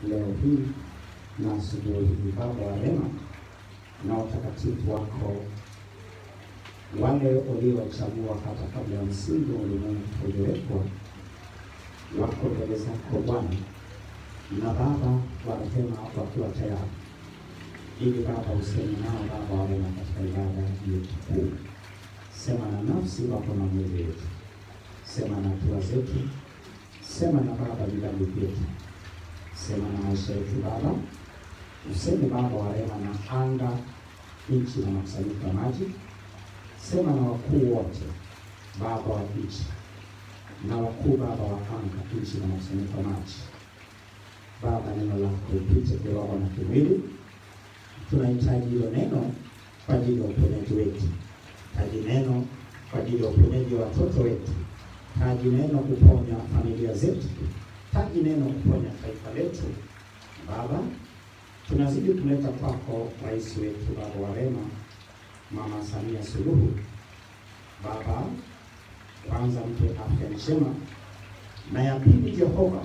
leo hii na asubuhi hii. Baba wa rehema na watakatifu wako wale uliowachagua hata kabla ya msingi wa ulimwengu uliowekwa, wako mbele zako Bwana na Baba wa rehema, wakiwa tayari ili Baba useme nao Baba wa rehema katika ibada yetu kuu. Sema na nafsi wako na mwili wetu, sema na hatua zetu, sema na Baba vilabu vyetu, sema na maisha yetu Baba, useme Baba wa rehema na anga, nchi na makusanyiko ya maji, sema na wakuu wote Baba wa nchi na wakuu Baba wa anga, nchi na makusanyiko ya maji. Baba, neno lako lipite kiroho na kimwili. Tunahitaji hilo neno kwa ajili ya uponyaji wetu, taji neno kwa ajili ya uponyaji wa watoto wetu, taji neno kuponya familia zetu, taji neno kuponya taifa letu. Baba, tunazidi kuleta kwako rais wetu, Baba wa rehema, Mama Samia Suluhu. Baba, kwanza mpe afya njema, na ya pili, Jehova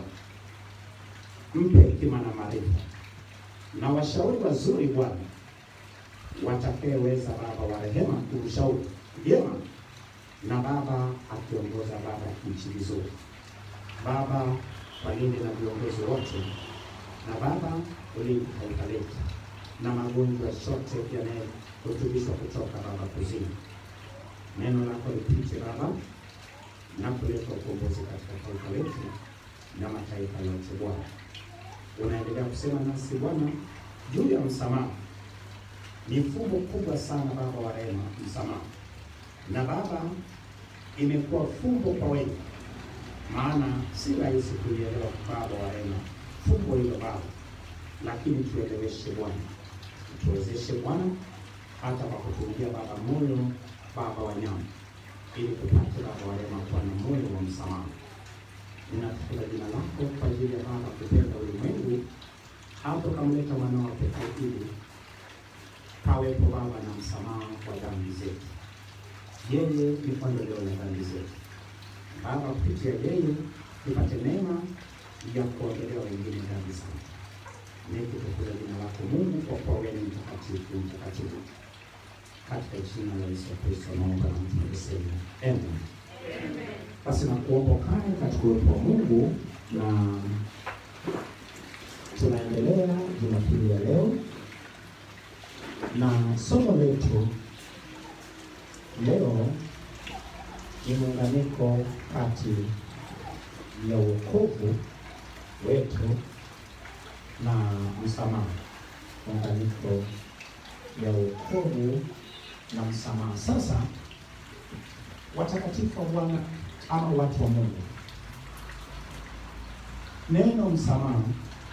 mpe hekima na maarifa na washauri wazuri Bwana watakayeweza Baba wa rehema kumshauri vyema, na Baba akiongoza Baba nchi vizuri. Baba walinde na viongozi wote, na Baba ulinde taifa letu na magonjwa yote yanayotubishwa kutoka Baba kuzimu. Neno lako lipite Baba na kuleta ukombozi katika taifa letu na mataifa yote Bwana unaendelea kusema nasi Bwana juu ya msamaha. Ni fumbo kubwa sana Baba wa rehema, msamaha. Na Baba, imekuwa fumbo kwa wengi, maana si rahisi kulielewa Baba wa rehema fumbo hilo Baba, lakini tueleweshe Bwana, tuwezeshe Bwana, hata kwa kutumia Baba moyo Baba wa nyama, ili tupate Baba wa rehema kuwa na moyo wa msamaha. Ninatukuza jina lako kwa ajili ya Baba kupenda ulimwengu hapo kamleta mwanao pekee ili pawepo Baba na msamaha wa dhambi zetu. Yeye ni ondoleo la dhambi zetu Baba, kupitia yeye tupate neema ya kuondolewa wengine dhambi zao. Nikutukuza jina lako Mungu, kwa kuwa wewe ni mtakatifu, mtakatifu. Katika jina la Yesu Kristo naomba na tunasema amen. Basi na kuomba kane katika uwepo wa Mungu, na tunaendelea Jumapili ya leo na somo letu leo ni muunganiko kati ya wokovu wetu na msamaha. Muunganiko ya wokovu na msamaha. Sasa watakatifu wa Bwana ama watu wa Mungu, neno msamaha,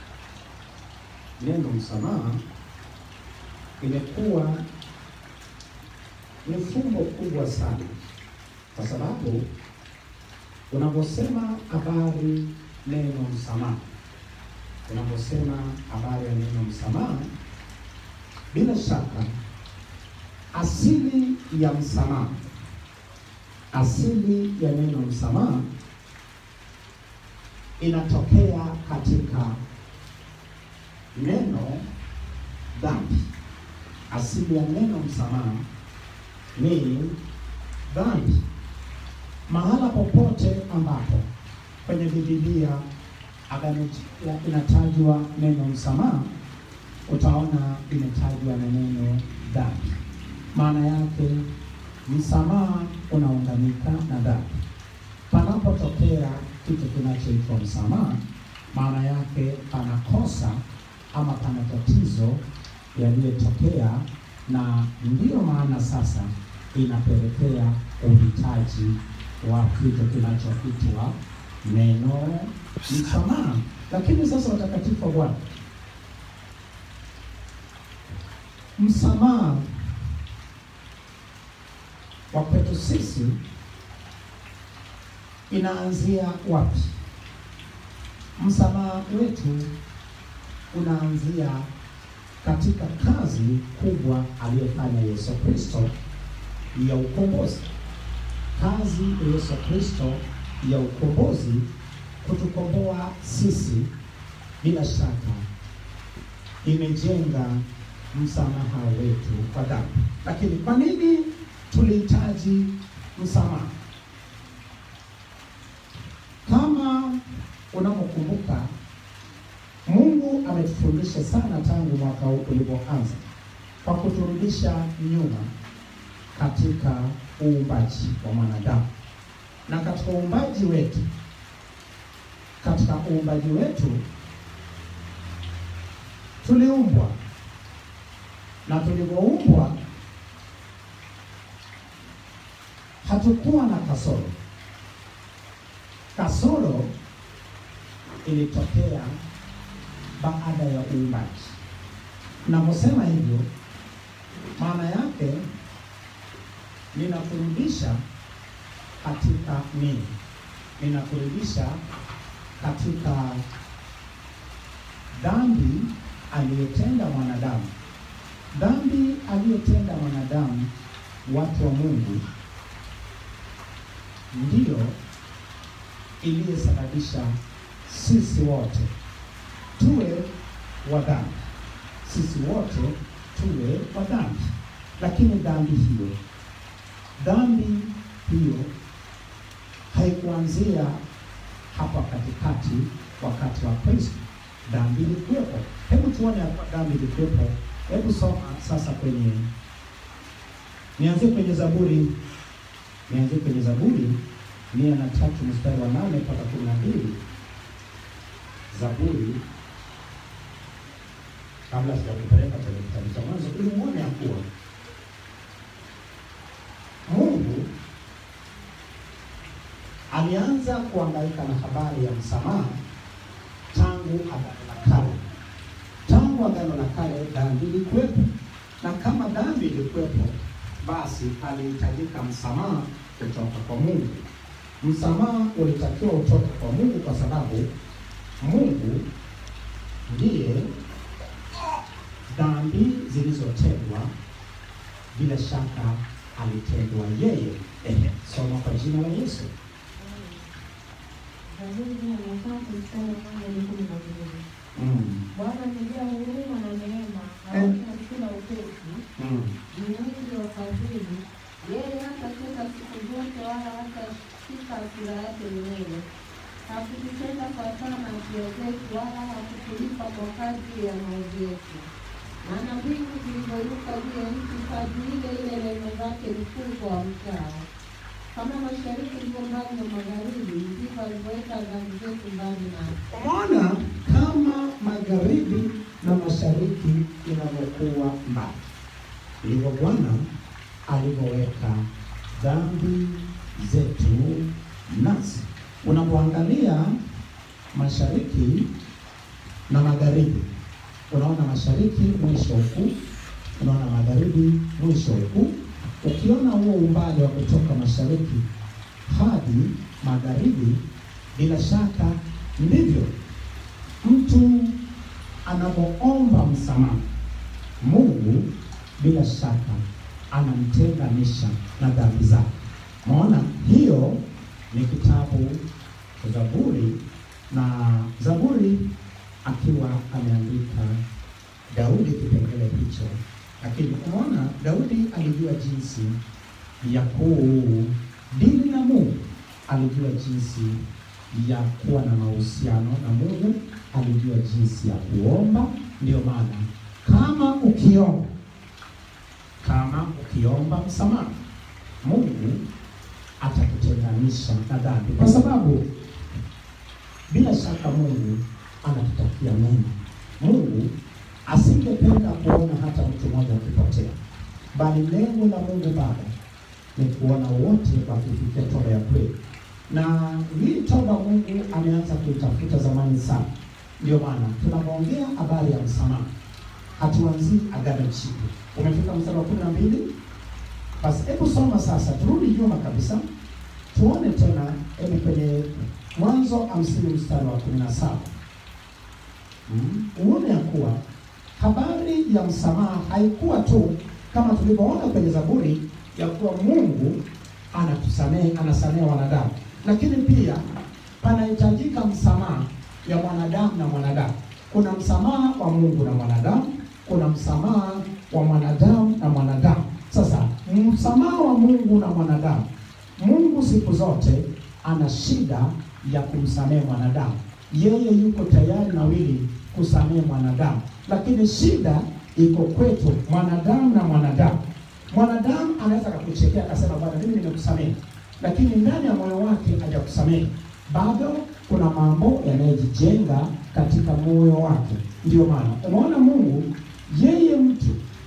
neno msamaha imekuwa ni fumbo kubwa sana, kwa sababu unaposema habari neno msamaha, unaposema habari ya neno msamaha, bila shaka asili ya msamaha asili ya neno msamaha inatokea katika neno dhambi. Asili ya neno msamaha ni dhambi. Mahala popote ambapo kwenye Biblia agano inatajwa neno msamaha, utaona imetajwa na neno dhambi. Maana yake msamaha unaunganika na dhambi. Panapotokea kitu kinachoitwa msamaha, maana yake pana kosa ama pana tatizo yaliyotokea, na ndiyo maana sasa inapelekea uhitaji wa kitu kinachoitwa neno msamaha. Lakini sasa, watakatifu wa Bwana, msamaha wa kwetu sisi inaanzia wapi? Msamaha wetu unaanzia katika kazi kubwa aliyofanya Yesu Kristo ya ukombozi. Kazi ya Yesu Kristo ya ukombozi kutukomboa sisi bila shaka imejenga msamaha wetu kwa dhambi. Lakini kwa nini tulihitaji msamaha? Kama unavyokumbuka, Mungu ametufundisha sana tangu mwaka huu ulipoanza kwa kuturudisha nyuma katika uumbaji wa mwanadamu na katika uumbaji wetu, katika uumbaji wetu tuliumbwa na tulivyoumbwa hatukuwa na kasoro. Kasoro ilitokea baada ya uumbaji. Naposema hivyo, maana yake ninakurudisha katika nini? Ninakurudisha katika dhambi aliyotenda mwanadamu, dhambi aliyotenda mwanadamu, watu wa Mungu, ndiyo iliyosababisha sisi wote tuwe wa dhambi, sisi wote tuwe wa dhambi. Lakini dhambi hiyo, dhambi hiyo haikuanzia hapa katikati wakati wa Kristo. Dhambi ilikuwepo. Hebu tuone hapa dhambi ilikuwepo. Hebu soma sasa kwenye, nianzie kwenye Zaburi, nianzie kwenye Zaburi mia na tatu mstari wa nane mpaka kumi na mbili. Zaburi, kabla sijakupeleka kwenye kitabu cha Mwanzo, ili muone ya kuwa Mungu alianza kuangaika na habari ya msamaha tangu Agano la Kale. Tangu Agano la Kale dhambi ilikuwepo, na kama dhambi ilikuwepo, basi alihitajika msamaha kutoka kwa Mungu. Msamaha ulitakiwa utoke kwa Mungu kwa sababu Mungu ndiye dhambi zilizotendwa bila shaka alitendwa yeye. Ehe, soma kwa jina la Yesu. Zaburi mia na tatu mstari wa nane hadi kumi na mbili. Mm. Bwana amejaa huruma na neema, Eh. haki hakuna upesi, Mm. ni mwingi wa fadhili. Yeye hatacheka siku zote, wala hatashika hasira yake milele. Hakututenda sawasawa na hatia zetu, wala hakutulipa kwa kadri ya maovu yetu. Maana mbingu zilivyoinuka juu ya nchi, kadri ile ile rehema zake ni kuu kwa wamchao. Kama mashariki ilivyo mbali na magharibi, ndivyo alivyoweka dhambi zetu mbali nasi. Umeona kama magharibi na mashariki inavyokuwa mbali, ndivyo Bwana alivyoweka dhambi zetu nasi. Unapoangalia mashariki na magharibi, unaona mashariki mwisho huku, unaona magharibi mwisho huku. Ukiona huo umbali wa kutoka mashariki hadi magharibi, bila shaka ndivyo mtu anapoomba msamaha, Mungu bila shaka anamtenganisha na dhambi zake. Maona hiyo ni kitabu cha Zaburi, na Zaburi akiwa ameandika Daudi kipengele hicho, lakini unaona Daudi alijua jinsi ya kudili na Mungu, alijua jinsi ya kuwa na mahusiano na Mungu, alijua jinsi ya kuomba. Ndio maana kama ukiomba, kama ukiomba msamaha, Mungu atakutenganisha na dhambi, kwa sababu bila shaka Mungu anatutakia mema. Mungu asingependa kuona hata mtu mmoja akipotea, bali lengo la Mungu Baba ni kuona wote wakifikia toba ya kweli na hii toba Mungu ameanza kuitafuta zamani sana. Ndio maana tunapoongea habari ya msamaha hatuanzii agano jipya. Umefika mstari wa kumi na mbili. Basi hebu soma sasa, turudi nyuma kabisa, tuone tena, hebu kwenye Mwanzo hamsini mstari wa kumi na saba mm, uone ya kuwa habari ya msamaha haikuwa tu kama tulivyoona kwenye Zaburi ya kuwa Mungu anatusamehe, anasamehe wanadamu lakini pia panahitajika msamaha ya mwanadamu na mwanadamu. Kuna msamaha wa Mungu na mwanadamu, kuna msamaha wa mwanadamu na mwanadamu. Sasa msamaha wa Mungu na mwanadamu, Mungu siku zote ana shida ya kumsamehe mwanadamu. Yeye yuko tayari na wili kusamehe mwanadamu, lakini shida iko kwetu mwanadamu na mwanadamu. Mwanadamu anaweza akakuchekea akasema, bwana, mimi nimekusamehe, lakini ndani ya moyo wake hajakusamehe bado. Kuna mambo yanayojijenga katika moyo wake. Ndio maana umeona Mungu yeye mtu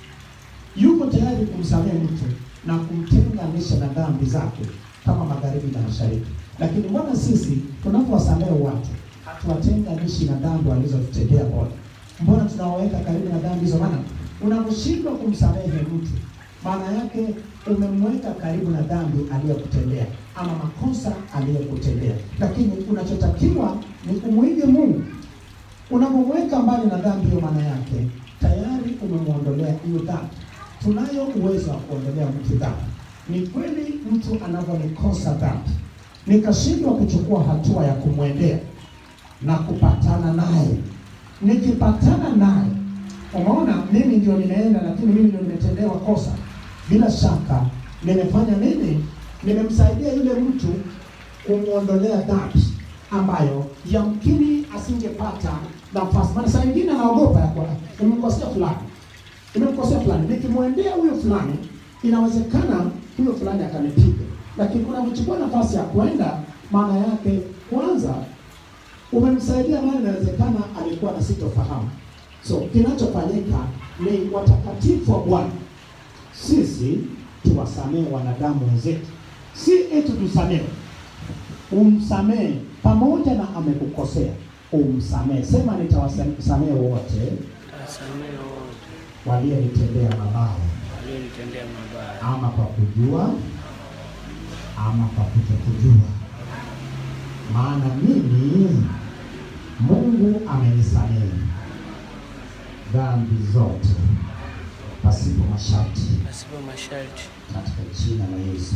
yuko tayari kumsamehe mtu na kumtenganisha na dhambi zake kama magharibi na mashariki. Lakini mbona sisi tunapowasamehe watu hatuwatenganishi na dhambi walizotutendea? Bwana, mbona tunawaweka karibu na dhambi hizo? Maana unaposhindwa kumsamehe mtu, maana yake umemweka karibu na dhambi aliyokutendea ama makosa aliyokutendea. Lakini unachotakiwa ni kumwige Mungu. Unapomweka mbali na dhambi hiyo, maana yake tayari umemwondolea hiyo dhambi. Tunayo uwezo wa kuondolea mtu dhambi. Ni kweli mtu anavyonikosa dhambi, nikashindwa kuchukua hatua ya kumwendea na kupatana naye, nikipatana naye, umeona, mimi ndio nimeenda, lakini mimi ndio nimetendewa kosa, bila shaka nimefanya nini? Nimemsaidia yule mtu kumwondolea dhambi ambayo yamkini asingepata nafasi. Maana saa nyingine anaogopa ya kwa nimemkosea fulani, nimemkosea fulani, nikimwendea huyo fulani inawezekana huyo fulani akanipiga, lakini unapochukua nafasi ya kwenda, maana yake kwanza umemsaidia mali, inawezekana alikuwa na sitofahamu. So kinachofanyika ni watakatifu wa Bwana, sisi tuwasamehe wanadamu wenzetu, si eti tusamehe umsamehe pamoja na amekukosea, umsamehe. Sema, nitawasamehe wote Wasamehe wote walionitendea mabaya, walionitendea mabaya, ama kwa kujua ama kwa kutokujua, maana mimi Mungu amenisamehe dhambi zote pasipo masharti, pasipo masharti. katika jina la Yesu.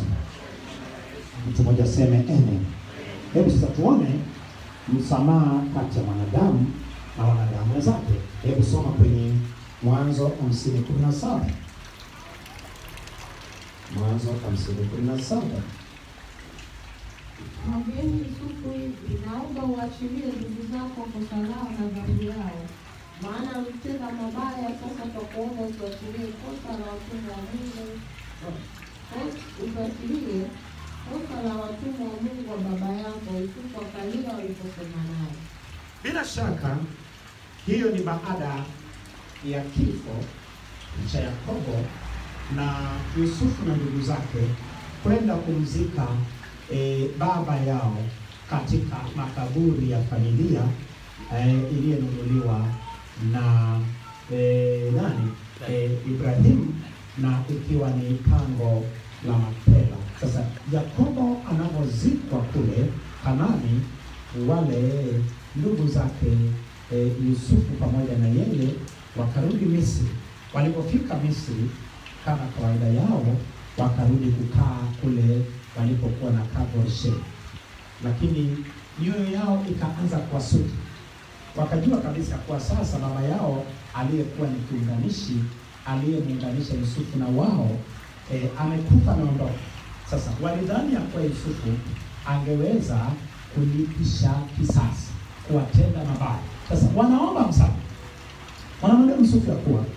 Mtu mmoja aseme amen. Hebu sasa tuone msamaha kati ya mwanadamu na wanadamu wenzake. Hebu soma kwenye Mwanzo hamsini kumi na saba Mwanzo hamsini kumi na saba Mwambieni Yusufu hivi, naomba uachilie ndugu zako kosa lao na dhambi yao, maana walitenda mabaya. Sasa twakuomba utuachilie kosa la watumwa wa Mungu, utuachilie kosa la watumwa wa Mungu wa baba yako. Yusufu akalia waliposema naye. Bila shaka hiyo ni baada ya kifo cha Yakobo na Yusufu na ndugu zake kwenda kumzika e, baba yao katika makaburi ya familia e, iliyonunuliwa na e, nani e, Ibrahimu na ikiwa ni pango la Makpela. Sasa Yakobo anapozikwa kule Kanani, wale ndugu zake e, Yusufu pamoja na yeye wakarudi Misri. Walipofika Misri, kama kawaida yao, wakarudi kukaa kule walipokuwa na Gosheni, lakini mioyo yao ikaanza kuwasuta. Wakajua kabisa kuwa sasa baba yao aliyekuwa ni kiunganishi, aliyemuunganisha Yusufu na wao e, amekufa ameondoka. Sasa walidhani ya kuwa Yusufu angeweza kulipisha kisasi, kuwatenda mabaya. Sasa wanaomba msamaha, wanamwambia Yusufu ya kuwa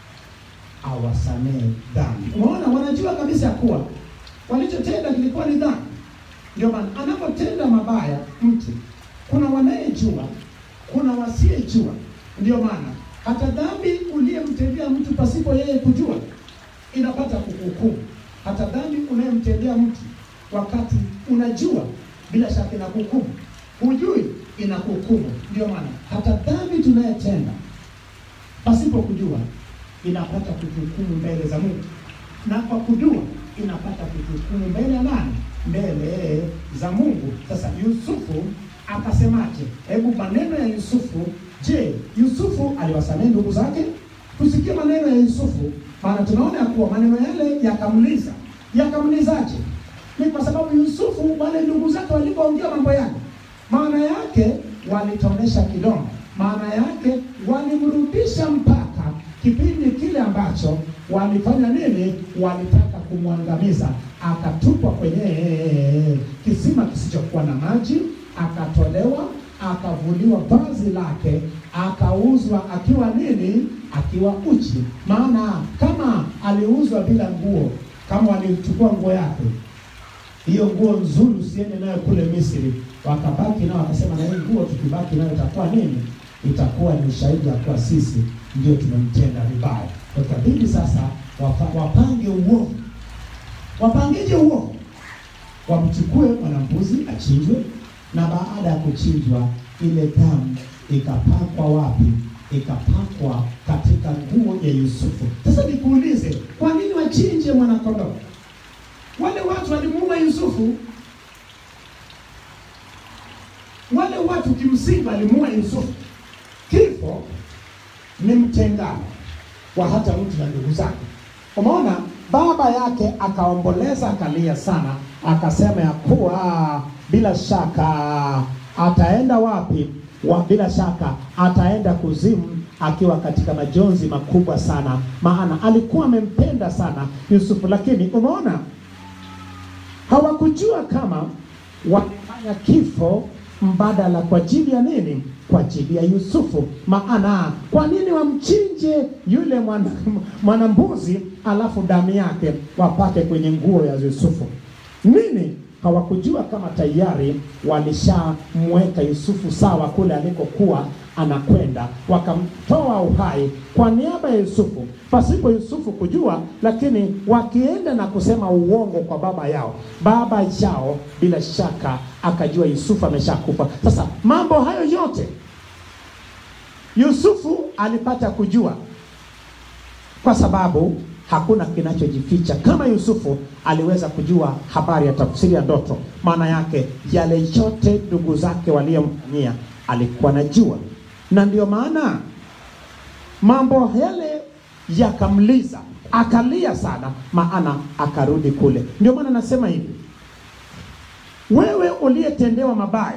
awasamehe dhambi. Umeona, wanajua kabisa ya kuwa walichotenda kilikuwa ni dhambi. Ndio maana anapotenda mabaya mtu, kuna wanayejua, kuna wasiyejua. Ndio maana hata dhambi uliyemtendea mtu pasipo yeye kujua inapata kukuhukumu. Hata dhambi unayemtendea mtu wakati unajua, bila shaka inakuhukumu. Hujui, inakuhukumu. Ndio maana hata dhambi tunayetenda pasipo kujua inapata kutuhukumu mbele za Mungu, na kwa kujua inapata kutuhukumu mbele ya nani? Mbele za Mungu. Sasa Yusufu akasemaje? Hebu maneno ya Yusufu. Je, Yusufu aliwasamehe ndugu zake? Tusikie maneno ya Yusufu, maana tunaona ya kuwa maneno yale yakamliza. Yakamlizaje? Ni kwa sababu Yusufu, wale ndugu zake walipoongea mambo yale, maana yake walitonesha kidonda, maana yake walimrudisha mpaka kipindi kile ambacho walifanya nini? Walitaka kumwangamiza, akatupwa kwenye kisima kisichokuwa na maji, akatolewa, akavuliwa vazi lake, akauzwa akiwa nini? Akiwa uchi. Maana kama aliuzwa bila nguo, kama walichukua nguo yake hiyo nguo nzuri usiende nayo kule Misri, wakabaki nao, wakasema na hii nguo tukibaki nayo itakuwa nini? Itakuwa ni ushahidi ya kuwa sisi ndio tumemtenda vibaya. Kwa ikabidi sasa wapa, wapange uovu. Wapangije uovu? Wamchukue mwanambuzi achinjwe, na baada ya kuchinjwa ile damu ikapakwa wapi? Ikapakwa katika nguo ya Yusufu. Sasa nikuulize, kwa nini wachinje mwanakondoo? Wale watu walimuua Yusufu, wale watu kimsingi walimuua Yusufu. Kifo ni mtengano wa hata mtu na ndugu zake. Umeona, baba yake akaomboleza, akalia sana, akasema ya kuwa bila shaka ataenda wapi? Wa, bila shaka ataenda kuzimu akiwa katika majonzi makubwa sana, maana alikuwa amempenda sana Yusufu. Lakini umeona hawakujua kama wamefanya kifo mbadala kwa ajili ya nini? Kwa ajili ya Yusufu. Maana kwa nini wamchinje yule mwana mwanambuzi alafu damu yake wapake kwenye nguo ya Yusufu? Nini? Hawakujua kama tayari walishamweka Yusufu sawa kule alikokuwa anakwenda, wakamtoa uhai kwa niaba ya Yusufu pasipo Yusufu kujua, lakini wakienda na kusema uongo kwa baba yao, baba yao bila shaka akajua Yusufu ameshakufa. Sasa mambo hayo yote Yusufu alipata kujua, kwa sababu hakuna kinachojificha. Kama Yusufu aliweza kujua habari ya tafsiri ya ndoto, maana yake yale yote ndugu zake waliyomfanyia alikuwa najua, na ndio maana mambo yale yakamliza, akalia sana, maana akarudi kule. Ndio maana nasema hivi, wewe uliyetendewa mabaya,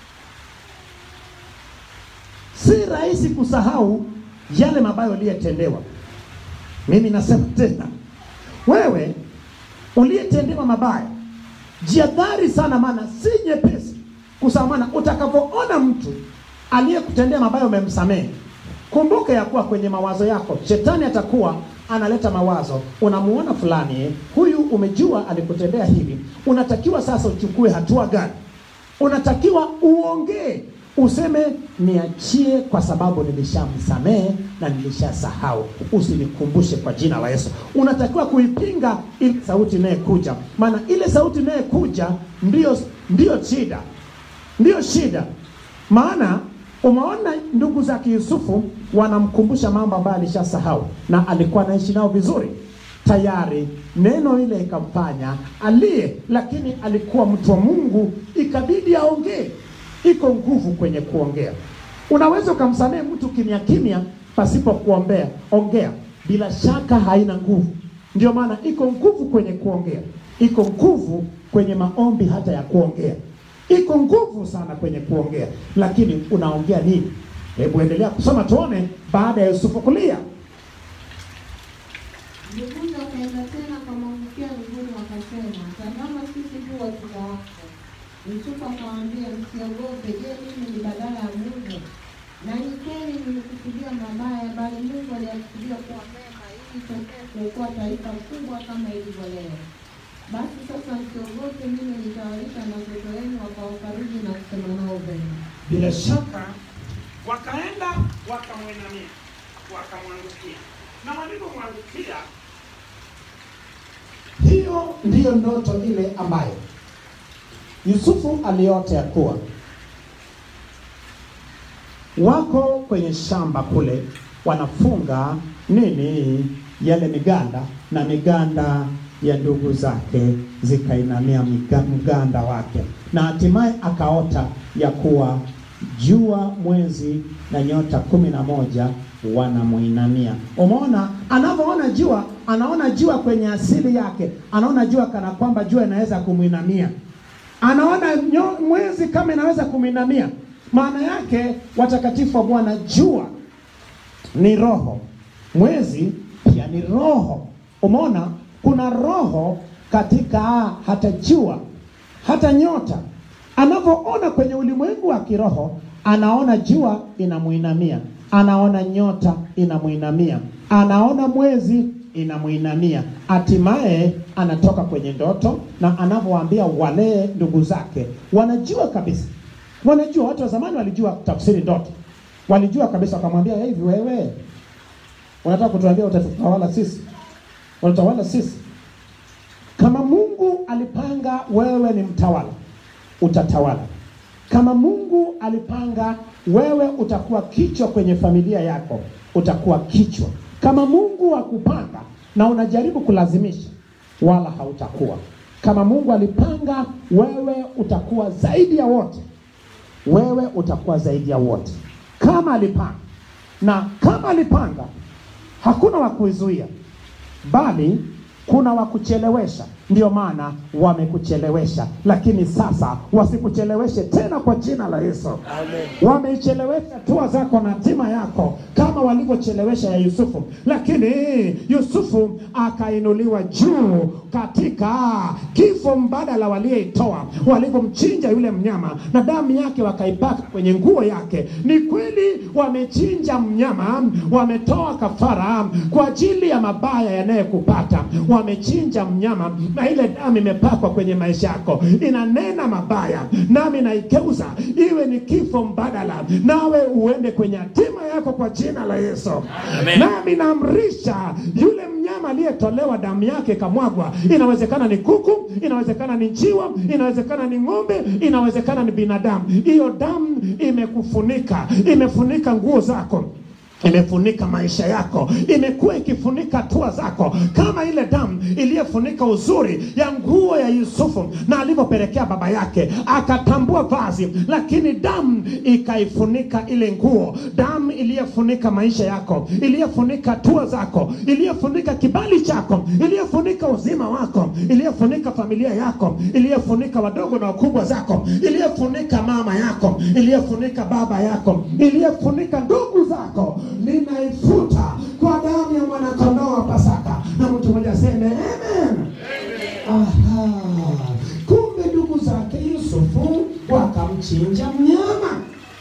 si rahisi kusahau yale mabaya uliyetendewa. Mimi nasema tena, wewe uliyetendewa mabaya, jiadhari sana, maana si nyepesi kusahau. Maana utakapoona mtu aliyekutendea mabaya umemsamehe, kumbuka ya kuwa kwenye mawazo yako shetani atakuwa analeta mawazo. Unamuona fulani eh, huyu umejua alikutendea hivi, unatakiwa sasa uchukue hatua gani? Unatakiwa uongee useme niachie, kwa sababu nilishamsamehe na nilishasahau, usinikumbushe kwa jina la Yesu. Unatakiwa kuipinga ile sauti inayekuja, maana ile sauti inayekuja ndiyo ndiyo shida, ndiyo shida. Maana umeona ndugu zake Yusufu wanamkumbusha mambo ambayo alishasahau na alikuwa anaishi nao vizuri tayari neno ile ikamfanya aliye, lakini alikuwa mtu wa Mungu, ikabidi aongee. Iko nguvu kwenye kuongea. Unaweza ukamsamehe mtu kimya kimya pasipo kuombea, ongea, bila shaka haina nguvu. Ndio maana iko nguvu kwenye kuongea, iko nguvu kwenye maombi hata ya kuongea, iko nguvu sana kwenye kuongea, lakini unaongea nini? Hebu endelea kusoma tuone, baada ya Yusufu kulia Nduguze wakaenda tena wakamwangukia miguuni, wakasema, tazama, sisi tu watu wako. Yusufu akawaambia, msiogope. Je, mimi ni badala ya Mungu? Na ni kweli nimekusudia mabaya, bali Mungu aliyakusudia kuwa mema, ili tokee kuokoa taifa kubwa kama ilivyo leo. Basi sasa msiogope, mimi nitawalisha na watoto wenu, wakawafariji na kusema nao vema. Bila shaka wakaenda wakamwinamia, wakamwangukia, na walipomwangukia, Hiyo ndiyo ndoto ile ambayo Yusufu aliota ya kuwa wako kwenye shamba kule wanafunga nini yale miganda, na miganda ya ndugu zake zikainamia miga- mganda wake, na hatimaye akaota ya kuwa jua, mwezi na nyota kumi na moja wanamuinamia. Umeona, anavyoona jua, anaona jua kwenye asili yake, anaona jua kana kwamba jua inaweza kumwinamia, anaona nyo- mwezi kama inaweza kumwinamia, maana yake watakatifu wa Bwana, jua ni roho, mwezi pia ni roho. Umeona, kuna roho katika hata jua, hata nyota. Anavyoona kwenye ulimwengu wa kiroho, anaona jua inamuinamia, anaona nyota inamuinamia, anaona mwezi inamuinamia. Hatimaye anatoka kwenye ndoto, na anavyowaambia wale ndugu zake, wanajua kabisa, wanajua. Watu wa zamani walijua tafsiri ndoto, walijua kabisa, wakamwambia hivi, wewe unataka kutuambia utatawala sisi, utatawala sisi? Kama Mungu alipanga wewe ni mtawala, utatawala. Kama Mungu alipanga wewe utakuwa kichwa kwenye familia yako, utakuwa kichwa. Kama Mungu akupanga na unajaribu kulazimisha, wala hautakuwa. Kama Mungu alipanga wewe utakuwa zaidi ya wote, wewe utakuwa zaidi ya wote. Kama alipanga, na kama alipanga, hakuna wa kuizuia, bali kuna wa kuchelewesha. Ndio maana wamekuchelewesha, lakini sasa wasikucheleweshe tena kwa jina la Yesu. Amen. Wameichelewesha hatua zako na hatima yako kama walivyochelewesha ya Yusufu, lakini Yusufu akainuliwa juu katika kifo mbadala walioitoa, walivyomchinja yule mnyama na damu yake wakaipaka kwenye nguo yake. Ni kweli wamechinja mnyama, wametoa kafara kwa ajili ya mabaya yanayokupata. Wamechinja mnyama na ile damu imepakwa kwenye maisha yako, inanena mabaya, nami naigeuza iwe ni kifo mbadala, nawe uende kwenye hatima yako kwa jina la Yesu. Amen. Nami naamrisha yule mnyama aliyetolewa damu yake ikamwagwa, inawezekana ni kuku, inawezekana ni njiwa, inawezekana ni ng'ombe, inawezekana ni binadamu. Hiyo damu imekufunika, imefunika nguo zako imefunika maisha yako, imekuwa ikifunika hatua zako, kama ile damu iliyofunika uzuri ya nguo ya Yusufu na alivyopelekea baba yake akatambua vazi, lakini damu ikaifunika ile nguo, damu iliyofunika maisha yako, iliyofunika hatua zako, iliyofunika kibali chako, iliyofunika uzima wako, iliyofunika familia yako, iliyofunika wadogo na wakubwa zako, iliyofunika mama yako, iliyofunika baba yako, iliyofunika ndugu zako, ninaifuta kwa damu ya mwanakondoo wa Pasaka. Na mtu mmoja aseme amen. Aha. Kumbe ndugu zake Yusufu wakamchinja mnyama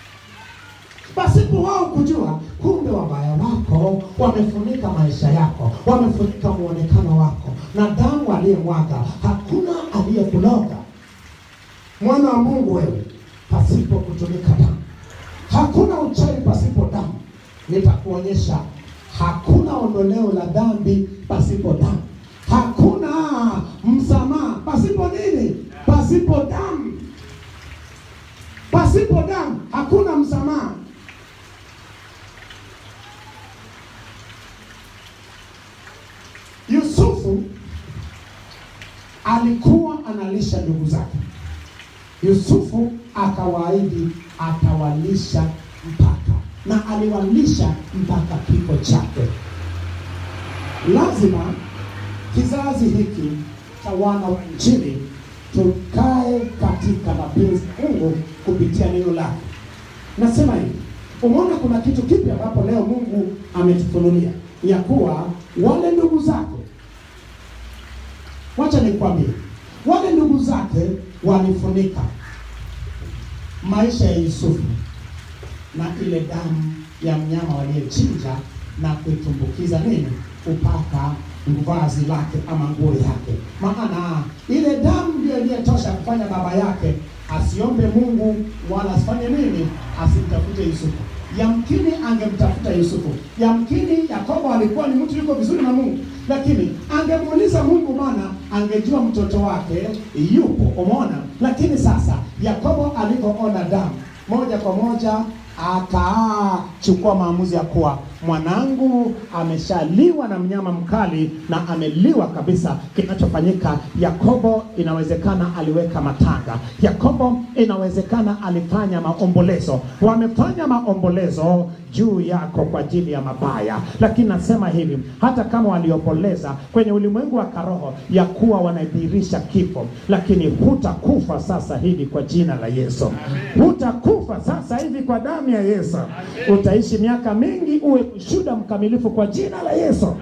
pasipo wao kujua. Kumbe wabaya wako wamefunika maisha yako, wamefunika muonekano wako, na damu aliyemwaga hakuna aliyekuloga. Mwana wa Mungu wewe, pasipo kutumika damu hakuna uchawi pasipo damu. Nitakuonyesha hakuna ondoleo la dhambi pasipo damu, hakuna msamaha pasipo nini? Pasipo damu. Pasipo damu hakuna msamaha. Yusufu alikuwa analisha ndugu zake. Yusufu akawaahidi atawalisha mpaka, na aliwalisha mpaka kifo chake. Lazima kizazi hiki cha wana wa Injili tukae katika mapenzi ya Mungu kupitia neno lake. Nasema hivi, umeona kuna kitu kipi ambapo leo Mungu ametufunulia ya kuwa wale ndugu zake, wacha nikwambie, wale ndugu zake walifunika maisha ya Yusufu na ile damu ya mnyama waliyechinja na kuitumbukiza nini, upaka vazi lake ama nguo yake. Maana ile damu ndio iliyetosha kufanya baba yake asiombe Mungu wala asifanye nini, asimtafute Yusufu. Yamkini angemtafuta Yusufu, yamkini Yakobo alikuwa ni mtu yuko vizuri na Mungu, lakini angemuuliza Mungu, maana angejua mtoto wake yupo. Umeona? Lakini sasa Yakobo alipoona damu moja kwa moja akachukua maamuzi ya kuwa mwanangu ameshaliwa na mnyama mkali na ameliwa kabisa. Kinachofanyika, Yakobo inawezekana aliweka matanga, Yakobo inawezekana alifanya maombolezo, wamefanya maombolezo juu yako kwa ajili ya mabaya. Lakini nasema hivi, hata kama waliomboleza kwenye ulimwengu wa karoho ya kuwa wanadhihirisha kifo, lakini hutakufa sasa hivi kwa jina la Yesu. Hutakufa sasa hivi kwa damu ya Yesu. Utaishi miaka mingi, uwe shuhuda mkamilifu kwa jina la Yesu.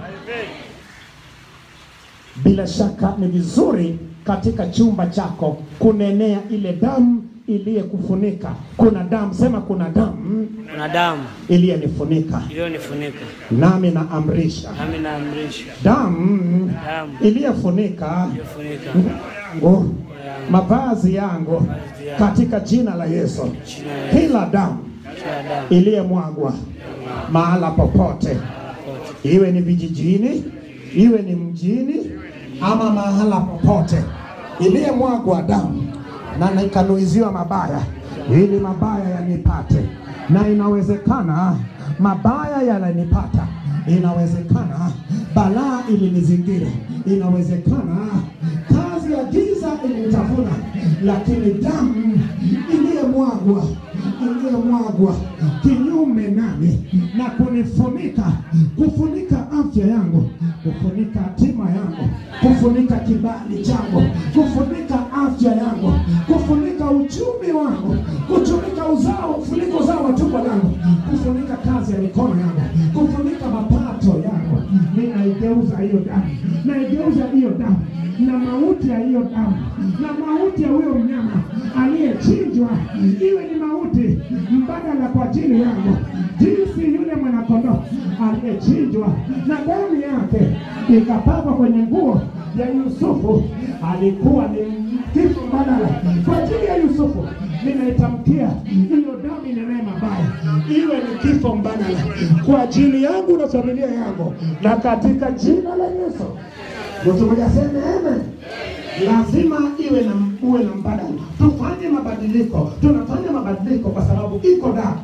Bila shaka ni vizuri katika chumba chako kunenea ile damu iliyekufunika. Kuna damu, sema kuna damu Kuna damu iliyonifunika, iliyonifunika, nami naamrisha nami naamrisha damu damu iliyofunika iliyofunika yangu mavazi yangu katika jina la Yesu. jina la Kila damu kila damu iliyomwagwa mahala popote, pote iwe ni vijijini, iwe ni mjini, ama mahala popote, iliyomwagwa damu na nikanuiziwa mabaya, ili mabaya yanipate, na inawezekana mabaya yananipata, inawezekana balaa ilinizingira, inawezekana kazi ya giza ilinitafuna, lakini damu iliyomwagwa iliyomwagwa kinyume nami na kunifunika, kufunika afya yangu, kufunika hatima yangu, kufunika kibali changu, kufunika afya yangu, kufunika uchumi wangu, kufunika uzao, kufunika uzao wa tumbo langu, kufunika kazi ya mikono yangu, kufunika mapato yangu. Ninaigeuza hiyo damu, naigeuza hiyo damu na mauti ya hiyo damu na mauti ya huyo mnyama aliyechinjwa iwe ni mauti mbadala kwa ajili yangu, jinsi yule mwanakondoo aliyechinjwa na damu yake ikapakwa kwenye nguo ya Yusufu, alikuwa ni kifo mbadala kwa ajili ya Yusufu. Ninaitamkia hiyo damu inenee mabaya, iwe ni kifo mbadala kwa ajili yangu na familia yangu, na katika jina la Yesu. Mtu mmoja aseme amen. Lazima iwe na uwe na mbadala. Tufanye mabadiliko, tunafanya mabadiliko kwa sababu iko damu.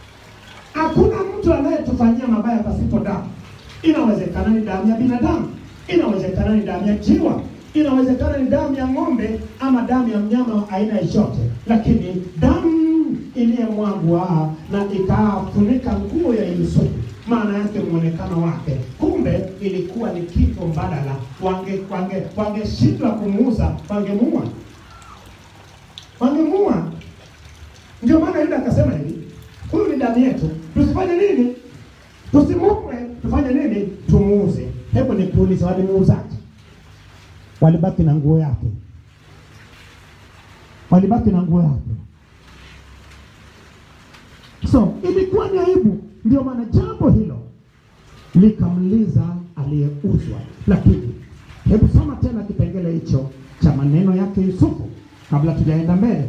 Hakuna mtu anayetufanyia mabaya pasipo damu. Inawezekana ni damu ya binadamu, inawezekana ni damu ya jiwa, inawezekana ni damu ya ng'ombe ama damu ya mnyama wa aina yoyote, lakini damu iliyomwagwa na ikafunika nguo ya Yusufu maana yake mwonekano wake, kumbe ilikuwa ni kifo mbadala. Wange wange wangeshindwa kumuuza, wangemuua, wangemuua. Ndio maana Yuda akasema hivi, huyu ni damu yetu, tusifanye nini? Tusimuue, tufanye nini? Tumuuze. Hebu nikuulize, walimuuzaje? Walibaki na nguo yake, walibaki na nguo yake. So ilikuwa ni aibu, ndio maana jambo hilo likamliza aliyeuzwa. Lakini hebu soma tena kipengele hicho cha maneno yake Yusufu kabla tujaenda mbele.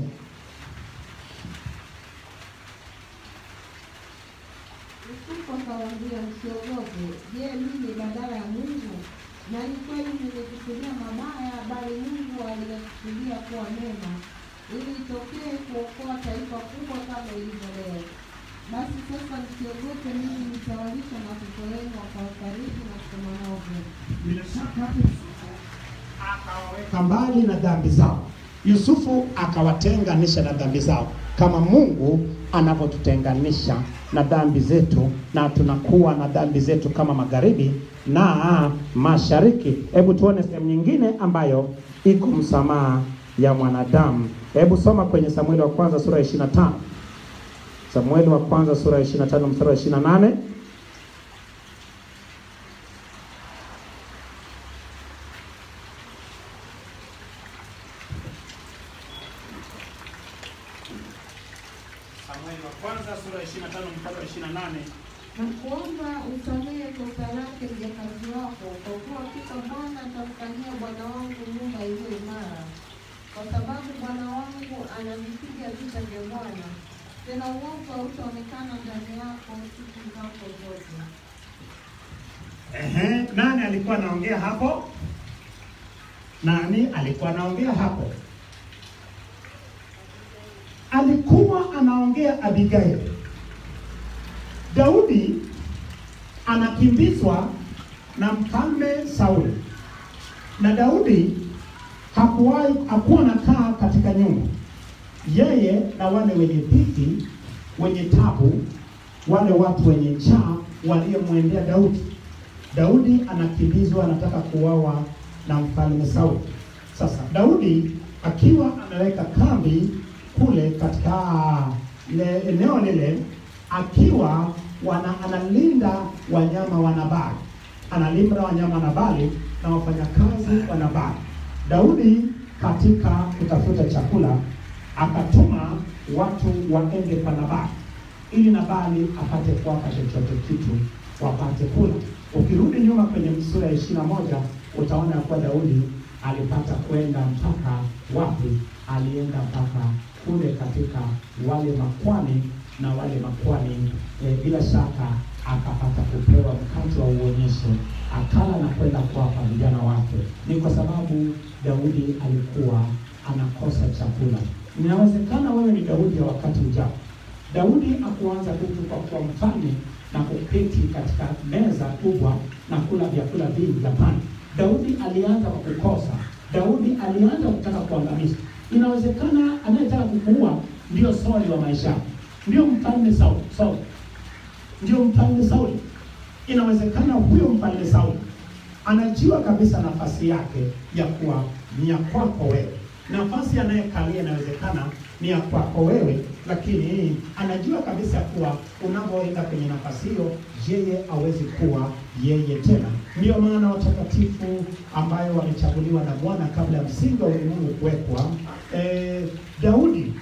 Yusufu akawaambia, msiogope. Je, mimi badala ya Mungu? Na ni kweli nimekusudia mabaya, bali Mungu aliyekusudia kuwa mema, ili itokee kuokoa taifa kubwa kama ilivyo leo. Basi sasa msiogope, mimi nitawalisha na watoto wenu wakawafariji na kusema nao vyema. Bila shaka Yusufu akawaweka mbali na dhambi zao. Yusufu akawatenganisha na dhambi zao, kama Mungu anavyotutenganisha na dhambi zetu, na tunakuwa na dhambi zetu kama magharibi na mashariki. Hebu tuone sehemu nyingine ambayo iko msamaha ya mwanadamu. Hebu soma kwenye Samueli wa kwanza sura ya 25. Samueli wa kwanza sura ya 25 mstari wa 28. Samueli wa kwanza sura ya 25 mstari wa 28. na kuomba usamehe kosa lake mjakazi wako, kwa kuwa hakika Bwana atamfanyia bwana wangu nyumba iliyo imara, kwa sababu bwana wangu anavipiga vita vya Bwana, tena uovu hautaonekana ndani yako siku zako zote. Ehe, nani alikuwa anaongea hapo? Nani alikuwa anaongea hapo? Alikuwa anaongea Abigail. Daudi anakimbizwa na mfalme Sauli, na Daudi hakuwahi hakuwa anakaa katika nyumba, yeye na wale wenye dhiki, wenye tabu, wale watu wenye njaa waliyemwendea Daudi. Daudi anakimbizwa, anataka kuuawa na mfalme Sauli. Sasa Daudi akiwa ameweka kambi kule katika ile eneo lile, akiwa wana, analinda wanyama wa Nabali, analinda wanyama wa Nabali na wafanyakazi wa Nabali. Daudi katika kutafuta chakula akatuma watu waende kwa Nabali ili Nabali apate kuwapa chochote kitu wapate kula. Ukirudi nyuma kwenye sura ya ishirini na moja utaona kuwa Daudi alipata kwenda mpaka wapi? Alienda mpaka kule katika wale makwani, na wale makwani e, bila shaka akapata kupewa mkate wa uonyesho, akala na kwenda kuwapa vijana wake. Ni kwa sababu Daudi alikuwa anakosa chakula. Inawezekana wewe ni Daudi ya wakati ujao. Daudi akuanza tu kwa kuwa mfalme na kuketi katika meza kubwa na kula vyakula vingi. Hapana, Daudi alianza kwa kukosa. Daudi alianza kutaka kuangamiza. Inawezekana anayetaka kukuua ndio Sauli wa maisha yako, ndio mfalme Sauli, Sauli ndio mfalme Sauli. Inawezekana huyo mfalme Sauli anajua kabisa nafasi yake ya kuwa ni ya kwako wewe. Nafasi anayekalia inawezekana ni ya kwako wewe, lakini anajua kabisa kuwa unapoenda kwenye nafasi hiyo, yeye hawezi kuwa yeye tena. Ndiyo maana watakatifu ambayo wamechaguliwa na Bwana kabla ya msingi wa ulimwengu kuwekwa, eh, Daudi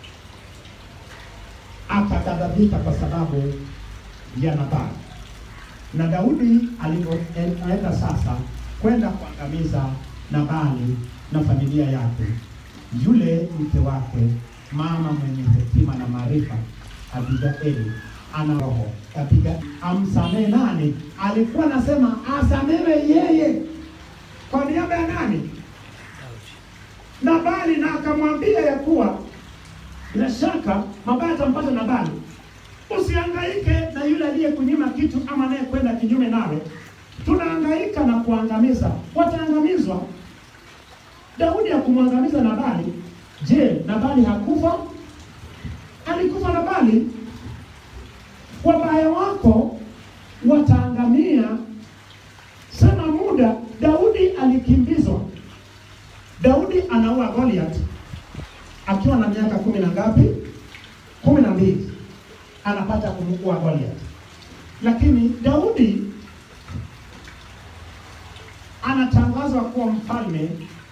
akaghadhabika kwa sababu ya Nabali na Daudi alipoenda sasa kwenda kuangamiza Nabali na familia yake, yule mke wake, mama mwenye hekima na maarifa, Abigaili ana roho Abiga amsamehe nani? Alikuwa anasema asamehe yeye kwa niaba ya nani? Nabali, na akamwambia ya kuwa bila shaka mabaya atampata Nabali Usihangaike na yule aliyekunyima kitu ama anayekwenda kinyume nawe. Tunahangaika na kuangamiza, wataangamizwa. Daudi hakumwangamiza Nabali. Je, Nabali hakufa? Alikufa Nabali. Wabaya wako wataangamia. Sema muda. Daudi alikimbizwa. Daudi anaua Goliath akiwa na miaka kumi na ngapi? kumi na mbili anapata kumua Goliath. Lakini Daudi anatangazwa kuwa mfalme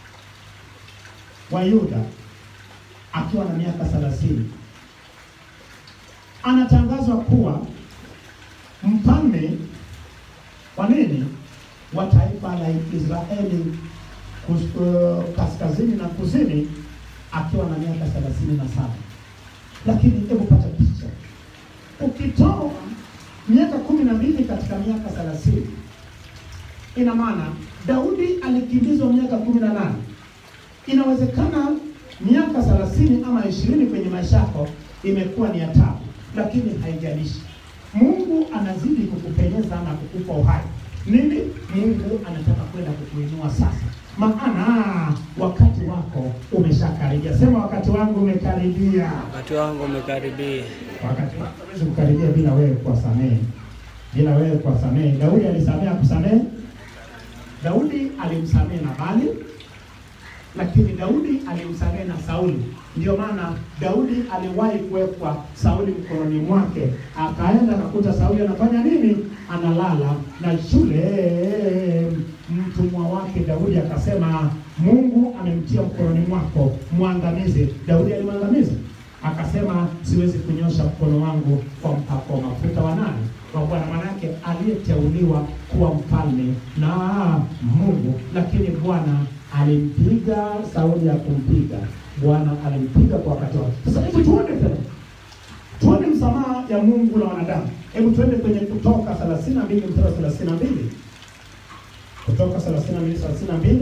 wa Yuda akiwa na miaka thelathini. Anatangazwa kuwa mfalme wa nini? Wa taifa la Israeli kus- uh, kaskazini na kusini akiwa na miaka thelathini na saba. Lakini hebu pata picha ukitoa miaka kumi na mbili katika miaka thelathini ina maana Daudi alikimbizwa miaka kumi na nane. Inawezekana miaka thelathini ama ishirini kwenye maisha yako imekuwa ni ya tabu, lakini haijalishi. Mungu anazidi kukupenyeza na kukupa uhai. Nini? Mungu anataka kwenda kukuinua sasa, maana wakati wako umeshakaribia. Sema, wakati wangu umekaribia. Wakati wangu umekaribia. Wakati wako hawezi kukaribia bila wewe kuwasamehe, bila wewe kuwasamehe. Daudi alisamehe, akusamehe? Daudi alimsamehe Nabali, lakini Daudi alimsamehe na Sauli. Ndio maana Daudi aliwahi kuwekwa Sauli mkononi mwake, akaenda akakuta Sauli anafanya nini? Analala na shule mtumwa wake Daudi akasema, Mungu amemtia mkononi mwako, mwangamize. Daudi alimwangamiza akasema siwezi kunyosha mkono wangu kwa mpako wa mafuta wa nani? Kwa Bwana. Manake aliyeteuliwa kuwa mfalme na Mungu, lakini Bwana alimpiga Sauli ya kumpiga Bwana alimpiga kwa wakati wake. Sasa hebu tuone tena, tuone msamaha ya Mungu na wanadamu. Hebu tuende kwenye Kutoka 32 mstari wa 32, Kutoka 32 32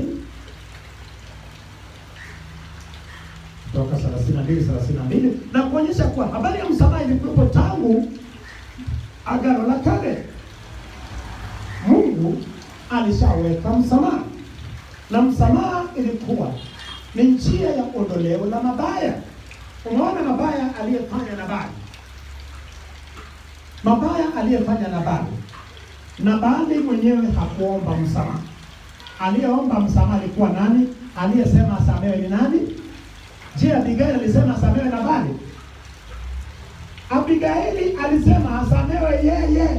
Kutoka 32 32 na kuonyesha kuwa habari ya msamaha ilikuwepo tangu Agano la Kale. alishaweka msamaha, na msamaha ilikuwa ni njia ya ondoleo la mabaya. Umeona mabaya aliyefanya Nabali, mabaya aliyefanya Nabali. Nabali mwenyewe hakuomba msamaha. Aliyeomba msamaha alikuwa nani? Aliyesema asamewe ni nani? Je, Abigaili alisema asamewe Nabali? Abigaili alisema asamewe yeye.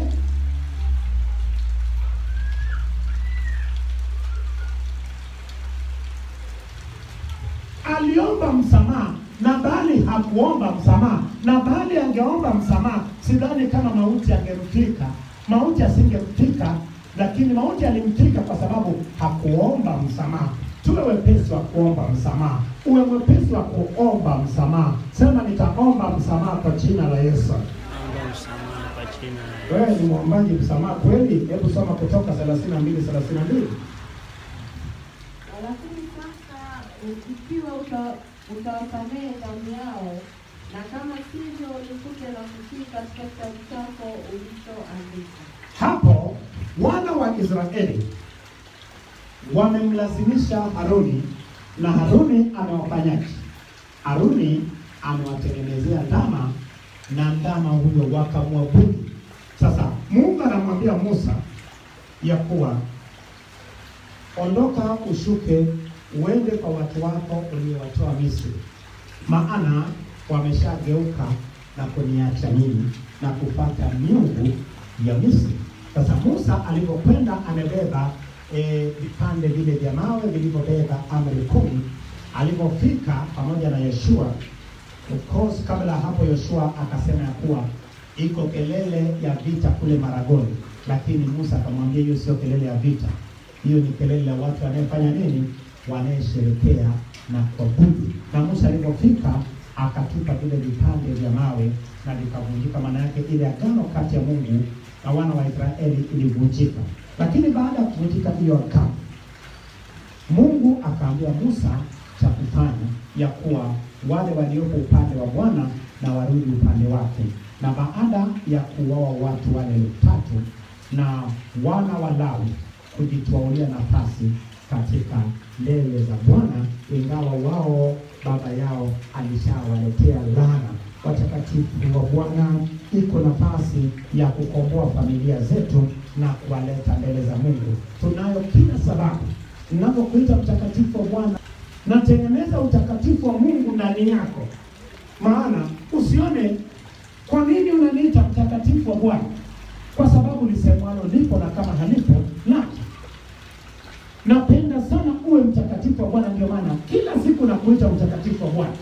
Aliomba msamaha, Nabali hakuomba msamaha. Nabali angeomba msamaha, sidhani kama mauti angemfika. Mauti asingemfika, lakini mauti alimfika kwa sababu hakuomba msamaha. Tuwe wepesi wa kuomba msamaha, uwe mwepesi wa kuomba msamaha. Sema, nitaomba msamaha kwa jina la Yesu. Naomba msamaha kwa jina la Yesu. Wewe ni mwombaji msamaha kweli? Hebu soma Kutoka 32 32. Lakini sasa ikiwa uta- utawasamehe damu yao, na kama sivyo, nikute na kutii katika kitabu chako ulichoandika. Hapo wana wa Israeli wamemlazimisha Haruni, na Haruni amewafanyaje? Haruni amewatengenezea ndama na ndama huyo wakamwabudu. Sasa Mungu anamwambia Musa ya kuwa ondoka, ushuke, uende kwa watu wako uliowatoa Misri, maana wameshageuka na kuniacha mimi na kupata miungu ya Misri. Sasa Musa alipokwenda amebeba eh, vipande vile vya mawe vilivyobeba amri kumi, alipofika pamoja na Yoshua Of course kabla ya hapo Yoshua akasema ya kuwa iko kelele ya vita kule Maragoni, lakini Musa akamwambia hiyo sio kelele ya vita, hiyo ni kelele ya watu wanayefanya nini? Wanayesherekea na kuabudu. Na Musa alipofika akatupa vile vipande vya mawe na vikavunjika, maana yake ile agano kati ya Mungu na wana wa Israeli ilivunjika. Lakini baada ya kuvunjika hiyo agano Mungu akaambia Musa cha kufanya ya kuwa wale waliopo upande wa Bwana na warudi upande wake. Na baada ya kuwawa watu wale elfu tatu na wana wa Lawi kujitwaulia nafasi katika mbele za Bwana, ingawa wao baba yao alishawaletea laana. Watakatifu wa Bwana, iko nafasi ya kukomboa familia zetu na kuwaleta mbele za Mungu. Tunayo kila sababu ninapokuita mtakatifu wa Bwana natengeneza utakatifu wa Mungu ndani yako. Maana usione kwa nini unaniita mtakatifu wa Bwana, kwa sababu lisemwalo lipo na kama halipo laja. Napenda sana uwe mtakatifu wa Bwana, ndio maana kila siku nakuita mtakatifu wa Bwana.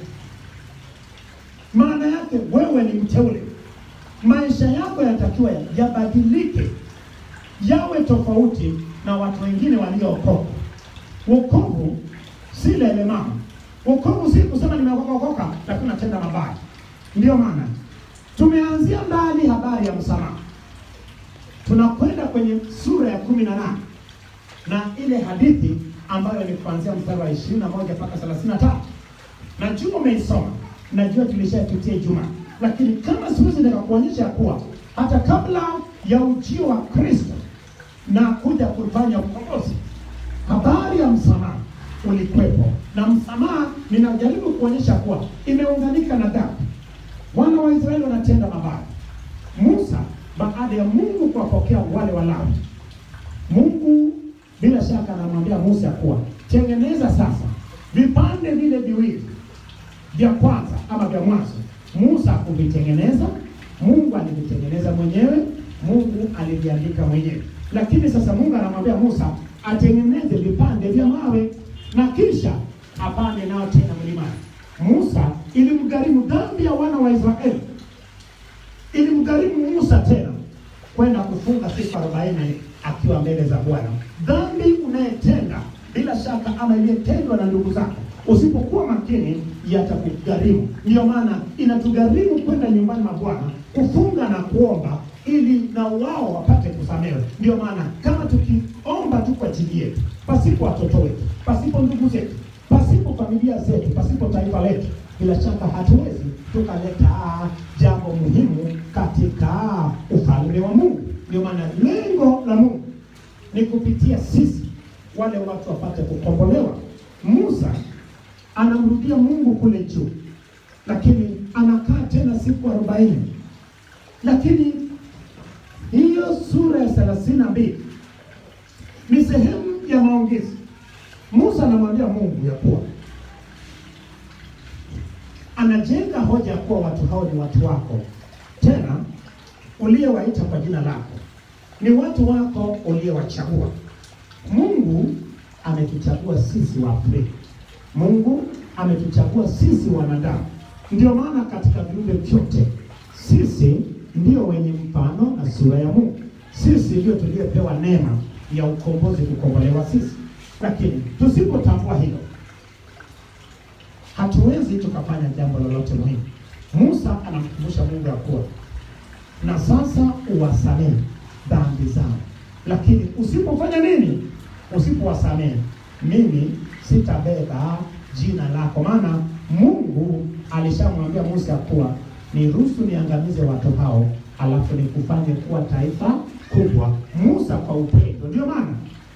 Maana yake wewe ni mteule, maisha yako yanatakiwa yabadilike, yawe tofauti na watu wengine waliookoka. Wokovu si lele mama. Wokovu si kusema nimeokoka lakini natenda mabaya. Ndiyo maana tumeanzia mbali habari ya msamaha, tunakwenda kwenye sura ya kumi na nane na ile hadithi ambayo ni kuanzia mstari wa ishirini na moja mpaka thelathini na tatu. Najua umeisoma, najua tulishapitia Ijumaa, lakini kama siwezi nikakuonyesha ya kuwa hata kabla ya ujio wa Kristo na kuja kufanya ukombozi habari ya msamaha ulikwepo, na msamaha ninajaribu kuonyesha kuwa imeunganika na dhambi. Wana wa Israeli wanatenda mabaya. Musa baada ya Mungu kuwapokea wale Walawi, Mungu bila shaka anamwambia Musa kuwa tengeneza sasa vipande vile viwili vya kwanza ama vya mwanzo. Musa kuvitengeneza, Mungu alivitengeneza mwenyewe, Mungu aliviandika mwenyewe. Lakini sasa Mungu anamwambia Musa atengeneze vipande vya mawe na kisha apande nao tena mlimani. Musa ilimgharimu dhambi ya wana wa Israeli, ilimgharimu Musa tena kwenda kufunga siku arobaini akiwa mbele za Bwana. Dhambi unayetenda bila shaka ama iliyotendwa na ndugu zako, usipokuwa makini yatakugharimu. Ndiyo maana inatugharimu kwenda nyumbani mwa Bwana kufunga na kuomba ili na wao wapate kusamehewa. Ndiyo maana kama tukiomba tu kwa ajili yetu, pasipo watoto wetu, pasipo ndugu zetu, pasipo familia zetu, pasipo taifa letu, bila shaka hatuwezi tukaleta jambo muhimu katika ufalme wa Mungu. Ndio maana lengo la Mungu ni kupitia sisi wale watu wapate kukombolewa. Musa anamrudia Mungu kule juu, lakini anakaa tena siku arobaini. Lakini hiyo sura ya thelathini na mbili ni sehemu ya maongezi. Musa anamwambia Mungu ya kuwa anajenga hoja ya kuwa watu hao ni watu wako, tena uliyewaita kwa jina lako, ni watu wako uliyewachagua. Mungu ametuchagua sisi wa Afrika. Mungu ametuchagua sisi wanadamu. Ndio maana katika viumbe vyote sisi ndio wenye mfano na sura ya Mungu. Sisi ndio tuliyepewa neema ya ukombozi, kukombolewa sisi. Lakini tusipotambua hilo, hatuwezi tukafanya jambo lolote muhimu. Musa anamkumbusha Mungu ya kuwa na sasa uwasamehe dhambi zao, lakini usipofanya nini? Usipowasamehe, mimi sitabeba jina lako. Maana Mungu alishamwambia Musa ya kuwa niruhusu niangamize watu hao, alafu nikufanye kuwa taifa kubwa. Musa kwa upendo, ndio maana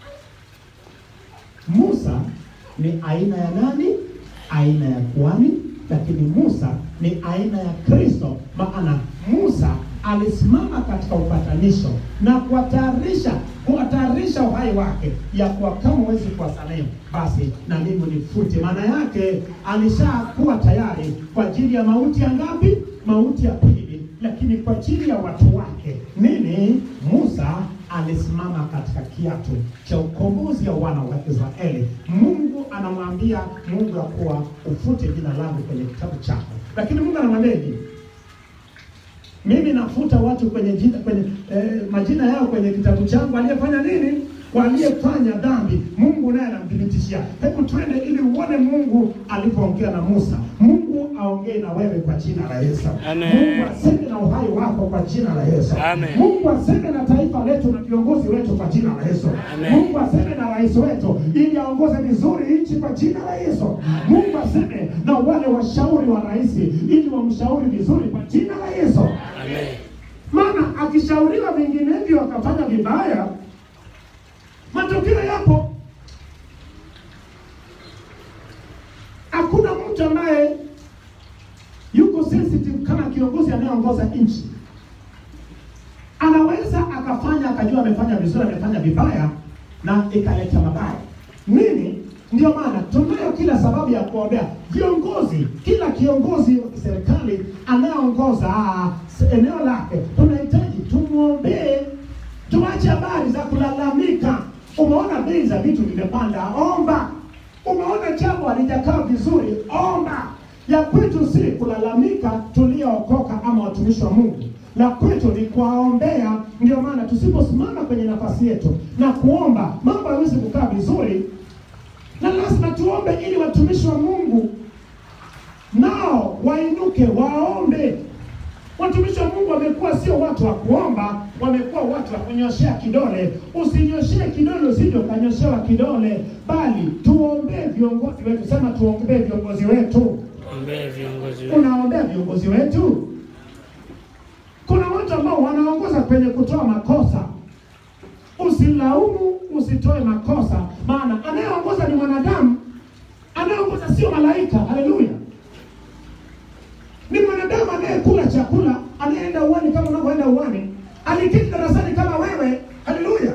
Musa ni aina ya nani? Aina ya kuhani, lakini Musa ni aina ya Kristo. Maana Musa alisimama katika upatanisho na kuwatayarisha kuwatayarisha uhai wake ya kuwa kama huwezi kuwasamehe, basi na mimi nifute. Maana yake alishakuwa tayari kwa ajili ya mauti ya ngapi? Mauti ya pili, lakini kwa ajili ya watu wake nini? Musa alisimama katika kiatu cha ukombozi wa wana wa Israeli. Mungu anamwambia Mungu ya kuwa ufute jina langu kwenye kitabu chako, lakini Mungu anamwambia hivi mimi nafuta watu kwenye jina, kwenye eh, majina yao kwenye kitabu changu. Aliyefanya nini? Waliyefanya dhambi, Mungu naye anamthibitishia. Hebu twende ili uone Mungu alipoongea na Musa. Mungu aongee na wewe kwa jina la Yesu. Amen. Mungu aseme na uhai wako kwa jina la Yesu. Amen. Mungu aseme na taifa letu na viongozi wetu kwa jina la Yesu. Amen. Mungu aseme na rais wetu ili aongoze vizuri nchi kwa jina la Yesu. Mungu aseme na wale washauri wa rais ili wamshauri vizuri kwa jina la Yesu. Amen. Maana akishauriwa vinginevyo akafanya vibaya, matokeo yapo. Hakuna mtu ambaye yuko sensitive kama kiongozi anayeongoza nchi. Anaweza akafanya akajua amefanya vizuri, amefanya vibaya, na ikaleta mabaya. Nini? Ndio maana tunayo kila sababu ya kuombea viongozi, kila kiongozi wa kiserikali anayeongoza ah, s- eneo lake, tunahitaji tumwombee, tuache habari za kulalamika. Umeona bei za vitu vimepanda, omba. Umeona jambo halijakaa vizuri, omba. Ya kwetu si kulalamika tuliookoka ama watumishi wa Mungu, la kwetu ni kuwaombea. Ndio maana tusiposimama kwenye nafasi yetu na kuomba, mambo hayawezi kukaa vizuri, na lazima tuombe ili watumishi wa Mungu nao wainuke waombe. Watumishi wa Mungu wamekuwa sio watu wa kuomba, wamekuwa watu wa kunyoshea kidole. Usinyoshee kidole usije ukanyoshewa kidole, bali tuombee viongozi wetu. Sema tuombee viongozi wetu. Ombea viongozi wetu. Unaombea viongozi wetu? Kuna watu ambao wanaongoza kwenye kutoa makosa. Usilaumu, usitoe makosa, maana anayeongoza ni mwanadamu, anayeongoza sio malaika. Haleluya! Ni mwanadamu anayekula chakula, anayeenda uwani kama unavyoenda uwani, aliketi darasani kama wewe. Haleluya!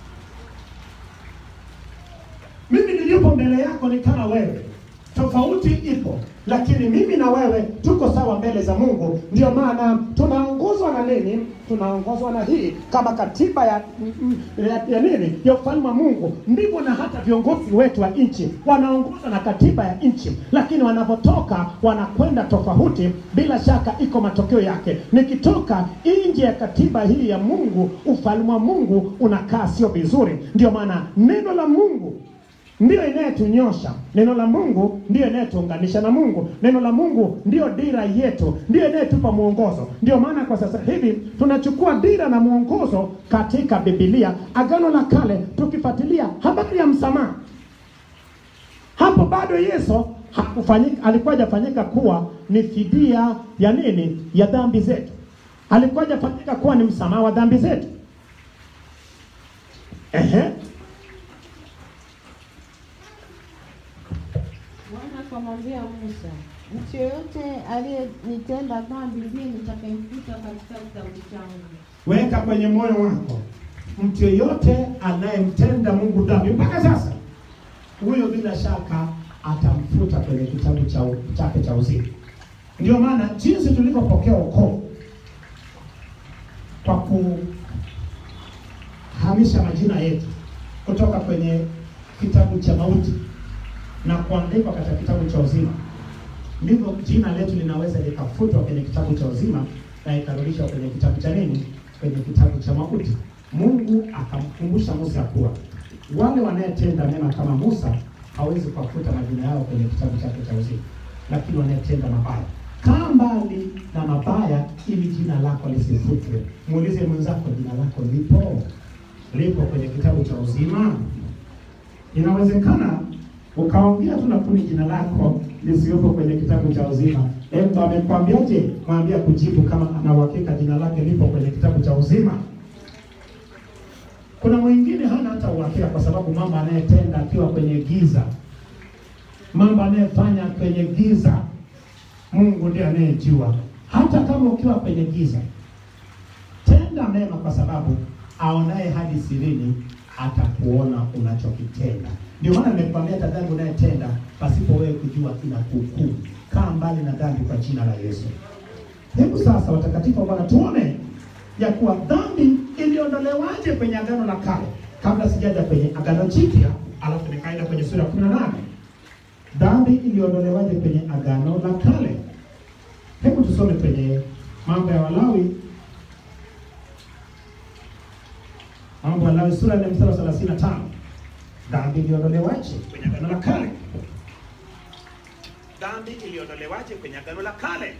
Mimi nilipo mbele yako ni kama wewe, tofauti ipo, lakini mimi na wewe tuko sawa mbele za Mungu. Ndio maana tunaongozwa na nini? Tunaongozwa na hii kama katiba ya, mm, ya, ya nini ya ufalme wa Mungu. Ndivyo na hata viongozi wetu wa nchi wanaongozwa na katiba ya nchi, lakini wanapotoka wanakwenda tofauti, bila shaka iko matokeo yake. Nikitoka nje ya katiba hii ya Mungu, ufalme wa Mungu unakaa sio vizuri. Ndio maana neno la Mungu ndiyo inayetunyosha. Neno la Mungu ndiyo inayetuunganisha na Mungu. Neno la Mungu ndiyo dira yetu, ndiyo inayetupa mwongozo. Ndiyo maana kwa sasa hivi tunachukua dira na mwongozo katika Biblia, Agano la Kale, tukifuatilia habari ya msamaha. Hapo bado Yesu hakufanyika, alikuwa hajafanyika kuwa ni fidia ya nini? Ya dhambi zetu. Alikuwa hajafanyika kuwa ni msamaha wa dhambi zetu Ehe. Bwana akamwambia Musa, mtu yeyote aliyenitenda dhambi ndiye nitakayemfuta katika kitabu changu. Weka kwenye moyo wako, mtu yeyote anayemtenda Mungu dhambi mpaka sasa, huyo bila shaka atamfuta kwenye kitabu cha chake cha uzima. Ndio maana jinsi tulivyopokea wokovu kwa kuhamisha majina yetu kutoka kwenye kitabu cha mauti na kuandikwa katika kitabu cha uzima, ndivyo jina letu linaweza likafutwa kwenye kitabu cha uzima na ikarudishwa kwenye kitabu cha nini? Kwenye kitabu cha mauti. Mungu akamkumbusha Musa kuwa wale wanayetenda mema kama Musa hawezi kuwafuta majina yao kwenye kitabu chake cha uzima, lakini wanayetenda mabaya kaa mbali na mabaya, ili jina lako lisifutwe. Muulize mwenzako, jina lako lipo lipo kwenye kitabu cha uzima? Inawezekana ukaongea tu lakini jina lako lisiwepo kwenye kitabu cha uzima. Hebu amekwambiaje? Mwambie kujibu kama ana uhakika jina lake lipo kwenye kitabu cha uzima. Kuna mwingine hana hata uhakika, kwa sababu mambo anayetenda akiwa kwenye giza, mambo anayefanya kwenye giza, Mungu ndiye anayejua. Hata kama ukiwa kwenye giza, tenda mema, kwa sababu aonaye hadi sirini atakuona unachokitenda. Ndio maana nimekwambia hata dhambi unayetenda pasipo wewe kujua inakuhukumu. Kaa mbali na dhambi kwa jina la Yesu. Hebu sasa, watakatifu wa Bwana, tuone ya kuwa dhambi iliondolewaje kwenye agano la kale, kabla sijaja kwenye agano jipya, alafu nikaenda kwenye sura ya 18. Dhambi iliondolewaje kwenye agano la kale? Hebu tusome kwenye Mambo ya Walawi, Mambo ya Walawi sura ya mstari wa 35. Dhambi iliondolewaje kwenye agano la kale? Dhambi iliondolewaje kwenye agano la kale?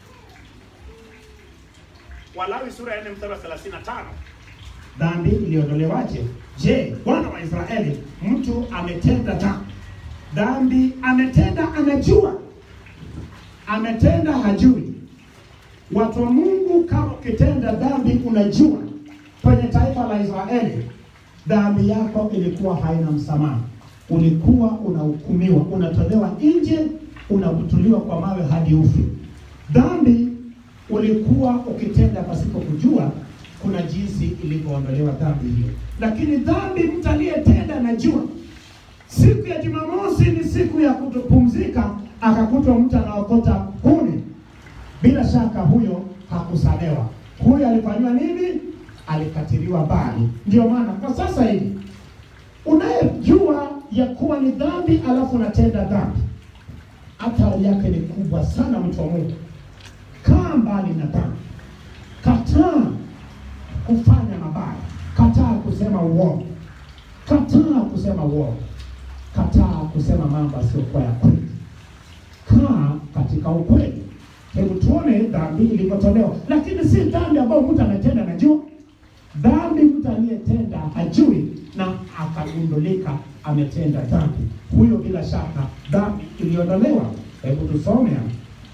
Walawi sura ya 4 mstari wa 35. Dhambi iliondolewaje? Je, wana wa Israeli, mtu ametenda dhambi, dhambi ametenda, anajua ametenda, hajui. Watu wa Mungu, kama ukitenda dhambi unajua, kwenye taifa la Israeli dhambi yako ilikuwa haina msamaha, ulikuwa unahukumiwa, unatolewa nje, unabutuliwa kwa mawe hadi ufi. Dhambi ulikuwa ukitenda pasipo kujua, kuna jinsi ilivyoondolewa dhambi hiyo. Lakini dhambi mtu aliyetenda najua, siku ya Jumamosi ni siku ya kutopumzika, akakutwa mtu anaokota kuni, bila shaka huyo hakusamewa. Huyo alifanyiwa nini? Alikatiliwa mbali. Ndio maana kwa sasa hivi unayejua ya kuwa ni dhambi, alafu unatenda dhambi, hatari yake ni kubwa sana, mtu wa Mungu. Kaa mbali na dhambi, kataa kufanya mabaya, kataa kusema uongo, kataa kusema uongo, kataa kusema mambo asiyokuwa ya kweli. Kaa katika ukweli. Hebu tuone dhambi ilivyotolewa, lakini si dhambi ambayo mtu ametenda najua. Dhambi mtu aliyetenda hajui na akagundulika ametenda dhambi, huyo bila shaka dhambi iliondolewa. Hebu tusome hapa.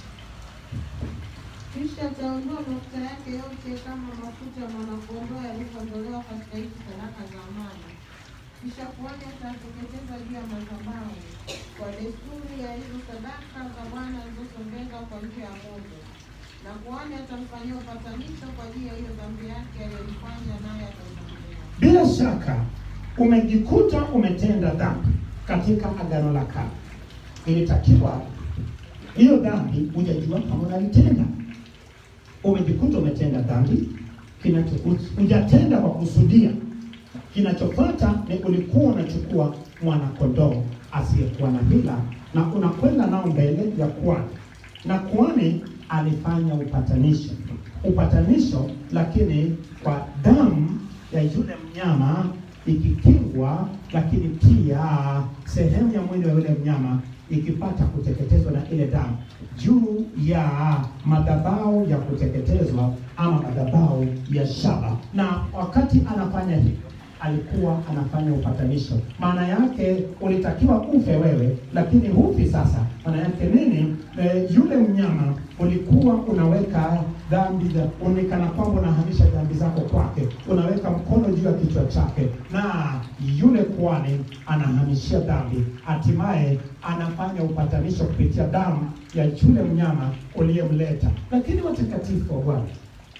Kisha ataondoa mafuta yake yote kama mafuta ya mwanakondoo yalivyoondolewa katika hizi sadaka za amani. Kisha kuhani atateketeza juu ya madhabahu kwa desturi ya hizo sadaka za Bwana zilizosongezwa kwa njia ya moto, na kuhani atamfanyia upatanisho kwa ajili ya hiyo dhambi yake aliyoifanya, naye ataisamehewa. Bila shaka umejikuta umetenda dhambi katika agano la kale, ilitakiwa hiyo dhambi hujajua kama unalitenda. Umejikuta umetenda dhambi, kinacho hujatenda kwa kusudia. Kinachofuata ni ulikuwa unachukua mwana kondoo asiyekuwa na hila na unakwenda nao mbele ya kuhani, na kuhani alifanya upatanisho, upatanisho lakini kwa damu ya yule mnyama ikikingwa, lakini pia sehemu ya mwili wa yule mnyama ikipata kuteketezwa na ile damu juu ya madhabahu ya kuteketezwa ama madhabahu ya shaba. Na wakati anafanya hivi, alikuwa anafanya upatanisho. Maana yake ulitakiwa ufe wewe, lakini hufi sasa. Maana yake nini? E, yule mnyama ulikuwa unaweka dhambi za unikana kwamba unahamisha dhambi zako kwake, unaweka mkono juu ya kichwa chake, na yule kuhani anahamishia dhambi, hatimaye anafanya upatanisho kupitia damu ya yule mnyama uliyemleta. Lakini watakatifu wa Bwana,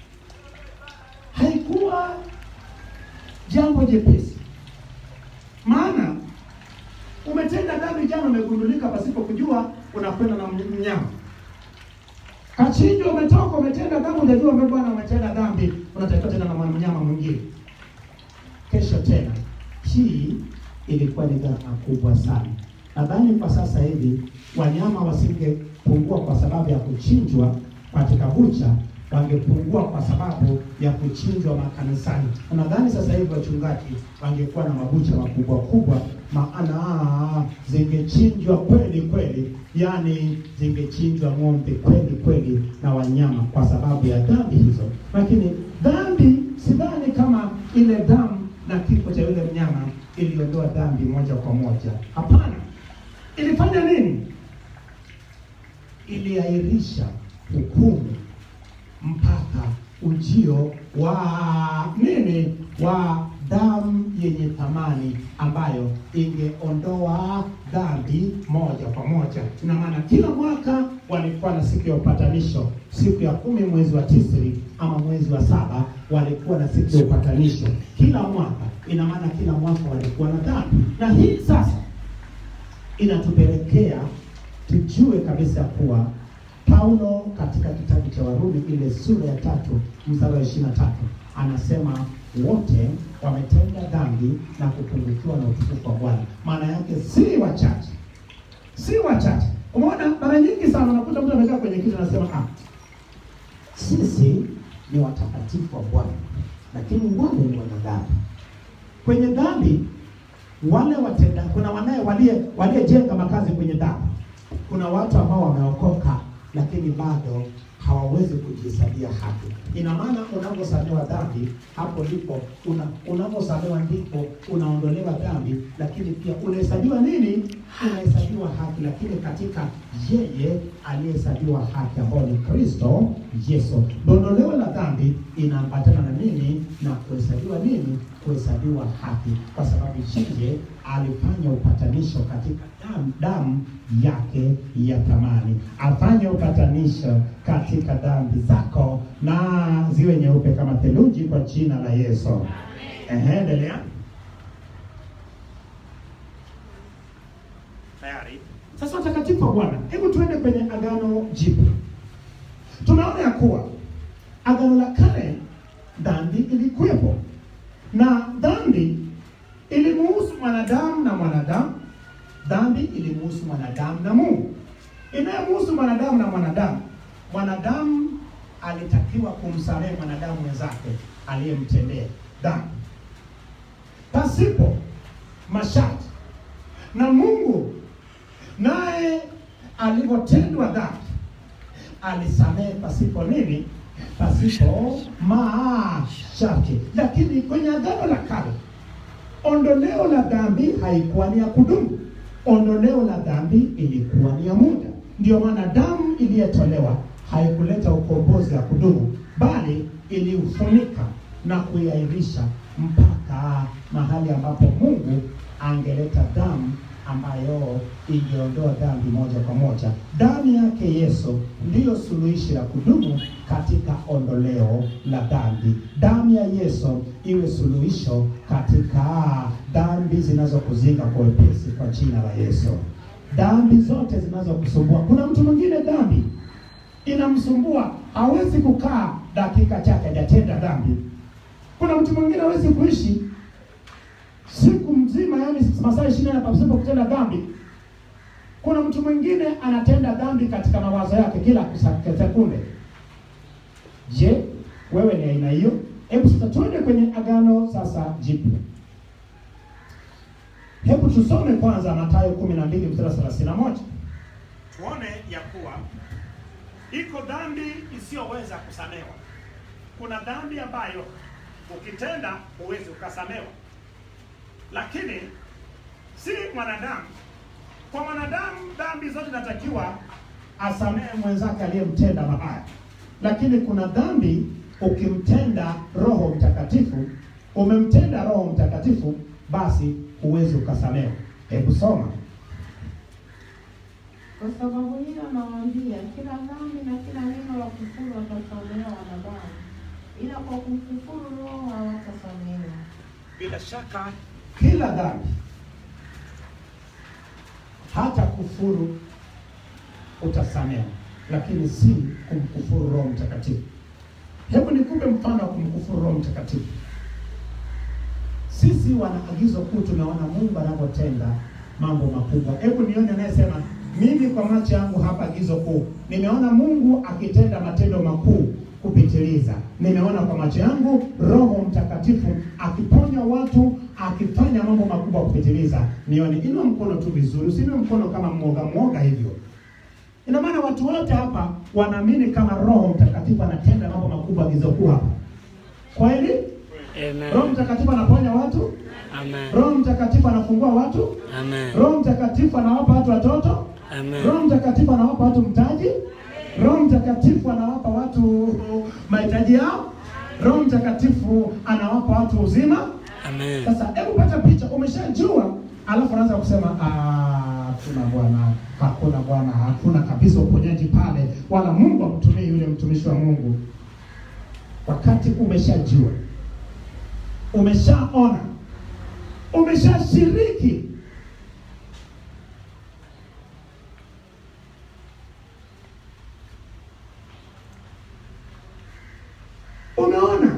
haikuwa jambo jepesi, maana umetenda dhambi jana, umegundulika pasipo kujua, unakwenda na mnyama kachinjwa, umetoka umetenda dhambi, hujajua wewe bwana umetenda dhambi, unatakiwa tena na mnyama mwingine kesho tena. Hii ilikuwa ni gharama kubwa sana. Nadhani kwa sasa hivi wanyama wasingepungua kwa sababu ya kuchinjwa katika bucha, wangepungua kwa sababu ya kuchinjwa makanisani. Na Nadhani sasa hivi wachungaji wangekuwa na mabucha makubwa kubwa, maana zingechinjwa kweli kweli, yani zingechinjwa ng'ombe kweli kweli na wanyama kwa sababu ya dhambi hizo. Lakini dhambi, sidhani kama ile damu na kifo cha yule mnyama iliondoa dhambi moja kwa moja. Hapana, ilifanya nini? Iliahirisha hukumu mpaka ujio wa nini, wa damu yenye thamani ambayo ingeondoa dhambi moja kwa moja. Ina maana kila mwaka walikuwa na siku ya upatanisho, siku ya kumi mwezi wa Tisri ama mwezi wa saba walikuwa na siku ya upatanisho kila mwaka. Ina maana kila mwaka walikuwa na dhambi, na hii sasa inatupelekea tujue kabisa kuwa Paulo katika kitabu cha Warumi ile sura ya tatu mstari wa ishirini na tatu anasema wote wametenda dhambi na kupungukiwa na utukufu wa Bwana. Maana yake si wachache, si wachache. Umeona, mara nyingi sana unakuta mtu amekaa kwenye kitu anasema ah, sisi ni watakatifu wa Bwana, lakini wale ni wanadhambi. Kwenye dhambi wale watenda, kuna wanaye walie waliejenga makazi kwenye dhambi. Kuna watu ambao wameokoka lakini bado hawawezi kujihesabia haki. Ina maana unaposamehewa dhambi, hapo ndipo una unaposamehewa ndipo unaondolewa dhambi, lakini pia unahesabiwa nini? Unahesabiwa haki, lakini katika yeye aliyehesabiwa haki ambao ni Kristo Yesu. Dondoleo la dhambi inaambatana na nini? Na kuhesabiwa nini? Kuhesabiwa haki, kwa sababu yeye alifanya upatanisho katika damu, damu yake ya thamani, afanye upatanisho katika dhambi zako na ziwe nyeupe kama theluji kwa jina la Yesu. Ehe, endelea. Tayari. Sasa watakatifu wa Bwana, hebu tuende kwenye agano jipya. Tunaona ya kuwa agano la kale dhambi ilikuwepo, na dhambi ilimuhusu mwanadamu na mwanadamu. Dhambi ilimuhusu mwanadamu na Mungu. Inayomuhusu mwanadamu na mwanadamu, mwanadamu alitakiwa kumsamehe mwanadamu mwenzake aliyemtendea dhambi pasipo masharti, na Mungu naye alivyotendwa dhambi alisamehe pasipo nini? Pasipo masharti. Lakini kwenye agano la kale ondoleo la dhambi haikuwa ni ya kudumu. Ondoleo la dhambi ilikuwa ni ya muda. Ndio maana damu iliyotolewa haikuleta ukombozi wa kudumu, bali iliufunika na kuiahirisha mpaka mahali ambapo Mungu angeleta damu ambayo ingeondoa dhambi moja kwa moja. Damu yake Yesu ndiyo suluhishi la kudumu katika ondoleo la dhambi. Damu ya Yesu iwe suluhisho katika dhambi zinazokuzinga kwa wepesi kwa jina la Yesu. Dhambi zote zinazokusumbua. Kuna mtu mwingine dhambi inamsumbua, hawezi kukaa dakika chache hajatenda dhambi. Kuna mtu mwingine hawezi kuishi siku mzima, yani masaa ishirini na pasipo kutenda dhambi. Kuna mtu mwingine anatenda dhambi katika mawazo yake kila kusa- sekunde. Je, wewe ni aina hiyo? Hebu sasa tuende kwenye agano sasa jipya. Hebu tusome kwanza Mathayo kumi na mbili mstari thelathini na moja tuone ya kuwa iko dhambi isiyoweza kusamewa. Kuna dhambi ambayo ukitenda huwezi ukasamewa. lakini si mwanadamu. Kwa mwanadamu dhambi zote zinatakiwa asamehe mwenzake aliyemtenda mabaya, lakini kuna dhambi ukimtenda Roho Mtakatifu, umemtenda Roho Mtakatifu, basi huwezi ukasamehe. Hebu soma. Kwa sababu hiyo nawaambia, kila dhambi na kila neno la kufuru watasamehewa wanadamu, ila kwa kumkufuru Roho hawatasamehewa. bila shaka Kila dhambi, hata kufuru utasamehe, lakini si kumkufuru Roho Mtakatifu. Hebu nikupe mfano wa kumkufuru Roho Mtakatifu. Sisi wana agizo kuu, tumeona Mungu anavyotenda mambo makubwa. Hebu nione anayesema mimi kwa macho yangu hapa, agizo kuu, nimeona Mungu akitenda matendo makuu kupitiliza. Nimeona kwa macho yangu Roho Mtakatifu akiponya watu, akifanya mambo makubwa kupitiliza. Nione, inua mkono tu vizuri, usiinue mkono kama mwoga mwoga hivyo. Ina maana watu wote hapa wanaamini kama Roho Mtakatifu anatenda mambo makubwa agizo kuu hapa. Kweli? Roho Amen. Mtakatifu anaponya watu, Amen. Roho Mtakatifu anafungua watu, Amen. Roho Mtakatifu anawapa watu watoto, Amen. Roho Mtakatifu anawapa watu mtaji, Roho Mtakatifu anawapa watu mahitaji yao, Roho Mtakatifu anawapa watu uzima. Amen. Sasa hebu pata picha, umeshajua, alafu anaanza kusema "Ah, hakuna bwana, hakuna bwana, hakuna kabisa uponyaji pale, wala Mungu amtumie yule mtumishi wa Mungu. Wakati umeshajua, umeshaona, umeshashiriki, umeona,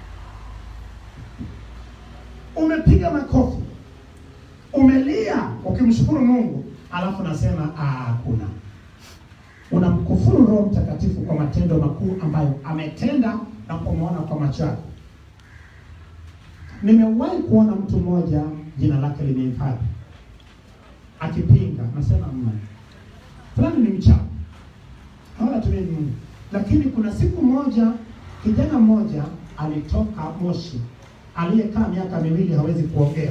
umepiga makofi, umelia ukimshukuru Mungu, alafu nasema "Ah, hakuna. Unamkufuru Roho Mtakatifu kwa matendo makuu ambayo ametenda na kumwona kwa macho yako. Nimewahi kuona mtu mmoja jina lake limehifadhi akipinga, nasema mma fulani ni mchawi, hawa tumie Mungu. Lakini kuna siku moja kijana mmoja alitoka Moshi, aliyekaa miaka miwili hawezi kuongea.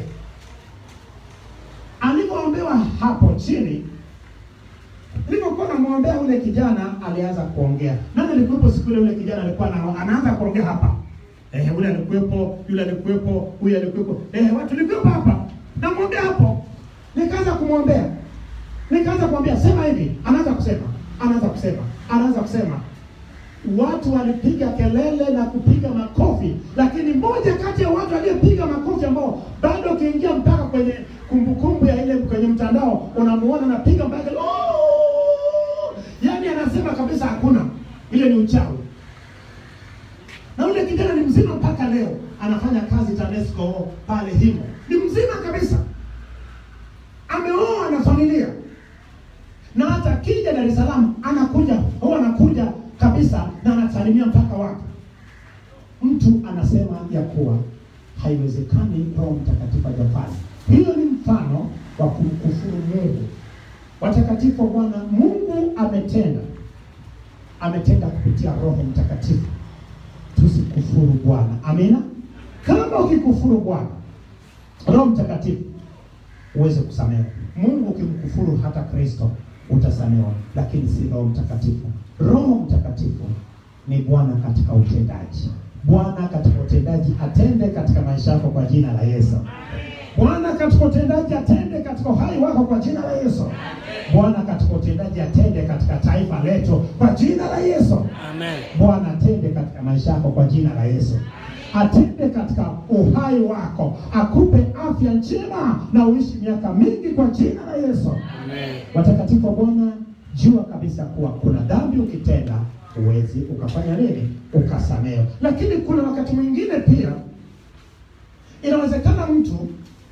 Alivyoombewa hapo chini, nilipokuwa namwombea ule kijana, alianza kuongea. Nani alikuwepo siku ile? Ule kijana alikuwa ana- anaanza kuongea hapa Eh, ule alikuwepo, yule alikuwepo, huyu alikuwepo. Eh, watu tulikuwepo hapa. Namwombea hapo. Nikaanza kumwombea. Nikaanza kumwambia sema hivi, anaanza kusema, anaanza kusema, anaanza kusema. Watu walipiga kelele na kupiga makofi, lakini mmoja kati ya watu aliyepiga makofi ambao bado ukiingia mpaka kwenye kumbukumbu ya ile kwenye mtandao unamuona anapiga mpaka "Oh!" yaani anasema kabisa hakuna, ile ni uchawi na ule kijana ni mzima mpaka leo, anafanya kazi TANESCO pale Himo, ni mzima kabisa, ameoa na familia, na hata akija Dar es Salaam anakuja, huwa anakuja kabisa na anasalimia mpaka watu. Mtu anasema ya kuwa haiwezekani Roho Mtakatifu hajafanya. Hiyo ni mfano wa kumkufuru Mungu. Watakatifu wa Bwana, Mungu ametenda, ametenda kupitia Roho Mtakatifu tusikufuru Bwana. Amina. Kama ukikufuru Bwana Roho Mtakatifu uweze kusamehewa. Mungu ukimkufuru hata Kristo utasamehewa, lakini si Roho Mtakatifu. Roho Mtakatifu ni Bwana katika utendaji. Bwana katika utendaji atende katika maisha yako kwa jina la Yesu. Bwana katika utendaji atende katika uhai wako kwa jina la Yesu. Bwana katika utendaji atende katika taifa letu kwa jina la Yesu. Amen. Bwana atende katika maisha yako kwa jina la Yesu. Atende katika uhai wako, akupe afya njema na uishi miaka mingi kwa jina la Yesu. Amen. Watakatifu wa Bwana, jua kabisa kuwa kuna dhambi ukitenda huwezi ukafanya nini, ukasamehewa. Lakini kuna wakati mwingine pia inawezekana mtu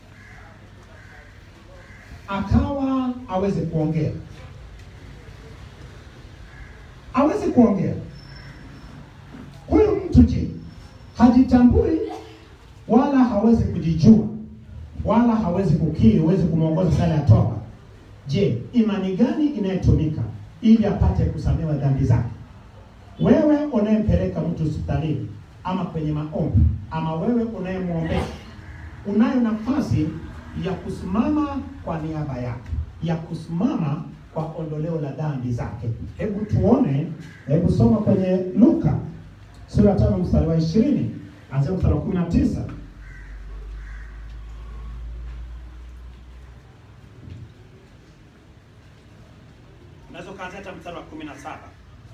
akawa aweze kuongea, aweze kuongea. Huyu mtu je, hajitambui wala hawezi kujijua wala hawezi kukiri, huwezi kumwongoza sala ya toba. Je, imani gani inayotumika ili apate kusamehewa dhambi zake? Wewe unayempeleka mtu hospitalini ama kwenye maombi ama wewe unayemwombea, unayo nafasi ya kusimama kwa niaba yake, ya kusimama kwa ondoleo la dhambi zake. Hebu tuone, hebu soma kwenye Luka sura ya tano mstari wa ishirini anzia mstari wa kumi na tisa. Unaweza ukaanzia hata mstari wa kumi na saba.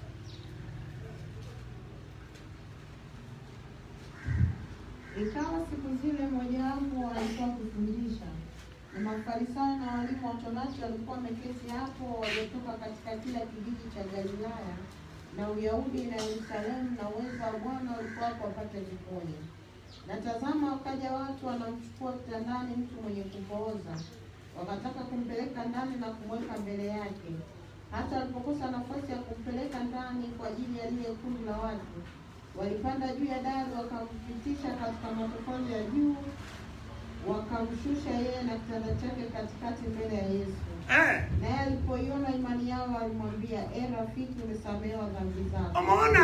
Ikawa siku zile mojawapo alikuwa kufundisha, na Mafarisayo na walimu wa Torati walikuwa wameketi hapo, waliotoka katika kila kijiji cha Galilaya na Uyahudi na Yerusalemu, na uwezo wa Bwana ulikuwa wapate kuponya. Na tazama, wakaja watu wanamchukua kitandani mtu mwenye kupooza, wakataka kumpeleka ndani na kumweka mbele yake. Hata walipokosa nafasi ya kumpeleka ndani kwa ajili ya lile kundi la watu, walipanda juu ya dari wakampitisha katika matofali ya juu, wakamshusha yeye na kitanda chake katikati mbele ya Yesu. Eh, Naye alipoiona imani yao, alimwambia, e rafiki, umesamehewa dhambi zako. umeona,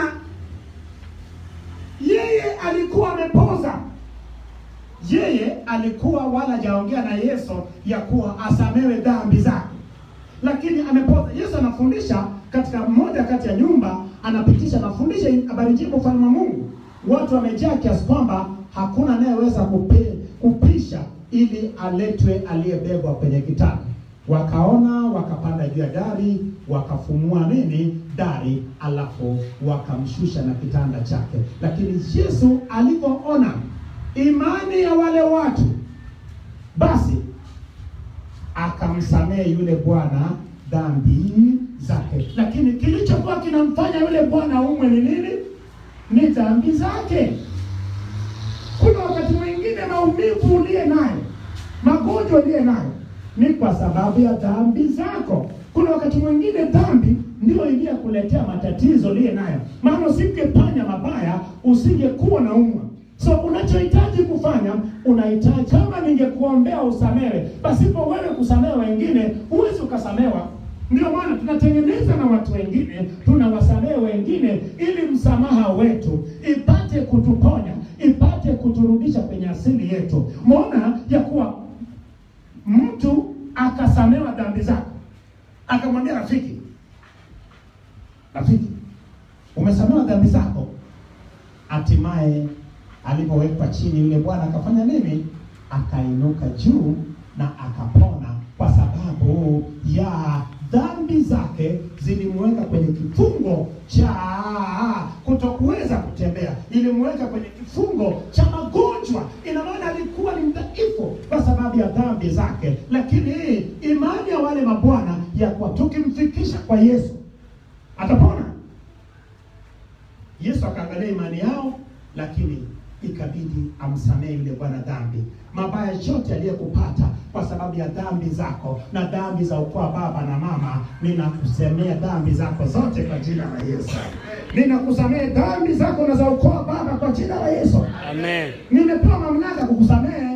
yeye alikuwa amepoza, yeye alikuwa wala hajaongea na Yesu ya kuwa asamewe dhambi zake, lakini amepoza. Yesu anafundisha katika moja kati ya nyumba, anapitisha anafundisha habari njema ufalme wa Mungu. Watu wamejaa kiasi kwamba hakuna anayeweza kupe, kupisha ili aletwe aliyebebwa kwenye kitanda. Wakaona, wakapanda juu ya dari, wakafumua nini dari, alafu wakamshusha na kitanda chake. Lakini Yesu alipoona imani ya wale watu, basi akamsamehe yule bwana dhambi zake. Lakini kilichokuwa kinamfanya yule bwana umwe ni nini? Ni dhambi zake. Kuna wakati mwingine maumivu uliye nayo, magonjwa uliye nayo ni kwa sababu ya dhambi zako. Kuna wakati mwingine dhambi ndio iliyokuletea matatizo uliye nayo, maana usingefanya mabaya usingekuwa na umwa. So unachohitaji kufanya, unahitaji kama ningekuombea usamewe, pasipo wewe kusamehe wengine, huwezi ukasamewa. Ndio maana tunatengeneza na watu wengine, tunawasamehe wengine, ili msamaha wetu ipate kutuponya, ipate kuturudisha kwenye asili yetu. Umeona ya kuwa mtu akasamewa dhambi zake, akamwambia rafiki, rafiki, umesamewa dhambi zako. Hatimaye alipowekwa chini, yule bwana akafanya nini? Akainuka juu na akapona, kwa sababu ya dhambi zake zilimweka kwenye kifungo cha kutokuweza kutembea, ilimweka kwenye kifungo cha magonjwa. Ina maana alikuwa ni mdhaifu kwa sababu ya dhambi zake, lakini imani ya wale mabwana ya kuwa tukimfikisha kwa Yesu atapona. Yesu akaangalia imani yao, lakini ikabidi amsamehe yule bwana dhambi. Mabaya yote aliyekupata kwa sababu ya dhambi zako na dhambi za ukoo wa baba na mama, ninakusemea dhambi zako zote kwa jina la Yesu. Ninakusamehe dhambi zako na za ukoo wa baba kwa jina la Yesu. Amen. Nimepewa mamlaka kukusamehe.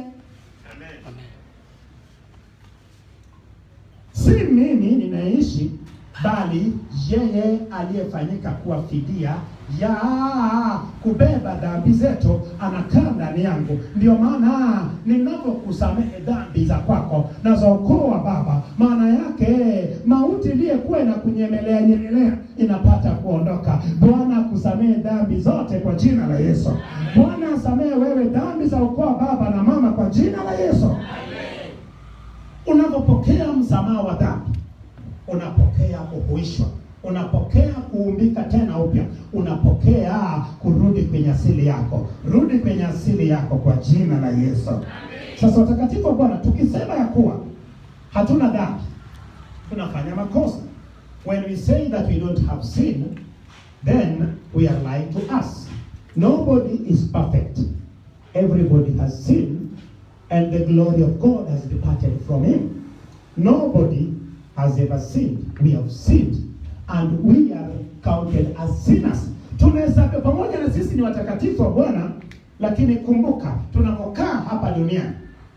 Si mimi ninaishi, bali yeye aliyefanyika kuwa fidia ya kubeba dhambi zetu anakaa ndani yangu. Ndio maana ninapokusamehe dhambi za kwako na za ukoo wa baba, maana yake mauti iliyokuwa inakunyemelea nyemelea inapata kuondoka. Bwana akusamehe dhambi zote kwa jina la Yesu. Bwana asamehe wewe dhambi za ukoo wa baba na mama kwa jina la Yesu. Unapopokea msamaha wa dhambi, unapokea kuhuishwa, unapokea kuumbika tena upya, unapokea kurudi kwenye asili yako. Rudi kwenye asili yako kwa jina la Yesu. Sasa watakatifu wa Bwana, tukisema ya kuwa hatuna dhambi, tunafanya makosa. When we say that we don't have sin, then we are lying to us. Nobody is perfect. Everybody has sinned and the glory of God has departed from him. Nobody has ever sinned. We have sinned and we are counted as sinners. Tunahesabiwa pamoja na sisi ni watakatifu wa Bwana, lakini kumbuka tunapokaa hapa duniani,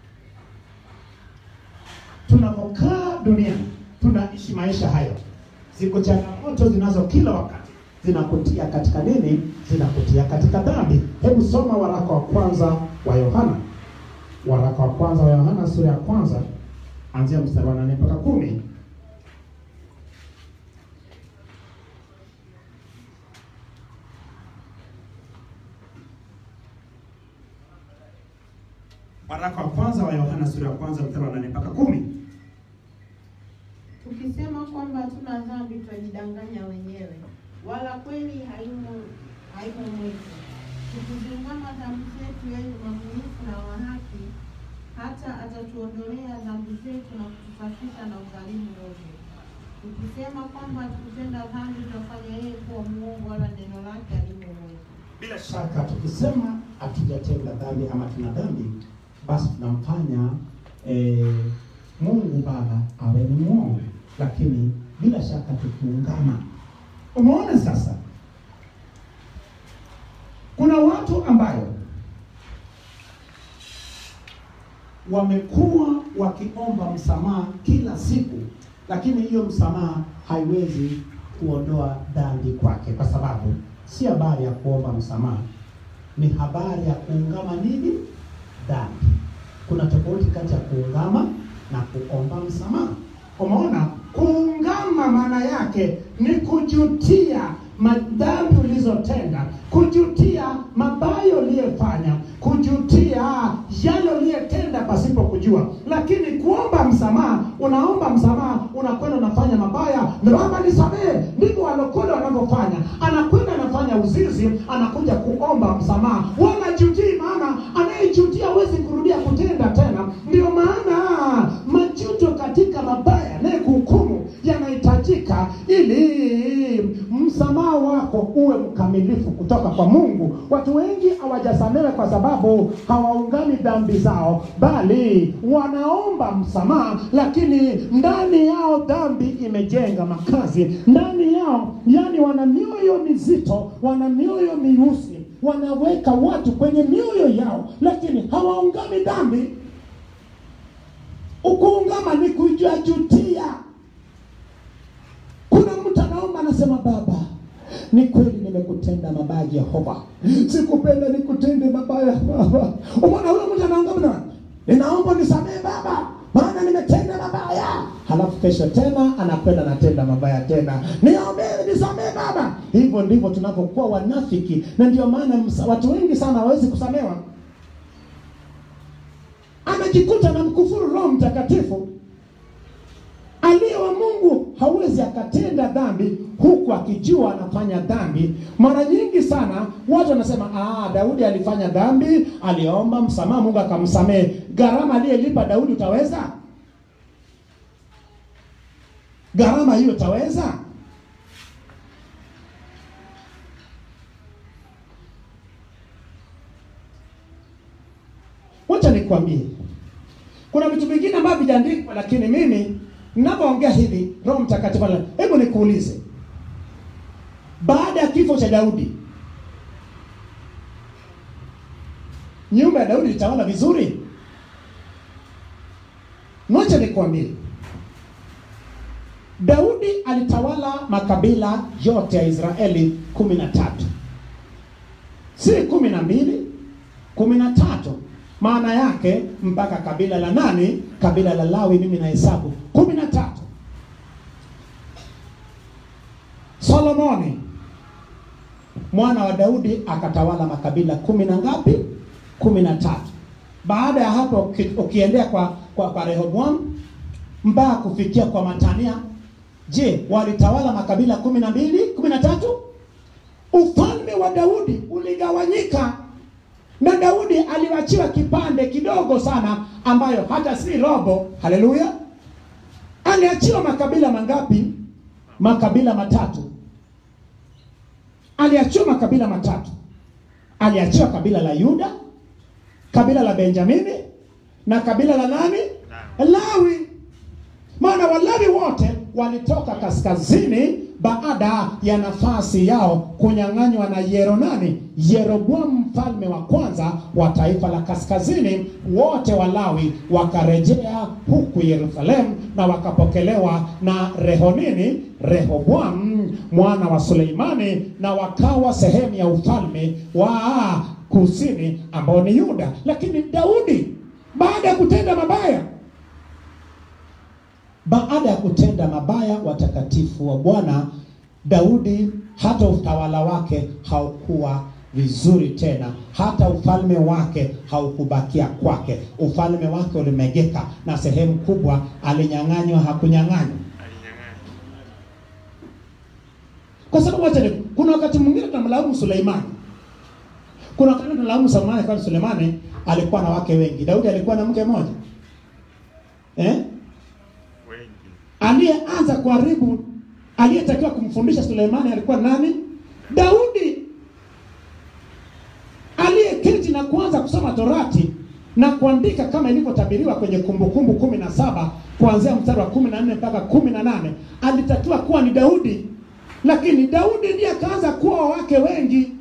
tunapokaa duniani tunaishi maisha hayo, ziko changamoto zinazo kila wakati zinakutia katika nini? Zinakutia katika dhambi. Hebu soma waraka wa kwanza wa Yohana, waraka kwanza wa Yohana sura ya kwanza anzia mstari wa nane mpaka kumi. Waraka wa kwanza wa Yohana sura ya kwanza mstari wa nane mpaka kumi. Tukisema kwamba hatuna dhambi twajidanganya wenyewe, wala kweli haimo haimo mwetu. Tukizingama dhambi zetu, yeye ni mwaminifu na wa haki, hata atatuondolea dhambi zetu na kutusafisha na udhalimu wote. Tukisema kwamba hatukutenda dhambi, twafanya yeye kuwa muongo, wala neno lake halimo mwetu. Bila shaka tukisema hatujatenda dhambi ama tuna dhambi, basi tunamfanya eh, Mungu Baba awe ni mwongo, lakini bila shaka tukiungama. Umeona sasa, kuna watu ambayo wamekuwa wakiomba msamaha kila siku, lakini hiyo msamaha haiwezi kuondoa dhambi kwake, kwa sababu si habari ya kuomba msamaha, ni habari ya kuungama nini? Dhambi. Kuna tofauti kati ya kuungama na kuomba msamaha. Umeona, kuungama maana yake ni kujutia madhambi ulizotenda, kujutia mabaya uliyefanya, kujutia yale uliyetenda pasipo kujua. Lakini kuomba msamaha, unaomba msamaha, unakwenda unafanya mabaya, Baba nisamehe. Ndivyo walokole wanavyofanya, anakwenda anafanya uzinzi, anakuja kuomba msamaha, wala jutii, maana anayejutia hawezi kurudia kutenda tena. Ndio maana majuto katika mabaya naye kuhukumu yanahitajika ili msamaha wako uwe mkamilifu kutoka kwa Mungu. Watu wengi hawajasamehe kwa sababu hawaungami dhambi zao, bali wanaomba msamaha, lakini ndani yao dhambi imejenga makazi ndani yao, yani wana mioyo mizito, wana mioyo miusi, wanaweka watu kwenye mioyo yao, lakini hawaungami dhambi. Ukuungama ni kujajutia. Kuna mtu anaomba anasema, Baba, ni kweli nimekutenda mabaya Jehova, sikupenda nikutende mabaya Baba. Umeona huyo mtu anaungama na ninaomba nisamehe Baba, maana nimetenda mabaya. Halafu kesho tena anakwenda anatenda mabaya tena, niombee nisamehe Baba. Hivyo ndivyo tunavyokuwa wanafiki, na ndio maana msa- watu wengi sana hawawezi kusamewa anajikuta na mkufuru Roho Mtakatifu aliye wa Mungu hawezi akatenda dhambi huku akijua anafanya dhambi. Mara nyingi sana watu wanasema ah, Daudi alifanya dhambi, aliomba msamaha, Mungu akamsamehe. Gharama aliyelipa Daudi utaweza? Gharama hiyo utaweza? Wacha nikwambie, kuna vitu vingine ambavyo vijaandikwa, lakini mimi ninapoongea hivi, Roho Mtakatifu ana- hebu nikuulize, baada ya kifo cha Daudi, nyumba ya Daudi ilitawala vizuri? Wacha nikwambie, Daudi alitawala makabila yote ya Israeli kumi na tatu si kumi na mbili kumi na tatu maana yake mpaka kabila la nani kabila la lawi mimi na hesabu kumi na tatu solomoni mwana wa daudi akatawala makabila kumi na ngapi kumi na tatu baada ya hapo uki- ukiendea kwa kwa, kwa rehoboam mpaka kufikia kwa matania je walitawala makabila kumi na mbili kumi na tatu ufalme wa Daudi uligawanyika na Daudi aliwachiwa kipande kidogo sana, ambayo hata si robo. Haleluya! aliachiwa makabila mangapi? Makabila matatu. Aliachiwa makabila matatu. Aliachiwa kabila la Yuda, kabila la Benjamini na kabila la nani? Lawi. Maana Walawi wote walitoka kaskazini baada ya nafasi yao kunyang'anywa na Yero nani? Yeroboamu mfalme wa kwanza wa taifa la kaskazini. Wote Walawi wakarejea huku Yerusalemu na wakapokelewa na Rehonini, Rehoboamu mwana wa Suleimani, na wakawa sehemu ya ufalme wa kusini ambao ni Yuda. Lakini Daudi baada ya kutenda mabaya. Baada ya kutenda mabaya, watakatifu wa Bwana, Daudi hata utawala wake haukuwa vizuri tena, hata ufalme wake haukubakia kwake. Ufalme wake ulimegeka na sehemu kubwa alinyang'anywa, hakunyang'anywa kwa sababu wacha ni kuna wakati mwingine tunamlaumu Suleimani, kuna wakati tunalaumu Suleimani kwa Suleimani alikuwa na wake wengi. Daudi alikuwa na mke mmoja eh? wengi Aliyeanza kuharibu, aliyetakiwa kumfundisha Suleimani alikuwa nani? Daudi. Aliyeketi na kuanza kusoma Torati na kuandika kama ilivyotabiriwa kwenye Kumbukumbu kumi na saba kuanzia mstari wa kumi na nne mpaka kumi na nane alitakiwa kuwa ni Daudi, lakini Daudi ndiye akaanza kuwa wake wengi,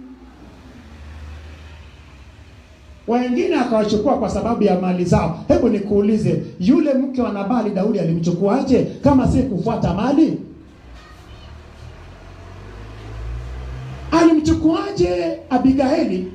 wengine akawachukua kwa sababu ya mali zao. Hebu nikuulize, yule mke wa Nabali Daudi alimchukuaje kama si kufuata mali? Alimchukuaje Abigaili?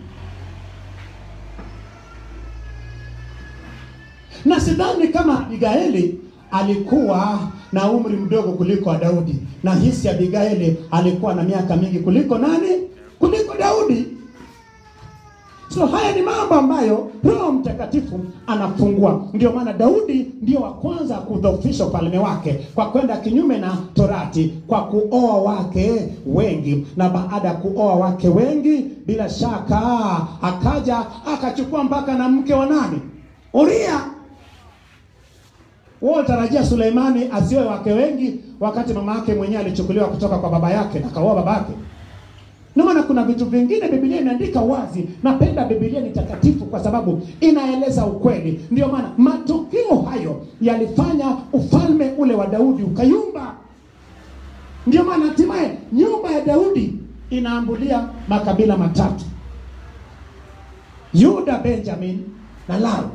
na sidhani kama Abigaili alikuwa na umri mdogo kuliko wa Daudi, na hisi Abigaili alikuwa na miaka mingi kuliko nani? Kuliko Daudi. So haya ni mambo ambayo Roho Mtakatifu anafungua. Ndio maana Daudi ndio wa kwanza kudhoofisha ufalme wake kwa kwenda kinyume na Torati, kwa kuoa wake wengi, na baada ya kuoa wake wengi, bila shaka akaja akachukua mpaka na mke wa nani? Uria. Wao tarajia Suleimani asioe wake wengi, wakati mama yake mwenyewe alichukuliwa kutoka kwa baba yake na kaoa baba yake. Ndio maana kuna vitu vingine Biblia imeandika wazi. Napenda Biblia ni takatifu kwa sababu inaeleza ukweli. Ndio maana matukio hayo yalifanya ufalme ule wa Daudi ukayumba. Ndio maana hatimaye nyumba ya Daudi inaambulia makabila matatu: Yuda, Benjamin na Lawi.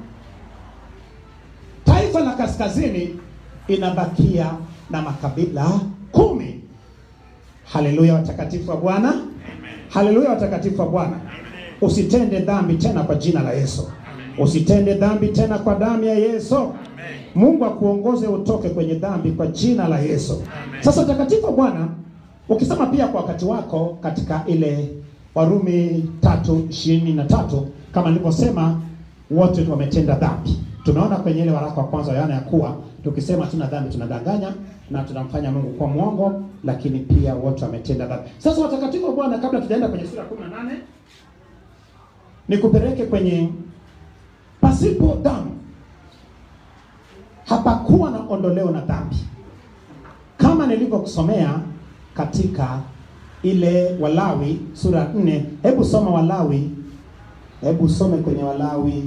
Taifa la kaskazini inabakia na makabila kumi. Haleluya, watakatifu wa Bwana. Haleluya, watakatifu wa Bwana. Usitende dhambi tena kwa jina la Yesu. Usitende dhambi tena kwa damu ya Yesu. Mungu akuongoze utoke kwenye dhambi kwa jina la Yesu. Sasa watakatifu wa Bwana, ukisema pia kwa wakati wako katika ile Warumi tatu ishirini na tatu kama nilivyosema, wote wametenda dhambi. Tumeona kwenye ile waraka wa kwanza wa Yohana ya kuwa tukisema tuna dhambi tunadanganya na tunamfanya Mungu kuwa mwongo, lakini pia wote wametenda dhambi. Sasa watakatifu wa Bwana, kabla tujaenda kwenye sura ya 18 nikupeleke kwenye pasipo damu hapakuwa na ondoleo na dhambi, kama nilivyokusomea katika ile Walawi sura ya 4. Hebu soma Walawi, hebu some kwenye Walawi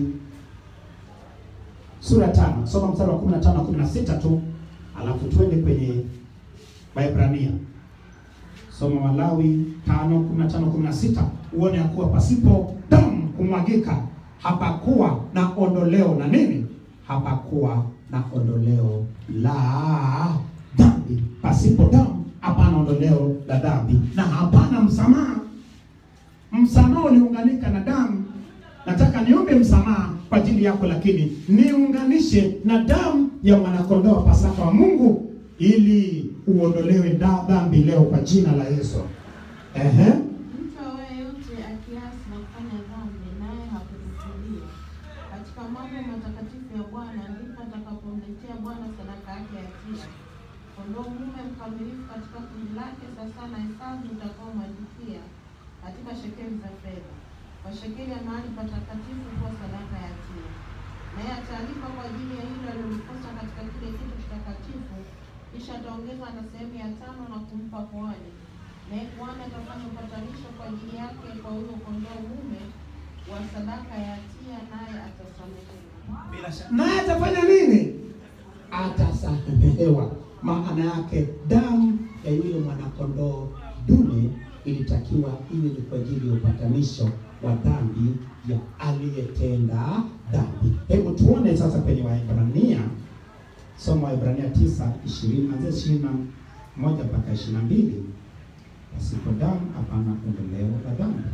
sura tano soma mstari wa 15 na 16 tu, alafu twende kwenye Waebrania. Soma Walawi 5 15 16, uone ya kuwa pasipo damu kumwagika hapakuwa na ondoleo na nini, hapakuwa na ondoleo la dhambi. Pasipo damu hapana ondoleo la dhambi na hapana msamaha. Msamaha uliunganika na damu. Nataka niombe msamaha kwa ajili yako, lakini niunganishe na damu ya mwanakondoo wa Pasaka wa Mungu ili uondolewe da dhambi leo kwa jina la Yesu. Ehe. Mtu awaye yote akiasi na kufanya dhambi, naye hakukusudia katika mambo matakatifu ya Bwana, ndipo atakapomletea Bwana sadaka yake ya hatia, kondoo mume mkamilifu katika kundi lake, sasa na hesabu utakaomalikia katika shekeli za fedha, kwa shekeli ya mahali patakatifu kuwa sadaka ya hatia. Naye atalipa kwa ajili ya hilo alilolikosa katika kile kitu kitakatifu, kisha ataongeza na sehemu ya tano na kumpa kuhani naye kuhani atafanya upatanisho kwa ajili yake kwa huyo kondoo mume wa sadaka ya hatia, naye atasamehewa. naye atafanya nini? Atasamehewa. Maana yake damu ya yule mwanakondoo dume ilitakiwa iwe ni kwa ajili ya upatanisho wa dhambi ya aliyetenda dhambi. Hebu tuone sasa kwenye Waebrania, soma Waebrania tisa ishirini anzia ishirini na moja mpaka ishirini na mbili pasipo damu hapana ondoleo la dhambi.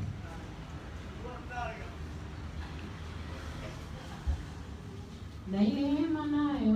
Na ile hema nayo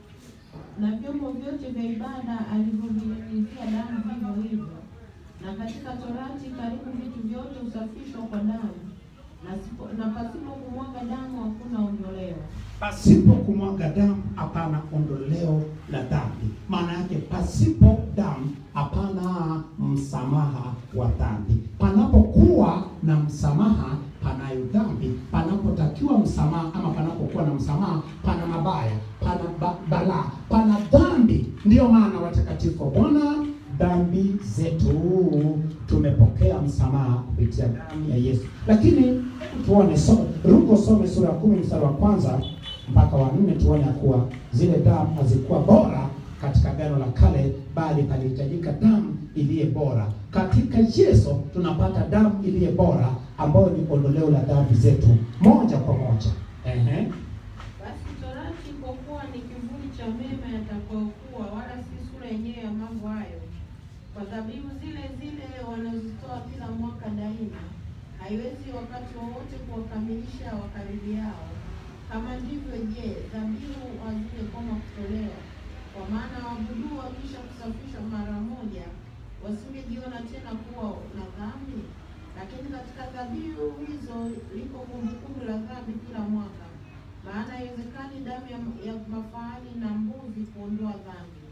na vyombo vyote vya ibada alivyovinyunyizia damu vivyo hivyo. Na katika Torati karibu vitu vyote husafishwa kwa damu, na sipo, na pasipo kumwaga damu hakuna ondoleo. Pasipo kumwaga damu hapana ondoleo la dhambi. Maana yake pasipo damu hapana msamaha wa dhambi. Panapokuwa na msamaha panayo dhambi. Panapotakiwa msamaha ama panapokuwa na msamaha pana mabaya, pana ba balaa, pana dhambi. Ndiyo maana watakatifu wa Bwana, dhambi zetu tumepokea msamaha kupitia damu ya Yesu. Lakini hebu tuone so, Ruko some sura ya kumi mstari wa kwanza mpaka wa nne tuone ya kuwa zile damu hazikuwa bora katika gano la kale, bali palihitajika damu iliye bora. Katika Yesu tunapata damu iliye bora ambayo ni ondoleo la dhambi zetu moja kwa moja. Ehe. Basi Torati kwa kuwa ni kivuli cha mema yatakayokuwa, wala si sura yenyewe ya mambo hayo, kwa dhabihu zile zile wanazitoa kila mwaka daima, haiwezi wakati wowote kuwakamilisha wakaribiao. Kama ndivyo, je, dhabihu hazingekoma kutolewa? Kwa maana waabuduo wakisha kusafishwa mara moja, wasingejiona tena kuwa na dhambi. Lakini katika dhabihu hizo liko kumbukumbu la dhambi kila mwaka maana haiwezekani damu ya, ya mafahali na mbuzi kuondoa dhambi.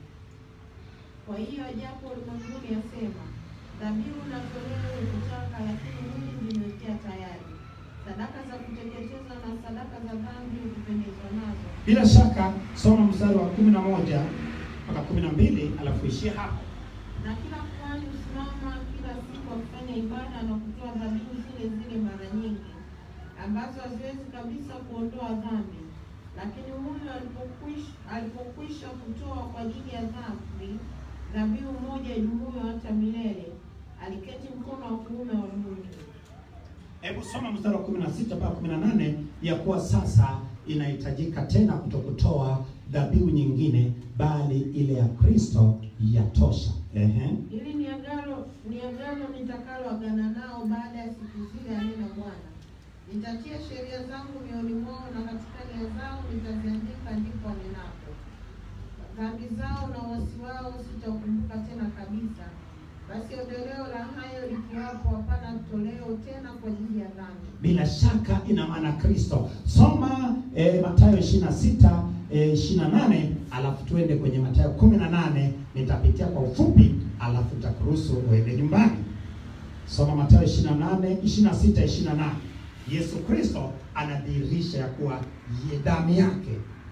Kwa hiyo japo ulimwenguni yasema dhabihu na toleo hukutaka, lakini mwili nimewekea tayari. Sadaka za kuteketeza na sadaka za dhambi hukupendezwa nazo. Bila shaka soma mstari wa kumi na moja mpaka kumi na mbili alafu ishie hapo. Na kila kuhani husimama kila siku akifanya ibada na kutoa dhabihu zile zile mara nyingi, ambazo haziwezi kabisa kuondoa dhambi. Lakini huyo alipokwisha, alipokwisha kutoa kwa ajili ya dhambi dhabihu moja idumuyo hata milele, aliketi mkono wa kuume wa Mungu. Hebu soma mstari wa 16 mpaka 18 ya kuwa sasa inahitajika tena kutokutoa dhabihu nyingine bali ile ya Kristo yatosha. Ehe. Hili ni agano ni agano nitakalo agana nao baada ya siku zile, anena Bwana. Nitatia sheria zangu mioyoni mwao, na katika nia zao nitaziandika, ndipo anenapo. Dhambi zao na uasi wao sitaukumbuka tena kabisa. Basi ondoleo la hayo likiwapo, hapana toleo tena kwa ajili ya dhambi. Bila shaka ina maana Kristo. Soma eh, Mathayo 26 eh, 28 alafu tuende kwenye Mathayo 18 nitapitia kwa ufupi alafu nitakuruhusu uende nyumbani. Soma Mathayo 28 26 28. Yesu Kristo anadhihirisha ya kuwa ye- damu yake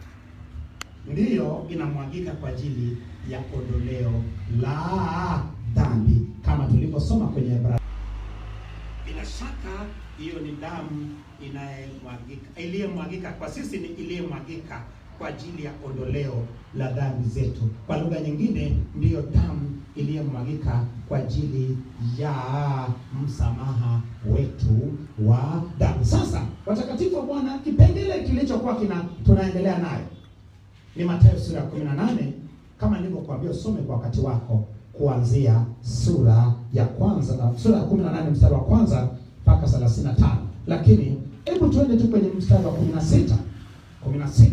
ndiyo inamwagika kwa ajili ya ondoleo la dhambi kama tulivyosoma kwenye Ibrania. Bila shaka hiyo ni damu inayomwagika iliyomwagika kwa sisi, ni iliyomwagika kwa ajili ya ondoleo la dhambi zetu. Kwa lugha nyingine, ndiyo damu iliyomwagika kwa ajili ya msamaha wetu wa damu. Sasa watakatifu wa Bwana, kipengele kilichokuwa kina tunaendelea nayo ni Mathayo sura ya 18 kama nilivyokuambia usome kwa wakati wako kuanzia sura ya kwanza na sura ya 18 mstari wa kwanza mpaka 35. Lakini hebu tuende tu kwenye mstari wa 16. 16.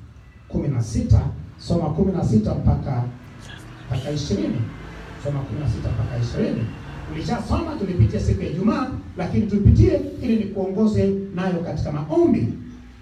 16 soma 16 mpaka mpaka 20. Soma 16 mpaka 20. Ulishasoma, tulipitia siku ya Ijumaa, lakini tulipitie ili nikuongoze nayo katika maombi.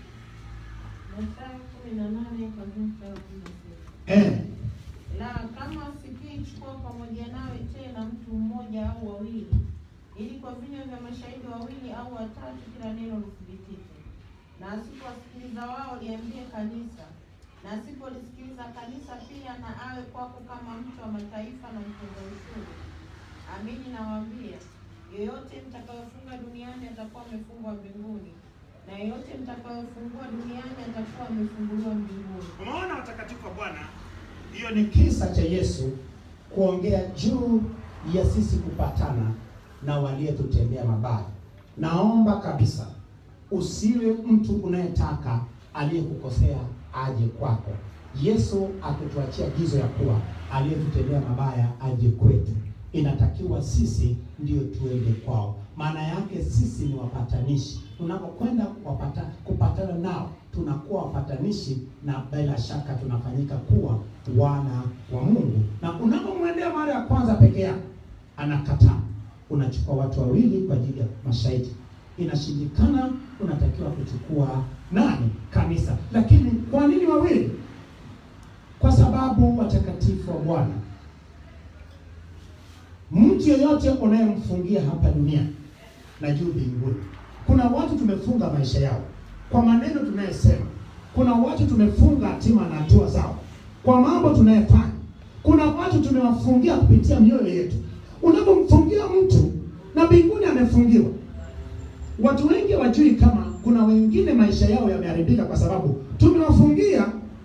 Mathayo kumi na nane kuanzia mstari wa kumi na sita. Eh, La, kama sikiichukua pamoja nawe tena mtu mmoja au wawili, ili kwa vinywa vya mashahidi wawili au watatu kila neno lithibitike. Na asipowasikiliza wao, liambie kanisa, na asipolisikiliza kanisa pia, na awe kwako kama mtu wa mataifa na mtoza ushuru. Amini nawaambia, yoyote mtakayofunga duniani atakuwa amefungwa mbinguni, na yoyote mtakayofungua duniani atakuwa amefunguliwa mbinguni. Unaona watakatifu wa Bwana, hiyo ni kisa cha Yesu kuongea juu ya sisi kupatana na waliyetutendea mabaya. Naomba kabisa usiwe mtu unayetaka aliyekukosea aje kwako. Yesu akutuachia agizo ya kuwa aliyetutendea mabaya aje kwetu. Inatakiwa sisi ndio tuende kwao. maana yake sisi ni wapatanishi. Tunapokwenda wapata, kupatana nao tunakuwa wapatanishi, na bila shaka tunafanyika kuwa wana wa Mungu. Na unapomwendea mara ya kwanza peke yako, anakataa. Unachukua watu wawili kwa ajili ya mashahidi. Inashindikana, unatakiwa kuchukua nani? Kanisa. Lakini kwa nini wawili? Kwa sababu watakatifu wa Bwana mtu yeyote unayemfungia hapa duniani na juu mbinguni. Kuna watu tumefunga maisha yao kwa maneno tunayosema. Kuna watu tumefunga hatima na hatua zao kwa mambo tunayofanya. Kuna watu tumewafungia kupitia mioyo yetu. Unapomfungia mtu na mbinguni amefungiwa. Watu wengi wajui kama kuna wengine maisha yao yameharibika kwa sababu tumewafungia.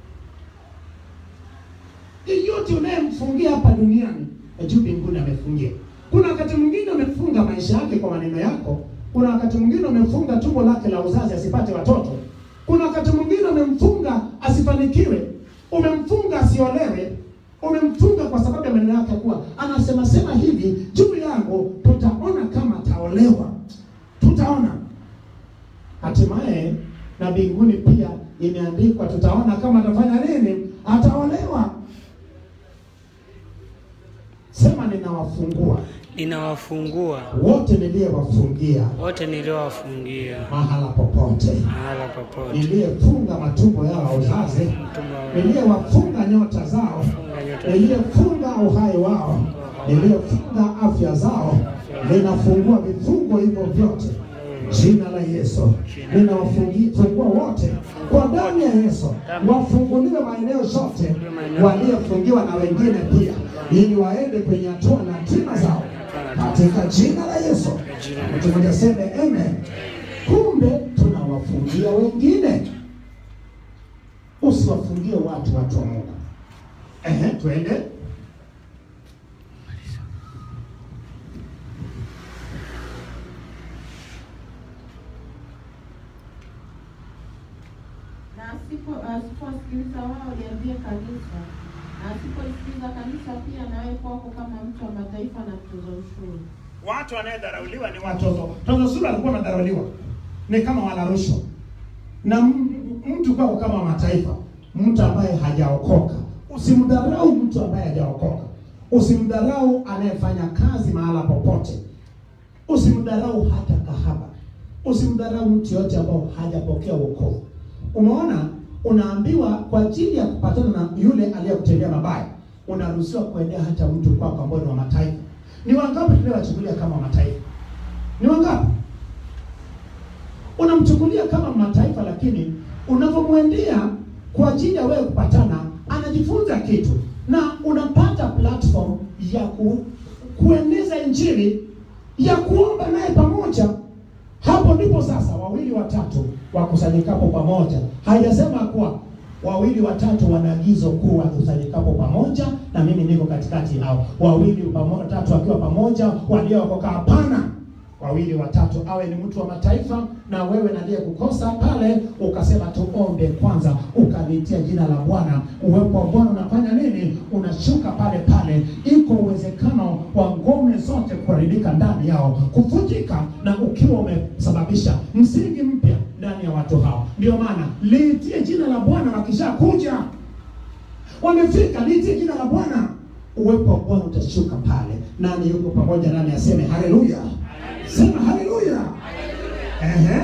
Yeyote unayemfungia hapa duniani juu mbinguni amefungia. Kuna wakati mwingine umefunga maisha yake kwa maneno yako. Kuna wakati mwingine umefunga tumbo lake la uzazi asipate watoto. Kuna wakati mwingine umemfunga asifanikiwe, umemfunga asiolewe, umemfunga kwa sababu ya maneno yake, kuwa anasema sema hivi juu yangu, tutaona kama ataolewa, tutaona. Hatimaye na mbinguni pia imeandikwa, tutaona kama atafanya nini, ataolewa. Sema ninawafungua Ninawafungua wote niliyewafungia wote niliowafungia mahala popote, mahala popote, niliyefunga matumbo yao ya uzazi, mtumba wa niliyewafunga nyota zao, funga nyota niliyefunga uhai wao, niliyefunga afya zao, ninafungua vifungo hivyo vyote jina la Yesu. Ninawafungua wote kwa damu ya Yesu, wafunguliwe maeneo yote waliofungiwa na wengine pia, ili waende kwenye hatua na hatima zao katika jina la Yesu. Mtu mmoja seme amen. Kumbe tunawafungia wengine, usiwafungie watu, watu wa Mungu. Ehe, twende. na asipo asiposikiliza wao liambie kanisa, na asiposikiliza kanisa pia nawe kwako kama mtu wa mataifa na mtoza ushuru. Watu wanayedharauliwa ni watoto. Toza sura alikuwa anadharauliwa, ni kama wala rushwa, na m- mtu kwako kama mataifa, mtu ambaye hajaokoka. Usimdharau mtu ambaye hajaokoka, usimdharau anayefanya kazi mahala popote, usimdharau hata kahaba, usimdharau mtu yote ambao hajapokea wokovu. Umeona, unaambiwa kwa ajili ya kupatana na yule aliyekutendea mabaya, unaruhusiwa kuendea hata mtu kwako ambao ni wa mataifa. Ni wangapi tunawachukulia kama mataifa? Ni wangapi unamchukulia kama mataifa, lakini unapomwendea kwa ajili ya wewe kupatana, anajifunza kitu na unapata platform ya ku, kueneza injili ya kuomba naye pamoja. Hapo ndipo sasa wawili watatu wakusanyikapo pamoja. Haijasema kuwa wawili watatu wana agizo kuu wakusanyikapo pamoja, na mimi niko katikati yao. Wawili pamo- watatu wakiwa pamoja, waliookoka. Hapana, wawili watatu, awe ni mtu wa mataifa na wewe naliye kukosa pale, ukasema tuombe kwanza, ukalitia jina la Bwana. Uwepo wa Bwana unafanya nini? Unashuka pale pale. Iko uwezekano wa ngome zote kuharibika ndani yao, kuvunjika, na ukiwa umesababisha msingi mpya ndani ya watu hao. Ndio maana liitie jina la Bwana, wakishakuja wamefika, liitie jina la Bwana, uwepo wa Bwana utashuka pale. Nani yuko pamoja nami aseme haleluya? Sema haleluya. Ehe.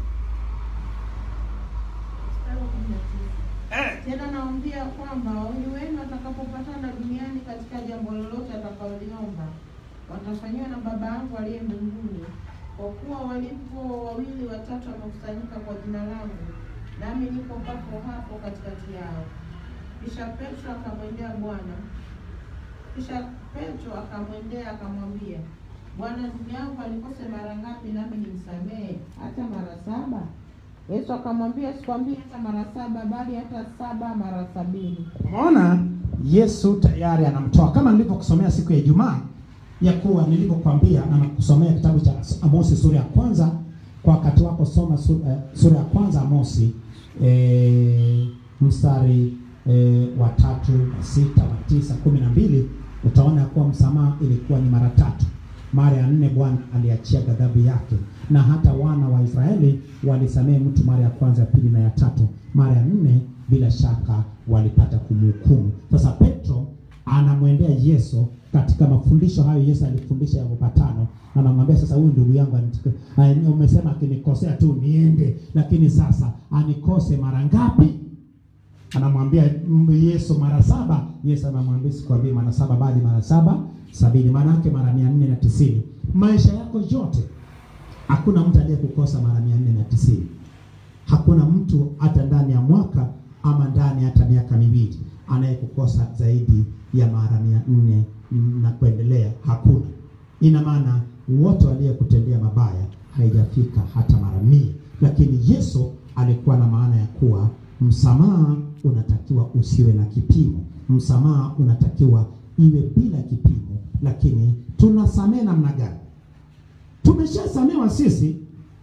Mstari wa kumi na tisa. Eh. Tena naambia kwamba wawili wenu watakapopatana duniani katika jambo lolote atakaloliomba watafanyiwa na Baba yangu aliye mbinguni. Kwa kuwa walipo wawili watatu wamekusanyika kwa jina langu, nami niko papo hapo katikati yao. Kisha Petro akamwendea Bwana, kisha Petro akamwendea akamwambia, Bwana, ndugu yangu alikose mara ngapi nami nimsamehe? Hata mara saba? Yesu akamwambia, sikwambii hata mara saba, bali hata saba mara sabini. Umeona, Yesu tayari anamtoa kama nilivyokusomea siku ya Ijumaa ya kuwa nilivyokuambia na nakusomea kitabu cha Amosi sura ya kwanza. Kwa wakati wako soma su- eh, sura ya kwanza Amosi eh, mstari eh, wa tatu wa sita wa tisa kumi na mbili utaona kuwa msamaha ilikuwa ni mara tatu. mara ya nne Bwana aliachia ghadhabu yake, na hata wana wa Israeli walisamehe mtu mara ya kwanza, ya pili na ya tatu. Mara ya nne bila shaka walipata kumhukumu. Sasa Petro anamwendea Yesu katika mafundisho hayo Yesu alifundisha ya mapatano, anamwambia sasa, huyu ndugu yangu anitik- ani- umesema akinikosea tu niende, lakini sasa anikose mara ngapi? Anamwambia mm, Yesu mara saba. Yesu anamwambia sikwambii mara saba, bali mara saba sabini, maana yake mara mia nne na tisini. Maisha yako yote hakuna mtu aliyekukosa mara mia nne na tisini. Hakuna mtu hata ndani ya mwaka ama ndani hata miaka miwili anayekukosa zaidi ya mara mia nne na kuendelea. Hakuna. Ina maana wote waliyekutendea mabaya haijafika hata mara mia, lakini Yesu alikuwa na maana ya kuwa msamaha unatakiwa usiwe na kipimo, msamaha unatakiwa iwe bila kipimo. Lakini tunasamehe namna gani? Tumeshasamewa sisi,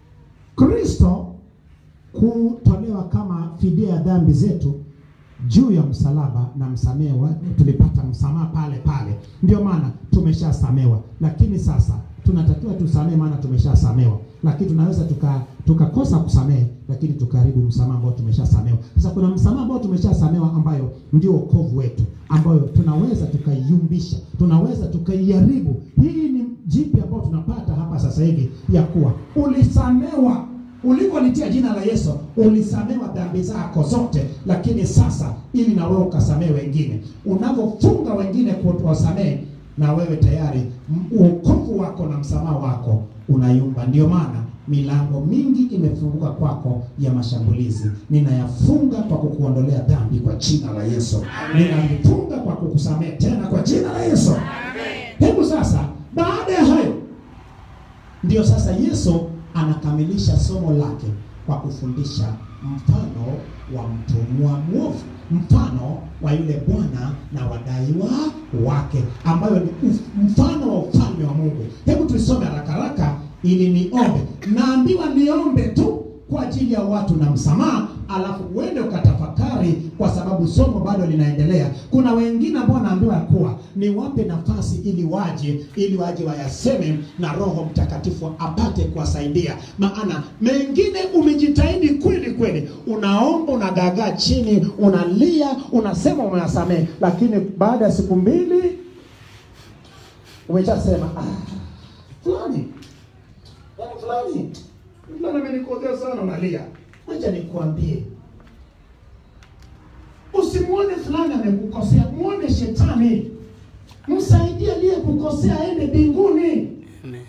Kristo kutolewa kama fidia ya dhambi zetu juu ya msalaba na msamehe wa, tulipata msamaha pale pale, ndio maana tumeshasamewa. Lakini sasa tunatakiwa tusamehe, maana tumeshasamewa, lakini tunaweza tuka tukakosa kusamehe, lakini tukaharibu msamaha ambao tumeshasamewa. Sasa kuna msamaha ambao tumeshasamewa, ambayo ndio wokovu wetu, ambayo tunaweza tukaiumbisha, tunaweza tukaiharibu. Hii ni jipi ambao tunapata hapa sasa hivi ya kuwa ulisamewa ulipolitia jina la Yesu ulisamewa dhambi zako zote, lakini sasa ili na wewe ukasamehe wengine, unavyofunga wengine kuwasamehe, na wewe tayari m- wokovu wako na msamaha wako unayumba. Ndio maana milango mingi imefunguka kwako ya mashambulizi. Ninayafunga kwa kukuondolea dhambi kwa jina la Yesu. Ninafunga kwa kukusamehe tena kwa jina la Yesu. Hebu sasa, baada ya hayo ndio sasa Yesu anakamilisha somo lake kwa kufundisha mfano wa mtumwa mwovu, mfano wa yule bwana na wadaiwa wake, ambayo ni uf- mfano wa ufalme wa Mungu. Hebu tuisome haraka haraka ili niombe. Naambiwa niombe tu kwa ajili ya watu na msamaha, alafu uende ukatafakari, kwa sababu somo bado linaendelea. Kuna wengine ambao wanaambiwa ya kuwa niwape nafasi ili waje, ili waje wayaseme, na Roho Mtakatifu apate kuwasaidia. Maana mengine umejitahidi kweli kweli, unaomba, unagagaa chini, unalia, unasema umewasamehe, lakini baada ya siku mbili umeshasema ah, fulani yaani fulani fulani amenikosea sana, unalia. Acha nikuambie, usimwone fulani amekukosea, muone shetani, msaidie aliyekukosea aende mbinguni. Amen.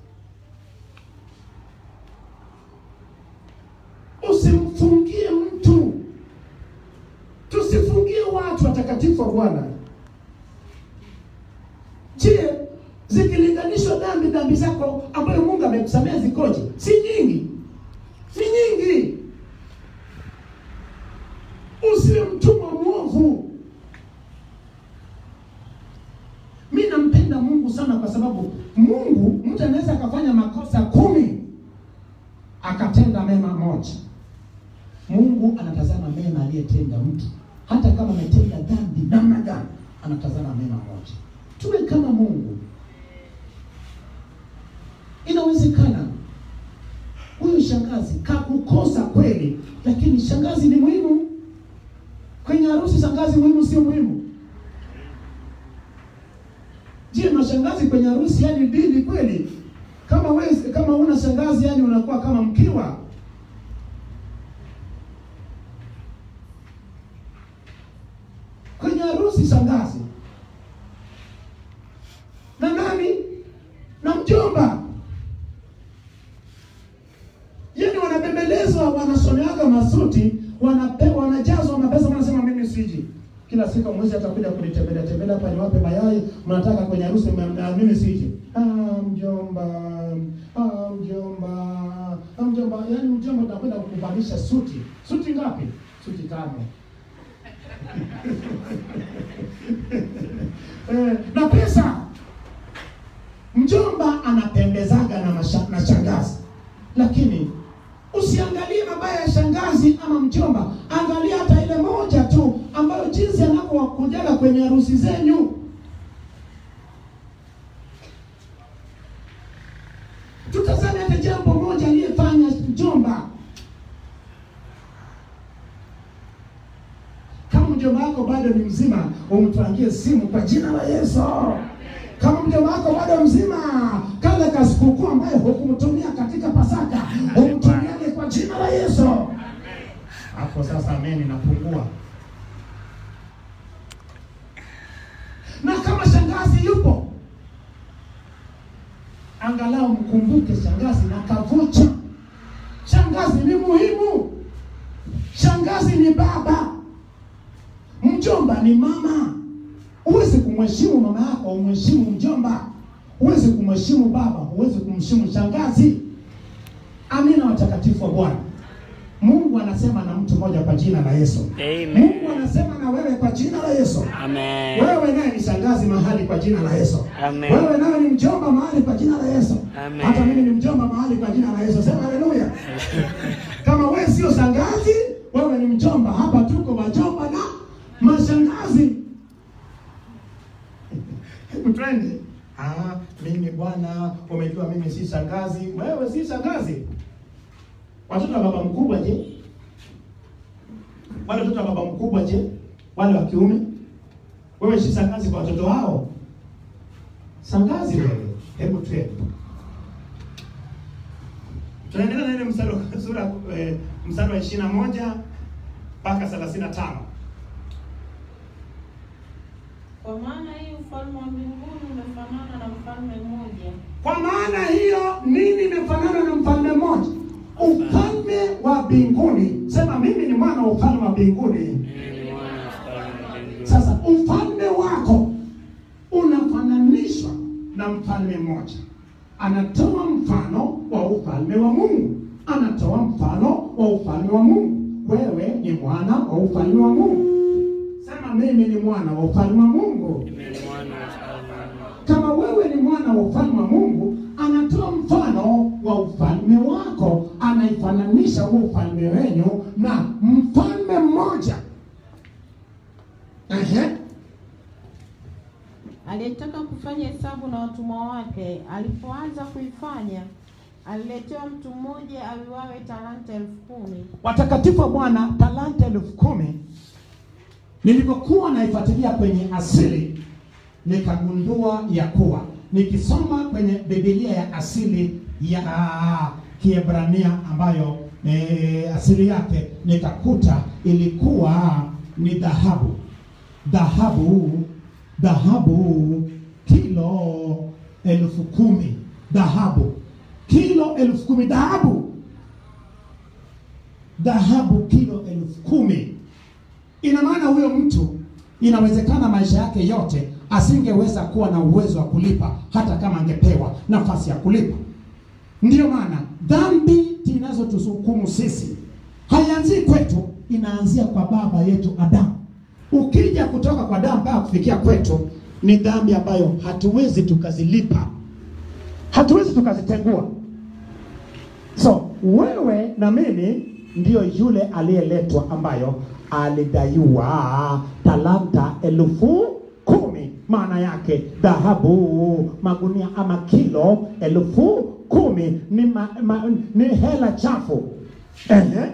Usimfungie mtu, tusifungie watu watakatifu wa Bwana. Je, zikilinganishwa dhambi dhambi zako ambayo Mungu amekusamea zikoje? Si nyingi, si nyingi. Usiwe mtumwa mwovu. Mi nampenda Mungu sana kwa sababu Mungu, mtu anaweza akafanya makosa kumi akatenda mema moja. Mungu anatazama mema aliyetenda mtu, hata kama ametenda dhambi namna gani, anatazama mema moja. Tuwe kama Mungu. Inawezekana huyu shangazi kakukosa kweli, lakini shangazi ni muhimu kwenye harusi. Shangazi muhimu, sio muhimu? Je, mashangazi kwenye harusi yani dili kweli? Kama wewe kama una shangazi yani unakuwa kama mkiwa. Kwenye harusi shangazi na nani na mjomba, yani wanabembelezwa, wanasomeaga masuti, wanapewa, wanajazwa mapesa, wanasema mimi siji kila siku mwezi atakuja kunitembelea tembelea hapa niwape mayai, mnataka kwenye harusi m- m- mimi siji. Ah, mjomba, ah, mjomba, ah, mjomba, yani mjomba utakwenda kukuvalisha suti. Suti ngapi? Suti tano. eh, na pesa. Mjomba anapendezaga na, masha, na shangazi, lakini usiangalie mabaya ya shangazi ama mjomba, angalia hata ile moja tu ambayo jinsi anavyowakujaga kwenye harusi zenyu. mjomba wako bado ni mzima, umtwangie simu kwa jina la Yesu. Kama mjomba wako bado mzima, kale kasikukuu ambaye hukumtumia katika Pasaka, umtumiane kwa jina la Yesu. Hapo sasa ameni napungua. Na kama shangazi yupo, angalau mkumbuke shangazi na kavucha. Shangazi ni muhimu. Shangazi ni baba, mjomba ni mama. Huwezi kumheshimu mama yako, umheshimu mjomba. Huwezi kumheshimu baba, huwezi kumheshimu shangazi. Amina, watakatifu wa Bwana. Mungu anasema na mtu mmoja kwa jina la Yesu. Amen. Mungu anasema na wewe kwa jina la Yesu. Amen. Wewe naye ni shangazi mahali kwa jina la Yesu. Amen. Wewe nawe ni mjomba mahali kwa jina la Yesu. Amen. Hata mimi ni mjomba mahali kwa jina la Yesu. Sema haleluya. Kama wewe sio shangazi, wewe ni mjomba. Hapa tuko wajomba na mashangazi. Hebu twende. Ah, mimi bwana, umejua mimi si shangazi. Wewe si shangazi. Watoto wa baba mkubwa je? Wale watoto wa baba mkubwa je? Wale wa kiume? Wewe si shangazi kwa watoto wao? Shangazi wewe. Hebu twende. Tunaendelea na ile mstari wa sura eh, mstari wa 21 mpaka 35. Kwa maana hii ufalme wa mbinguni umefanana na mfalme mmoja Kwa maana hiyo nini imefanana na mfalme mmoja? Ufalme wa mbinguni. Sema mimi ni mwana wa ufalme wa mbinguni. Mimi ni mwana wa ufalme wa mbinguni. Sasa ufalme wako unafananishwa na mfalme mmoja. Anatoa mfano wa ufalme wa Mungu, anatoa mfano wa ufalme wa Mungu. Wewe ni mwana wa ufalme wa Mungu. Sema mimi ni mwana wa ufalme wa Mungu. Mimi ni mwana wa ufalme wa Mungu. Kama wewe ni mwana wa ufalme wa Mungu, anatoa mfano wa ufalme wako, anaifananisha huo ufalme wenyu na mfalme mmoja. Ehe. aliyetaka kufanya hesabu na watumwa wake. Alipoanza kuifanya, aliletewa mtu mmoja awiwawe talanta elfu kumi. watakatifu wa Bwana, talanta elfu kumi. Nilipokuwa naifuatilia kwenye asili, nikagundua ya kuwa nikisoma kwenye Biblia ya asili ya Kiebrania ambayo e, asili yake nikakuta ilikuwa ni dhahabu, dhahabu, dhahabu kilo elfu kumi, dhahabu kilo elfu kumi, dhahabu dhahabu kilo elfu kumi. Ina maana huyo mtu inawezekana maisha yake yote asingeweza kuwa na uwezo wa kulipa hata kama angepewa nafasi ya kulipa. Ndiyo maana dhambi zinazotuhukumu sisi haianzii kwetu, inaanzia kwa baba yetu Adamu. Ukija kutoka kwa Adamu mpaka kufikia kwetu, ni dhambi ambayo hatuwezi tukazilipa, hatuwezi tukazitengua. So wewe na mimi ndiyo yule aliyeletwa ambayo alidaiwa talanta elfu kumi, maana yake dhahabu magunia ama kilo elfu kumi ni, ma, ma, ni hela chafu. Ehe.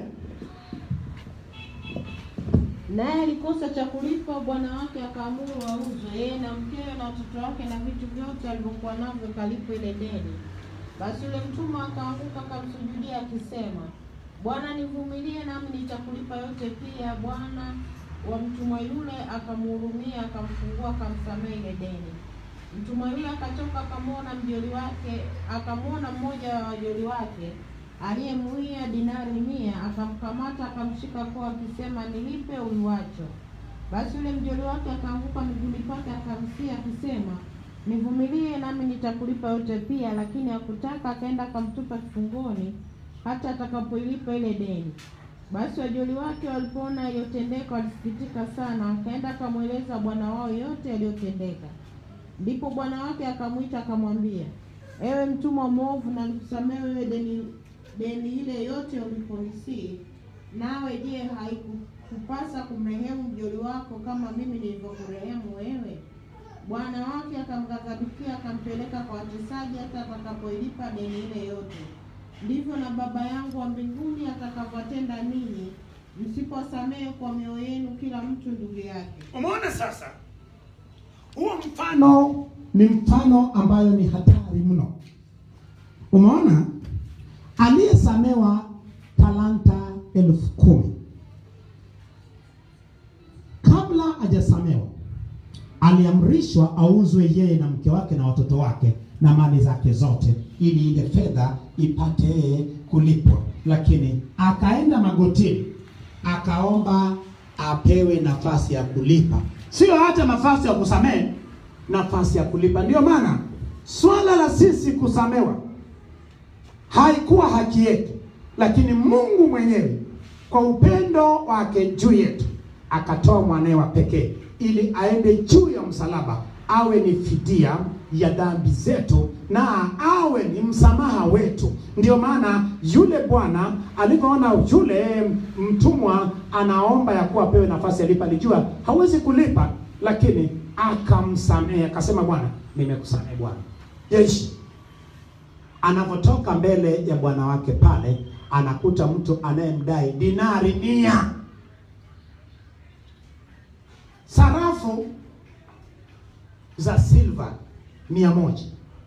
Naye alikosa cha kulipa, bwana wake akaamuru wauzwe, yeye na mkewe na watoto wake na vitu vyote alivyokuwa navyo, kalipwe ile deni. Basi yule mtumwa akaanguka akamsujudia akisema, Bwana, nivumilie nami nitakulipa yote. Pia bwana wa mtumwa yule akamhurumia, akamfungua, akamsamehe ile deni. Mtumwa yule akatoka akamwona mjoli wake, akamwona mmoja wa wajoli wake aliyemuia dinari mia, akamkamata akamshika koo akisema, nilipe uliwacho. Basi yule mjoli wake akaanguka miguuni pake akamsia akisema, nivumilie nami nitakulipa yote pia. Lakini hakutaka, akaenda akamtupa kifungoni hata atakapoilipa ile deni. Basi wajoli wake walipoona yaliyotendeka walisikitika sana, akaenda akamweleza bwana wao yote yaliyotendeka. Ndipo bwana wake akamwita akamwambia, ewe mtumwa mwovu, na nikusamehe wewe deni deni ile yote uliponisii. Nawe je, haikupasa kumrehemu mjoli wako kama mimi nilivyokurehemu wewe? Bwana wake akamghadhabikia, akampeleka kwa watesaji hata atakapoilipa deni ile yote. Ndivyo na Baba yangu wa mbinguni atakavyotenda ninyi msiposamehe kwa mioyo yenu kila mtu ndugu yake. Umeona sasa, huo mfano mfano ni mfano ambayo ni hatari mno. Umeona, aliyesamewa talanta elfu kumi kabla hajasamewa aliamrishwa auzwe yeye na mke wake na watoto wake na mali zake zote, ili ile fedha ipate kulipwa. Lakini akaenda magotini akaomba apewe nafasi ya kulipa, sio hata nafasi ya kusamehe, nafasi ya kulipa. Ndio maana swala la sisi kusamewa haikuwa haki yetu, lakini Mungu mwenyewe kwa upendo wake juu yetu akatoa mwanawe wa pekee ili aende juu ya msalaba awe ni fidia ya dhambi zetu na awe ni msamaha wetu. Ndio maana yule bwana alivyoona yule mtumwa anaomba ya kuwa apewe nafasi alipa, alijua hawezi kulipa, lakini akamsamehe, akasema, Bwana, nimekusamehe bwana. Jeshi anavyotoka mbele ya bwana wake pale, anakuta mtu anayemdai dinari mia sarafu za silva mia moja.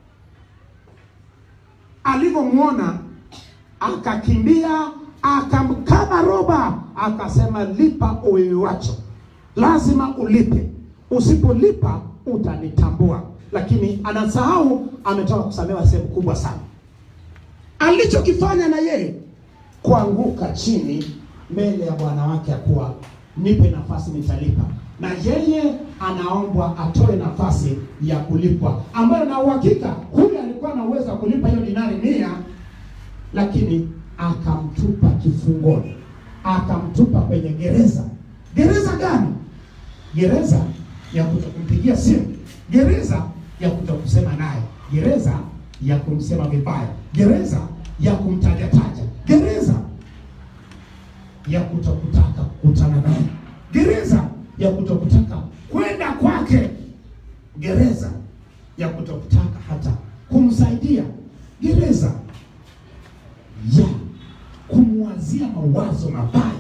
Alivyomwona akakimbia akamkaba roba, akasema lipa uiwacho, lazima ulipe, usipolipa utanitambua. Lakini anasahau ametoka kusamewa sehemu kubwa sana. Alichokifanya na yeye kuanguka chini mbele ya bwana wake, akuwa nipe nafasi nitalipa na yeye anaombwa atoe nafasi ya kulipwa, ambayo na uhakika huyu alikuwa na uwezo wa kulipa hiyo dinari mia, lakini akamtupa kifungoni, akamtupa kwenye gereza. Gereza gani? Gereza ya kutokumpigia simu, gereza ya kutokusema naye, gereza ya kumsema vibaya, gereza ya kumtajataja, gereza ya kutokutaka kukutana naye, gereza ya kutokutaka kwenda kwake, gereza ya kutokutaka hata kumsaidia, gereza ya kumwazia mawazo mabaya.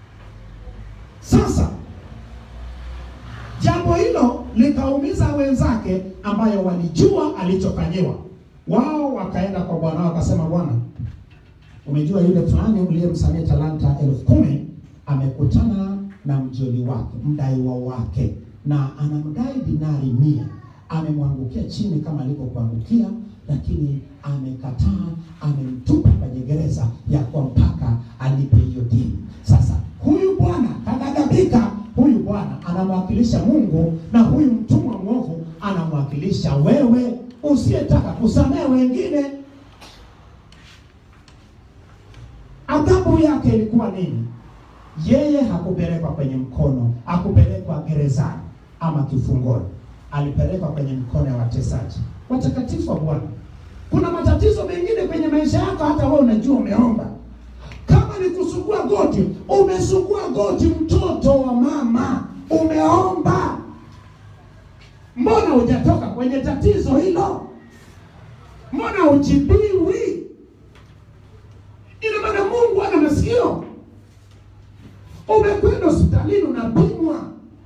Sasa jambo hilo likaumiza wenzake, ambayo walijua alichofanyiwa. Wao wakaenda kwa bwana wao, wakasema, bwana, umejua yule fulani uliyemsamia talanta elfu kumi amekutana na mjoli wake mdaiwa wake na anamdai dinari mia. Amemwangukia chini kama alivyokuangukia, lakini amekataa, amemtupa kwenye gereza ya kwa mpaka alipe hiyo dini. Sasa huyu bwana kaghadhabika. Huyu bwana anamwakilisha Mungu na huyu mtumwa mwovu anamwakilisha wewe usiyetaka kusamehe wengine. Adhabu yake ilikuwa nini? Yeye hakupelekwa kwenye mkono, hakupelekwa gerezani ama kifungoni, alipelekwa kwenye mkono ya watesaji watakatifu wa Bwana. Kuna matatizo mengine kwenye maisha yako, hata wewe unajua umeomba. Kama ni kusugua goti, umesugua goti, mtoto wa mama, umeomba, mbona hujatoka kwenye tatizo hilo? Mbona hujibiwi? Ina maana Mungu ana masikio Umekwenda hospitalini unapimwa,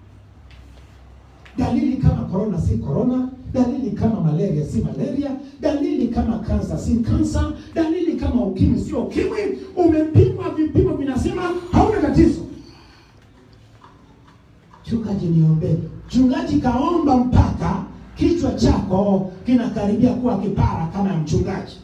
dalili kama korona si korona, dalili kama malaria si malaria, dalili kama kansa si kansa, dalili kama ukimwi sio ukimwi. Umepimwa, vipimo vinasema hauna tatizo. Chungaji, niombee. Chungaji kaomba mpaka kichwa chako kinakaribia kuwa kipara kama ya mchungaji,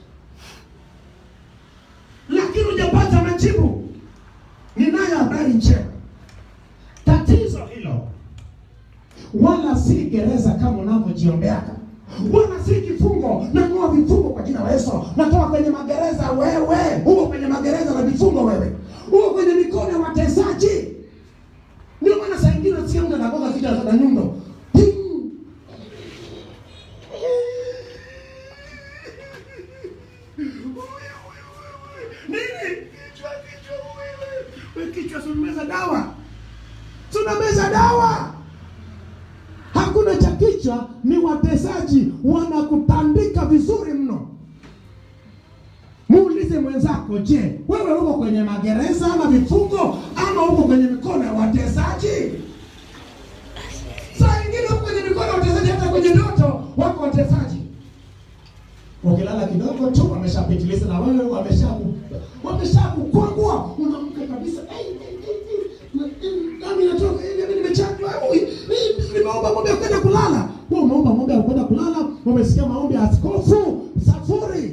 lakini hujapata majibu. Ninayo habari njema. Tatizo hilo wala si gereza kama unavyojiombeaka, wala si kifungo. Nang'oa vifungo kwa jina la Yesu, natoka kwenye magereza. Wewe huko kwenye magereza na vifungo, wewe huko kwenye mikono ya watesaji. Ndio maana saa ingine nasikia mtu anagonga kichwa na nyundo Ting! Nini? Kichwa, kichwa, wewe. Wewe kichwa, si umemeza dawa? Tunameza dawa. Hakuna cha kichwa, ni watesaji wanakutandika vizuri mno. Muulize mwenzako, je, wewe uko kwenye magereza ama vifungo ama kama uko kwenye mikono ya watesaji saa ingine uko kwenye mikono ya watesaji hata kwenye ndoto wako watesaji ukilala kidogo tu wameshapitiliza na wewe wameshaku wameshakukwangua unamka kabisa "Ei, ei, ei, ei, nami natoka hivi mimi nimechanjwa au hii, hii, nimeomba ng'ombe ya kwenda kulala wewe umeomba ng'ombe ya kwenda kulala umesikia maombi ya askofu safuri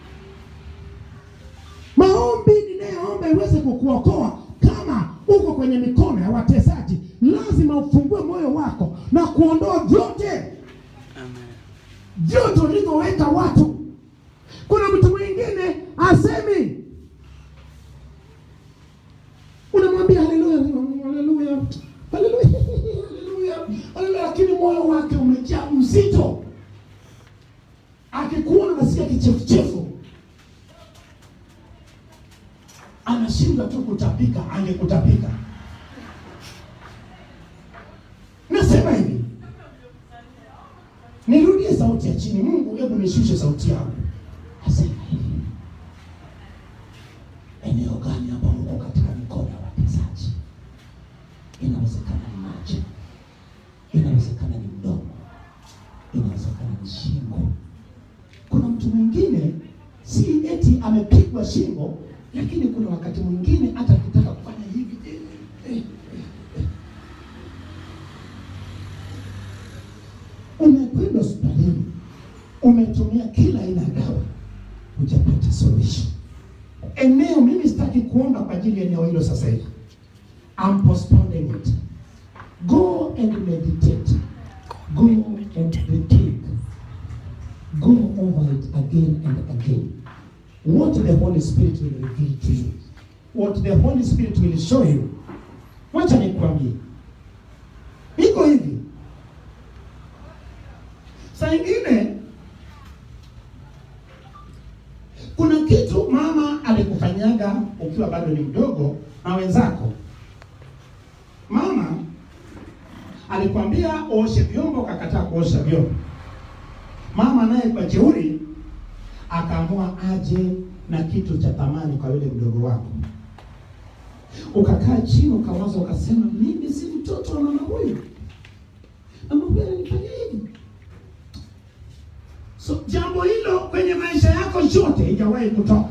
maombi ninayoomba iweze kukuokoa kama uko kwenye mikono ya watesaji lazima ufungue moyo wako na kuondoa vyote Amen. vyote ulivyoweka watu kuna mtu mwingine asemi unamwambia haleluya haleluya haleluya haleluya haleluya lakini moyo wake umejaa mzito akikuona nasikia kichefuchefu anashindwa tu kutapika angekutapika nasema hivi nirudie sauti ya chini mungu hebu nishushe sauti yangu asema hivi eneo gani hapa mko katika mikono ya watesaji inawezekana ni macho inawezekana ni mdomo inawezekana ni shingo kuna mtu mwingine si eti amepigwa shingo lakini kuna wakati mwingine hata akitaka kufanya hivi eh, eh, eh, umekwenda hospitalini umetumia kila aina ya dawa hujapata suluhisho eneo mimi sitaki kuomba kwa ajili ya eneo hilo sasa hivi I'm postponing it go and meditate go and rethink go over it again and again what the holy spirit will reveal to you what the holy spirit will show you wacha nikwambie iko hivi saa ingine kuna kitu mama alikufanyaga ukiwa bado ni mdogo na wenzako mama alikwambia uoshe vyombo ukakataa kuosha vyombo mama naye kwa jeuri akaamua aje na kitu cha thamani kwa yule mdogo wako ukakaa chini ukawaza ukasema mimi si mtoto wa mama huyu mama huyu ananifanyia hivi so jambo hilo kwenye maisha yako yote haijawahi kutoka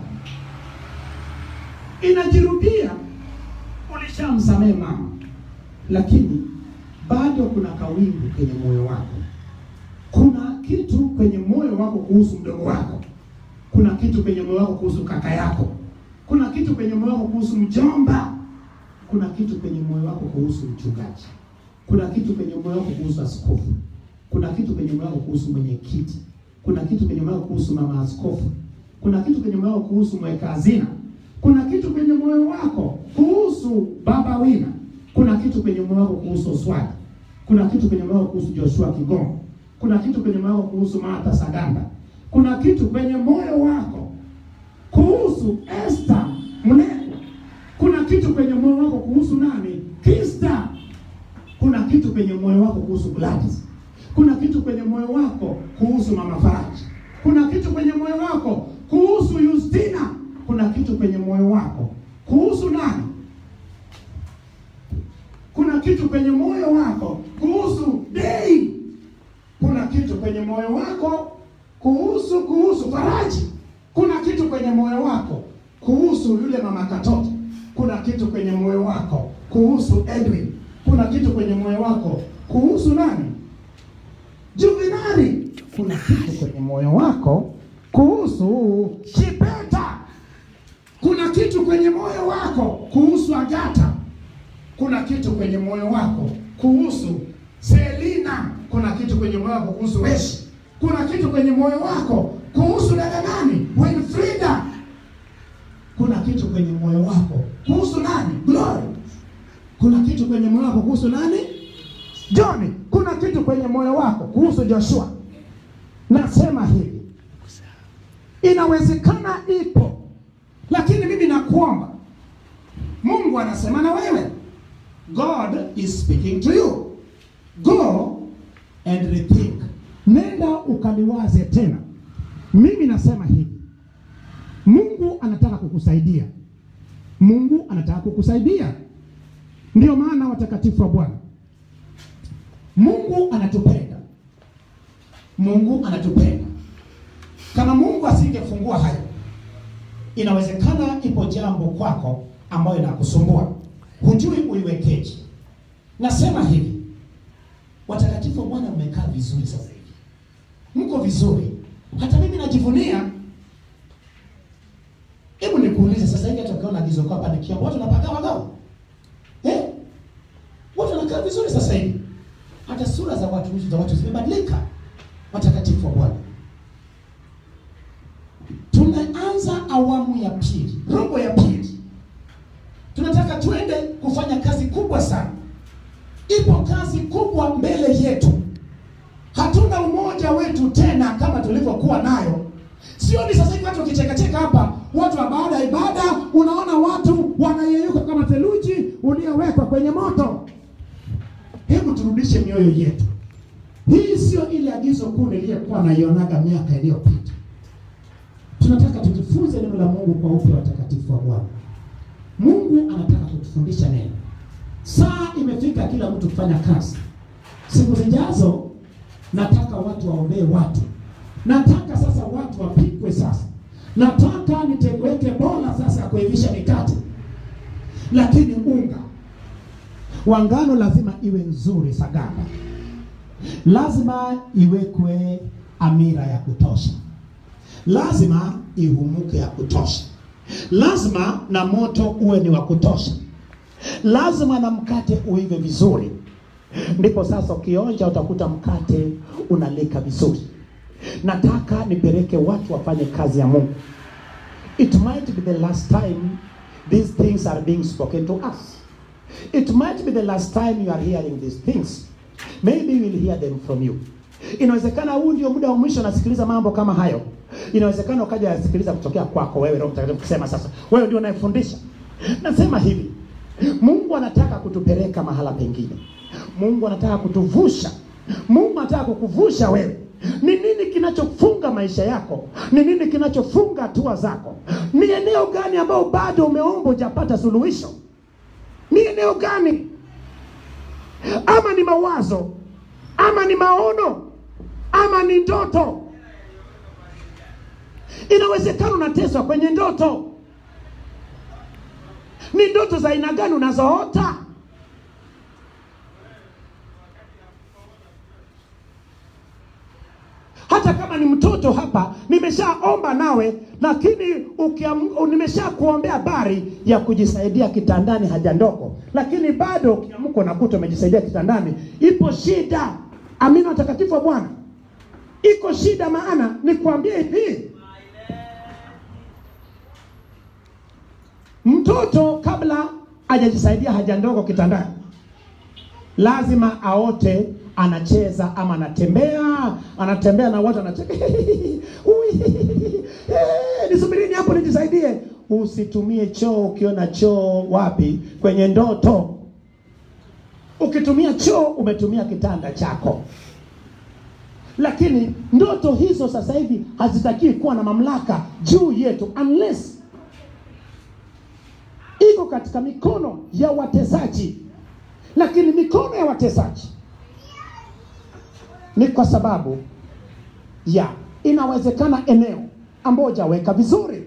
inajirudia ulishamsamehe mama lakini bado kuna kawingu kwenye moyo wako kuna kitu kwenye moyo wako kuhusu mdogo wako kuna kitu kwenye moyo wako kuhusu kaka yako kuna kitu kwenye moyo wako kuhusu mjomba kuna kitu kwenye moyo wako kuhusu mchungaji kuna kitu kwenye moyo wako kuhusu askofu kuna kitu kwenye moyo wako kuhusu mwenyekiti kuna kitu kwenye moyo wako kuhusu mama askofu kuna kitu kwenye moyo wako kuhusu mweka hazina kuna kitu kwenye moyo wako kuhusu baba wina kuna kitu kwenye moyo wako kuhusu oswadi kuna kitu kwenye moyo wako kuhusu joshua kigongo kuna kitu kwenye moyo wako kuhusu martha sagamba kuna kitu kwenye moyo wako kuhusu Esther Mnene. Kuna kitu kwenye moyo wako kuhusu nani? Krista. Kuna kitu kwenye moyo wako kuhusu Gladys. Kuna kitu kwenye moyo wako kuhusu Mama Faraji. Kuna kitu kwenye moyo wako kuhusu Justina. Kuna kitu kwenye moyo wako kuhusu nani? Kuna kitu kwenye moyo wako kuhusu Dei. Kuna kitu kwenye moyo wako kuhusu kuhusu Faraji. Kuna kitu kwenye moyo wako kuhusu yule mama Katoto. Kuna kitu kwenye moyo wako kuhusu Edwin. Kuna kitu kwenye moyo wako kuhusu nani? Juvenali. Kuna kitu kwenye moyo wako kuhusu Chipeta. Kuna kitu kwenye moyo wako kuhusu Agata. Kuna kitu kwenye moyo wako kuhusu Selina. Kuna kitu kwenye moyo wako kuhusu Weshi. Kuna kitu kwenye moyo wako kuhusu dada nani? Winfrida. Kuna kitu kwenye moyo wako kuhusu nani? Glory. Kuna kitu kwenye moyo wako kuhusu nani? John. Kuna kitu kwenye moyo wako kuhusu Joshua. Nasema hivi, inawezekana ipo, lakini mimi nakuomba, Mungu anasema na wewe. God is speaking to you. Go and rethink. Nenda ukaliwaze tena. Mimi nasema hivi, Mungu anataka kukusaidia. Mungu anataka kukusaidia. Ndiyo maana watakatifu wa Bwana, Mungu anatupenda, Mungu anatupenda. Kama Mungu asingefungua hayo, inawezekana ipo jambo kwako ambayo inakusumbua, hujui uiwekeje. Nasema hivi, watakatifu wa Bwana, mmekaa vizuri sasa hivi, mko vizuri, hata mimi najivunia. Hebu nikuulize sasa hivi, hata ukiona agizo kwa hapa nikiomba, watu wanapagawa gawa eh? Watu wanakaa vizuri sasa hivi, hata sura za watu za watu zimebadilika. Watakatifu wa Bwana, tunaanza awamu ya pili, robo ya pili. Tunataka tuende kufanya kazi kubwa sana. Ipo kazi kubwa mbele yetu. Hatuna umoja wetu tena kama tulivyokuwa nayo. Sio ni sasa hivi watu wakichekacheka hapa, watu wa baada ya ibada, unaona watu wanayeyuka kama theluji uliowekwa kwenye moto. Hebu turudishe mioyo yetu. Hii sio ile agizo kuu niliyokuwa naionaga miaka iliyopita. Tunataka tujifunze neno la Mungu kwa upya, watakatifu wa Bwana. Mungu anataka kutufundisha neno. Saa imefika kila mtu kufanya kazi. Siku zijazo nataka watu waombee watu. Nataka sasa watu wapikwe sasa. Nataka niteweke bola sasa ya kuivisha mikate. Lakini unga wa ngano lazima iwe nzuri sagamba. Lazima iwekwe amira ya kutosha. Lazima ihumuke ya kutosha. Lazima na moto uwe ni wa kutosha. Lazima na mkate uive vizuri, ndipo sasa ukionja utakuta mkate unalika vizuri. Nataka nipeleke watu wafanye kazi ya Mungu. It might be the last time these things are being spoken to us. It might be the last time you are hearing these things. Maybe you will hear them from you. Inawezekana huu ndio muda wa mwisho nasikiliza mambo kama hayo. Inawezekana ukaja yasikiliza kutokea kwako wewe, Roho Mtakatifu kusema sasa, wewe ndio unayefundisha. Nasema hivi, Mungu anataka kutupeleka mahala pengine. Mungu anataka kutuvusha. Mungu anataka kukuvusha wewe. Ni nini kinachofunga maisha yako? Ni nini kinachofunga hatua zako? Ni eneo gani ambao bado umeomba hujapata suluhisho? Ni eneo gani? Ama ni mawazo, ama ni maono, ama ni ndoto. Inawezekana unateswa kwenye ndoto. Ni ndoto za aina gani unazoota? Hata kama ni mtoto hapa, nimeshaomba nawe, lakini ukiam- nimesha kuombea habari ya kujisaidia kitandani, haja ndogo, lakini bado ukiamka unakuta umejisaidia kitandani, ipo shida. Amina, watakatifu wa Bwana, iko shida. Maana nikwambie hivi, mtoto kabla hajajisaidia haja ndogo kitandani, lazima aote anacheza ama anatembea anatembea na watu anacheka Ui, eh, nisubirini hapo nijisaidie usitumie choo ukiona choo wapi kwenye ndoto ukitumia choo umetumia kitanda chako lakini ndoto hizo sasa hivi hazitakiwi kuwa na mamlaka juu yetu unless iko katika mikono ya watesaji lakini mikono ya watesaji ni kwa sababu ya inawezekana eneo ambao hujaweka vizuri.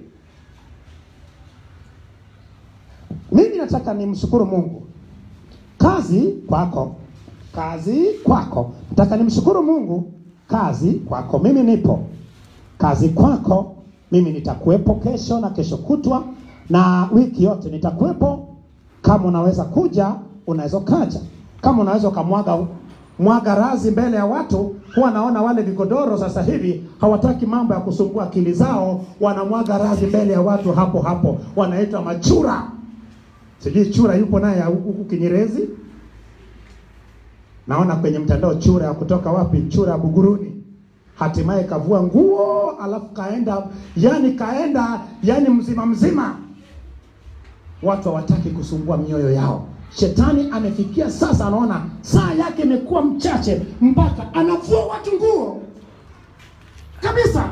Mimi nataka nimshukuru Mungu, kazi kwako, kazi kwako. Nataka nimshukuru Mungu, kazi kwako. Mimi nipo, kazi kwako. Mimi nitakuwepo kesho na kesho kutwa na wiki yote nitakuwepo. Kama unaweza kuja, unaweza kaja. Kama unaweza ukamwaga mwaga razi mbele ya watu. Huwa naona wale vigodoro sasa hivi hawataki mambo ya kusumbua akili zao, wanamwaga razi mbele ya watu hapo hapo, wanaitwa machura. Sijui chura yupo naye huku Kinyerezi, naona kwenye mtandao chura ya kutoka wapi, chura ya Buguruni, hatimaye kavua nguo alafu kaenda, yani kaenda, yani mzima mzima. Watu hawataki kusumbua mioyo yao. Shetani amefikia sasa, anaona saa yake imekuwa mchache, mpaka anavua watu nguo kabisa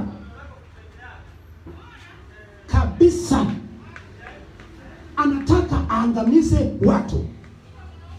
kabisa, anataka aangamize watu.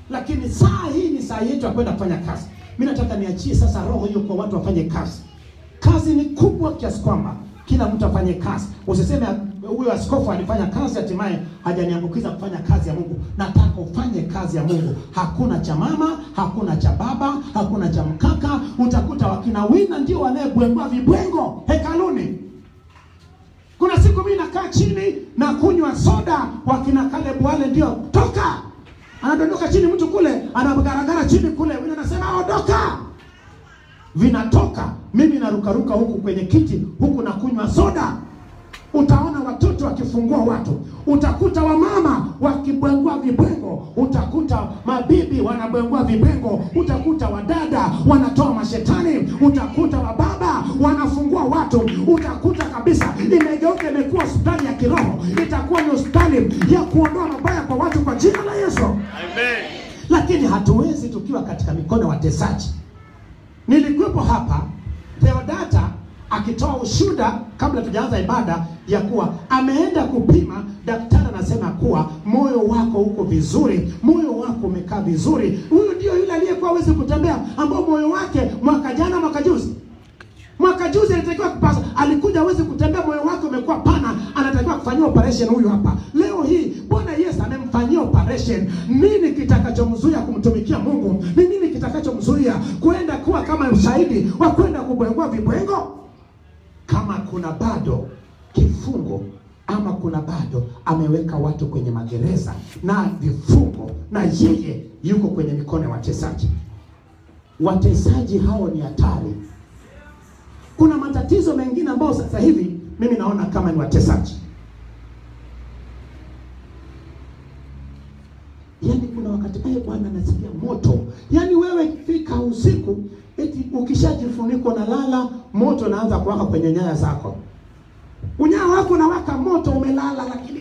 lakini saa hii ni saa yetu ya kwenda kufanya kazi. Mimi nataka niachie sasa roho hiyo kwa watu wafanye kazi. Kazi ni kubwa kiasi kwamba kila mtu afanye kazi. Usiseme huyo askofu alifanya kazi hatimaye hajaniambukiza kufanya kazi ya Mungu. Nataka ufanye kazi ya Mungu. Hakuna cha mama, hakuna cha baba, hakuna cha mkaka. Utakuta wakina Wina ndio wanayebwengwa vibwengo hekaluni. Kuna siku mimi nakaa chini na kunywa soda, wakina Caleb wale ndio toka, anadondoka chini, mtu kule anagaragara chini kule, Wina anasema ondoka vinatoka mimi narukaruka huku kwenye kiti huku na kunywa soda utaona watoto wakifungua watu utakuta wamama wakibwengua vibwengo utakuta mabibi wanabwengua vibwengo utakuta wadada wanatoa mashetani utakuta wababa wanafungua watu utakuta kabisa imegeuka imekuwa hospitali ya kiroho itakuwa ni hospitali ya kuondoa mabaya kwa watu kwa jina la yesu Amen. lakini hatuwezi tukiwa katika mikono ya watesaji nilikuwepo hapa Theodata akitoa ushuda kabla tujaanza ibada ya kuwa ameenda kupima, daktari anasema kuwa moyo wako uko vizuri, moyo wako umekaa vizuri. Huyu ndio yule aliyekuwa hawezi kutembea, ambao moyo wake mwaka jana, mwaka juzi mwaka juzi alitakiwa kupasa, alikuja hawezi kutembea, moyo wake umekuwa pana, anatakiwa kufanyiwa operation. Huyu hapa leo hii Bwana Yesu amemfanyia operation. Nini kitakachomzuia kumtumikia Mungu? Ni nini kitakachomzuia kwenda kuwa kama ushahidi wa kwenda kubwengua vibwengo? Kama kuna bado kifungo ama kuna bado ameweka watu kwenye magereza na vifungo, na yeye yuko kwenye mikono ya watesaji. Watesaji hao ni hatari kuna matatizo mengine ambayo sasa hivi mimi naona kama ni watesaji. Yaani kuna wakati pale Bwana anasikia moto, yaani wewe fika usiku, eti ukishajifunika unalala, moto unaanza kuwaka kwenye nyaya zako, unyaa wako unawaka moto, umelala lakini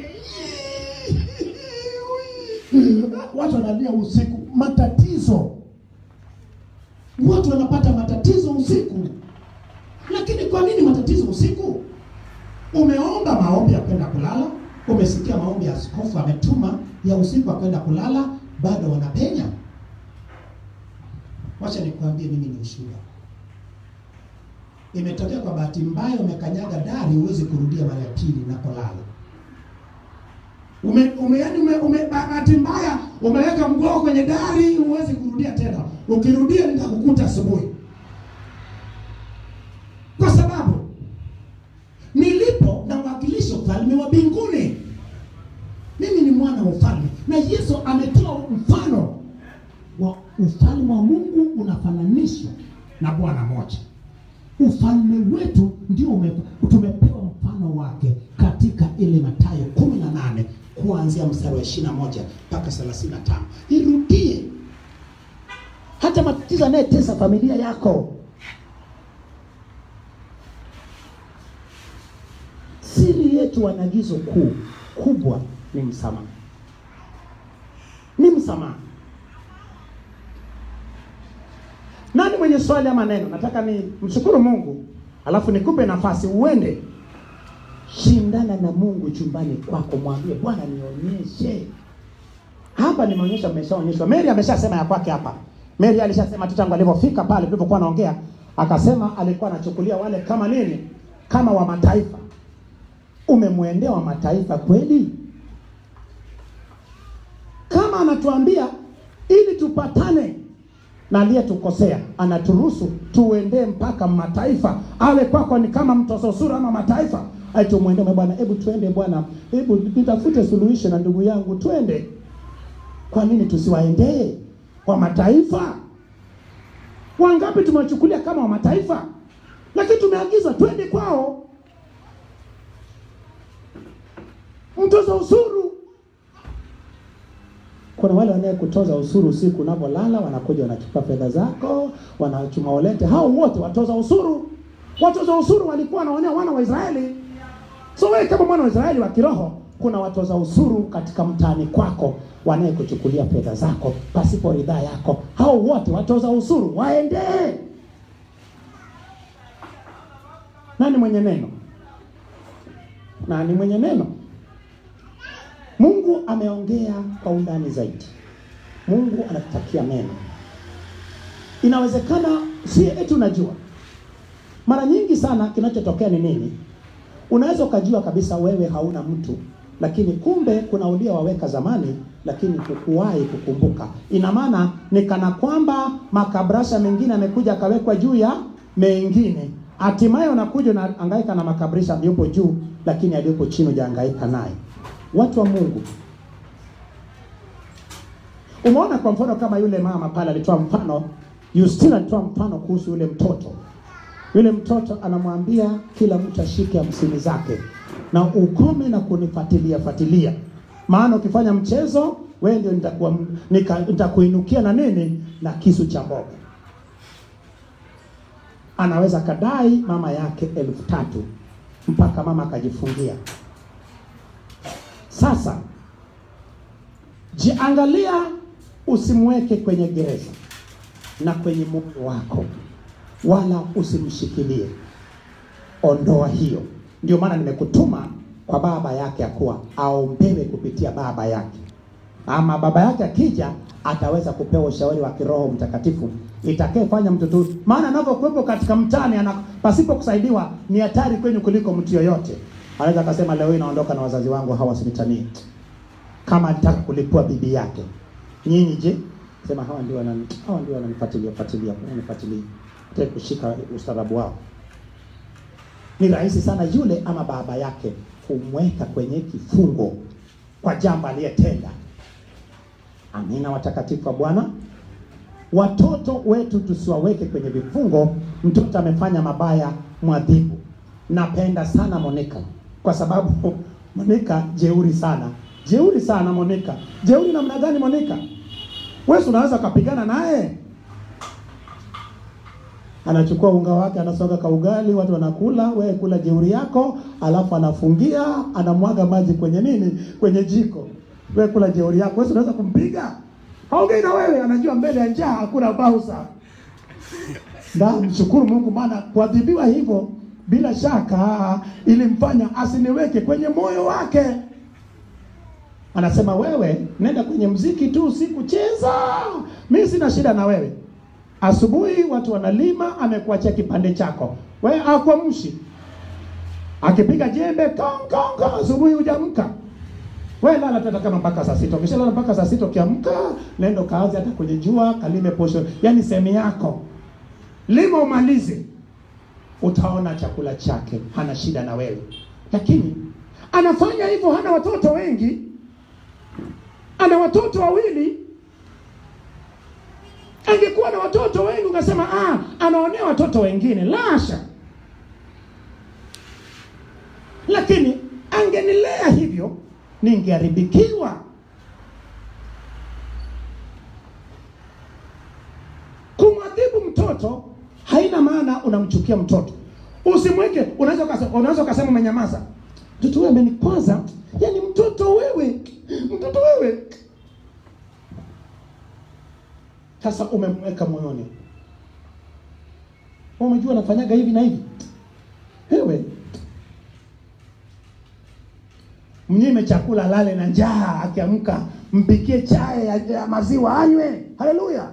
watu wanalia usiku, matatizo, watu wanapata matatizo usiku. Lakini kwa nini matatizo usiku? Umeomba maombi ya kwenda kulala, umesikia maombi ya askofu ametuma ya usiku ya kwenda kulala, bado wanapenya. Wacha nikwambie, mimi ni ushuhuda. Imetokea kwa bahati mbaya, umekanyaga dari, huwezi kurudia mara ya pili napolala. Ume, ume, yani ume, ume, bahati mbaya umeweka mguu kwenye dari, huwezi kurudia tena. Ukirudia nitakukuta asubuhi kwa sababu nilipo nawakilisha ufalme wa mbinguni. Mimi ni mwana wa ufalme, na Yesu ametoa mfano wa ufalme wa Mungu unafananishwa na Bwana moja. Ufalme wetu ndio ume, tumepewa mfano wake katika ile Mathayo kumi na nane kuanzia mstari wa ishirini na moja mpaka thelathini na tano. Irudie hata matatizo anayetesa familia yako Siri yetu wanagizo kuu kubwa ni msamaha, ni msamaha. Nani mwenye swali ama neno? Nataka ni mshukuru Mungu, alafu nikupe nafasi uende shindana na Mungu chumbani kwako, mwambie Bwana, nionyeshe hapa. Nimeonyesha, mmeshaonyeshwa. Mary ameshasema ya kwake hapa. Mary alishasema tu tangu alivyofika pale tulipokuwa naongea, akasema alikuwa anachukulia wale kama nini, kama wa mataifa umemwendea wa mataifa kweli? Kama anatuambia ili tupatane na aliyetukosea, anaturuhusu tuendee mpaka mataifa, awe kwako ni kama mtoza ushuru ama mataifa, ai tumwendee bwana, hebu tuende bwana, hebu nitafute suluhisho na ndugu yangu, twende. Kwa nini tusiwaendee wa mataifa? Wangapi tumewachukulia kama wa mataifa, lakini tumeagizwa twende kwao. mtoza ushuru. Kuna wale wanayekutoza ushuru usiku unapolala, wanakuja wanachukua fedha zako, wanachuma walete. Hao wote watoza ushuru. Watoza ushuru walikuwa wanaonea wana wa Israeli. So wewe kama mwana wa Israeli wa kiroho, kuna watoza ushuru katika mtaani kwako wanayekuchukulia fedha zako pasipo ridhaa yako. Hao wote watoza ushuru waendee. Nani mwenye neno? Nani mwenye neno? Mungu ameongea kwa undani zaidi. Mungu anakutakia mema. Inawezekana si eti unajua. Mara nyingi sana kinachotokea ni nini? Unaweza ukajua kabisa wewe hauna mtu, lakini kumbe kuna uliowaweka zamani, lakini hukuwahi kukumbuka. Ina maana ni kana kwamba makabrasha mengine amekuja akawekwa juu ya mengine, hatimaye unakuja unahangaika na makabrasha aliyopo juu, lakini aliyopo chini hujahangaika naye. Watu wa Mungu, umeona kwa mfano kama yule mama pale alitoa mfano, Justina alitoa mfano kuhusu yule mtoto yule mtoto anamwambia kila mtu ashike hamsini zake na ukome na kunifuatilia fuatilia, maana ukifanya mchezo wewe ndio nitakuwa nika- nitakuinukia na nini na kisu cha mboga. Anaweza kadai mama yake elfu tatu mpaka mama akajifungia. Sasa jiangalia, usimweke kwenye gereza na kwenye moyo wako wala usimshikilie. Ondoa hiyo. Ndio maana nimekutuma kwa baba yake ya kuwa aombewe kupitia baba yake, ama baba yake akija ataweza kupewa ushauri wa kiroho Mtakatifu itakayefanya mtoto, maana anavyokuwepo katika mtani ana pasipo kusaidiwa ni hatari kwenyu kuliko mtu yoyote. Anaweza akasema leo hii naondoka na wazazi wangu hawa wasinitanie, kama alitaka kulipua bibi yake. Nyinyi je? Sema hawa ndio wanani, hawa ndio wananifuatilia fuatilia, wananifuatilia Nataka kushika ustaarabu wao. Ni rahisi sana yule ama baba yake kumweka kwenye kifungo kwa jambo aliyetenda. Amina, watakatifu wa Bwana. Watoto wetu tusiwaweke kwenye vifungo. Mtoto amefanya mabaya, mwadhibu. Napenda sana Monica kwa sababu Monica jeuri sana, jeuri sana Monica. Jeuri namna gani Monica? Wewe si unaweza kupigana naye anachukua unga wake anasoga ka ugali, watu wanakula, wewe kula jeuri yako, alafu anafungia, anamwaga maji kwenye nini, kwenye jiko. Wewe kula jeuri yako, wewe si unaweza kumpiga? Haongei na wewe, anajua mbele ya njaa hakuna bausa. Na mshukuru Mungu, maana kuadhibiwa hivyo bila shaka ilimfanya asiniweke kwenye moyo wake. Anasema wewe nenda kwenye mziki tu, sikucheza, mimi sina shida na wewe. Asubuhi watu wanalima, amekuachia kipande chako, wewe akwamshi, akipiga jembe kong kong kong, asubuhi hujamka wewe lala tata kama mpaka saa sita. Ukishalala mpaka saa sita, ukiamka nenda kaanze hata kwenye jua kalime posho, yani sehemu yako lima umalize, utaona chakula chake, hana shida na wewe. Lakini anafanya hivyo, hana watoto wengi, ana watoto wawili angekuwa na watoto wengi ukasema ah, anaonea watoto wengine. Lasha, lakini angenilea hivyo ningeharibikiwa. Kumwadhibu mtoto haina maana unamchukia mtoto. Usimweke, unaweza ukasema, unaweza ukasema umenyamaza, mtoto wewe amenikwaza. Yani mtoto wewe, mtoto wewe sasa umemweka moyoni, umejua nafanyaga hivi na hivi. Wewe mnyime chakula, lale na njaa, akiamka mpikie chai ya, ya maziwa anywe. Haleluya!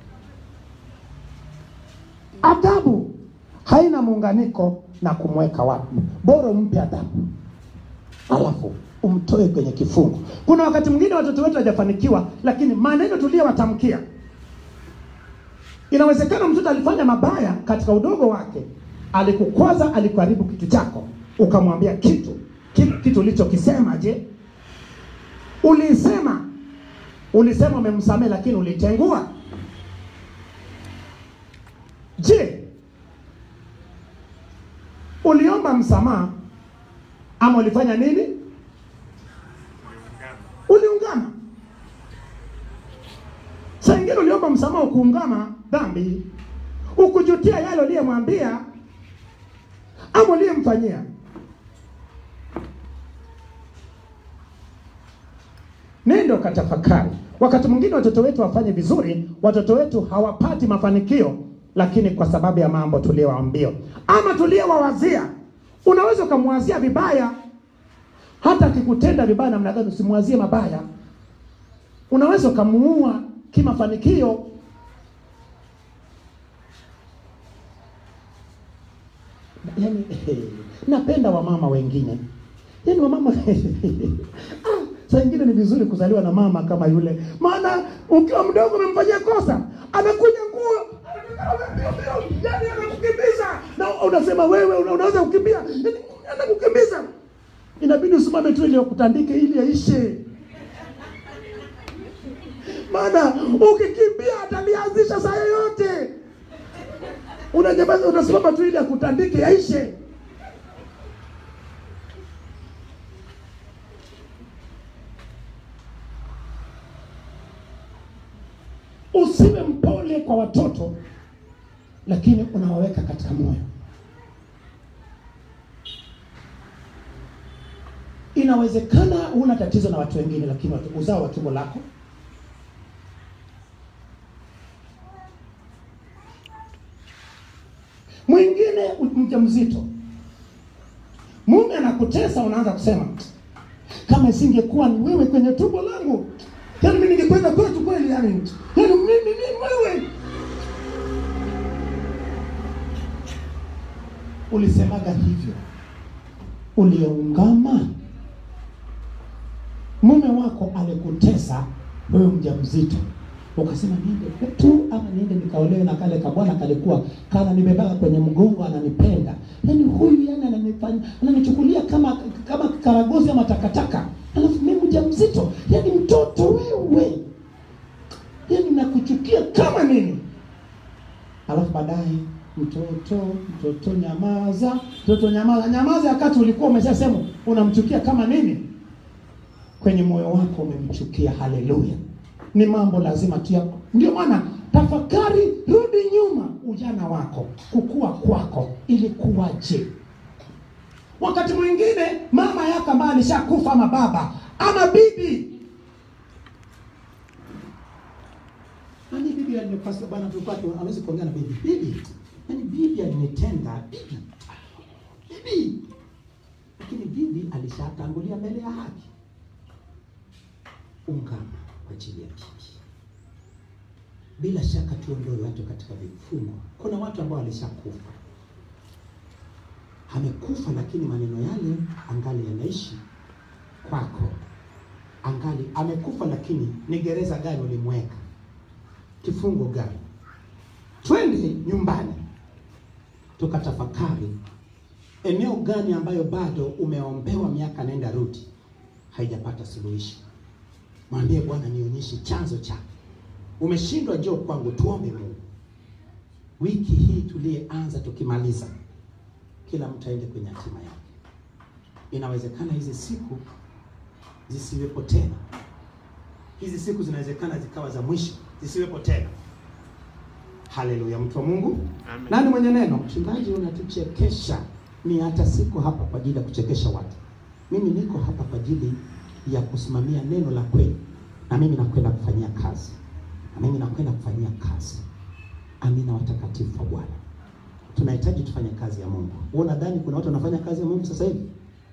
Adabu haina muunganiko na kumweka wapi, bora umpe adabu alafu umtoe kwenye kifungo. Kuna wakati mwingine watoto wetu hawajafanikiwa, lakini maneno tuliyowatamkia Inawezekana mtoto alifanya mabaya katika udogo wake, alikukwaza, alikuharibu kitu chako, ukamwambia kitu kitu, kitu ulichokisema. Je, ulisema ulisema umemsamehe, lakini ulitengua? Je, uliomba msamaha ama ulifanya nini? Uliungama. Saa ingine uliomba msamaha ukuungama dhambi, ukujutia yale uliyemwambia ama uliyemfanyia. Nenda ukatafakari. Wakati mwingine watoto wetu wafanye vizuri, watoto wetu hawapati mafanikio, lakini kwa sababu ya mambo tuliyowaambia ama tuliyowawazia. Unaweza ukamwazia vibaya, hata akikutenda vibaya namna gani, usimwazie mabaya. Unaweza ukamuua kimafanikio yani, napenda wamama wengine yani wamama ah, saa ingine ni vizuri kuzaliwa na mama kama yule, maana ukiwa mdogo umemfanyia kosa, anakuja nguo yani anakukimbiza na unasema wewe una- unaweza kukimbia, yani anakukimbiza, inabidi usimame tu ili wakutandike ili aishe maana ukikimbia atalianzisha saa yoyote. Unanyamaza, unasimama tu ili akutandike yaishe. Usiwe mpole kwa watoto, lakini unawaweka katika moyo. Inawezekana huna tatizo na watu wengine, lakini watu- uzao wa tumbo lako mwingine mjamzito, mume anakutesa, unaanza kusema kama isingekuwa ni wewe kwenye tumbo langu, yani mimi ningekwenda kwetu kweli, yani yani mimi mimi wewe ulisemaga hivyo, uliungama. Mume wako alikutesa wewe mjamzito, ukasema niende kwetu ama niende nikaolewe na kale kabwana kalikuwa kana nimebaga kwenye mgongo ananipenda, yani huyu yani ananifanya ananichukulia kama kama karagozi ama takataka, alafu mimi mjamzito, yani mtoto wewe, yani nakuchukia kama nini alafu baadaye mtoto mtoto nyamaza mtoto nyamaza nyamaza wakati ulikuwa umeshasema unamchukia kama nini kwenye moyo wako umemchukia haleluya ni mambo lazima tu ya ndio maana tafakari rudi nyuma ujana wako kukua kwako ilikuwaje wakati mwingine mama yako ambaye alishakufa ama baba ama bibi Nani bibi alinipasa bwana tulikuwa tu hawezi kuongea na bibi. Bibi. Yaani bibi alinitenda. Bibi. Bibi. Lakini bibi alishatangulia mbele ya haki. Ungama kwa ajili ya bibi. Bila shaka tuondoe watu katika vifungo. Kuna watu ambao walishakufa. Amekufa lakini maneno yale angali yanaishi kwako. Angali amekufa lakini ni gereza gani ulimweka? kifungo gani? Twende nyumbani tukatafakari eneo gani ambayo bado umeombewa miaka nenda rudi haijapata suluhisho. Mwambie Bwana, nionyeshe chanzo chake. Umeshindwa, njoo kwangu, tuombe Mungu. Wiki hii tuliyeanza, tukimaliza, kila mtu aende kwenye hatima yake. Inawezekana hizi siku zisiwepo tena hizi siku zinawezekana zikawa za mwisho zisiwepo tena. Haleluya, mtu wa Mungu. Amen. Nani mwenye neno? Mchungaji, unatuchekesha. Ni hata siko hapa kwa ajili ya kuchekesha watu. Mimi niko hapa kwa ajili ya kusimamia neno la kweli, na mimi nakwenda kufanyia kazi, na mimi nakwenda kufanyia kazi. Amina, watakatifu wa Bwana, tunahitaji tufanye kazi ya Mungu. Wewe unadhani kuna watu wanafanya kazi ya Mungu sasa hivi?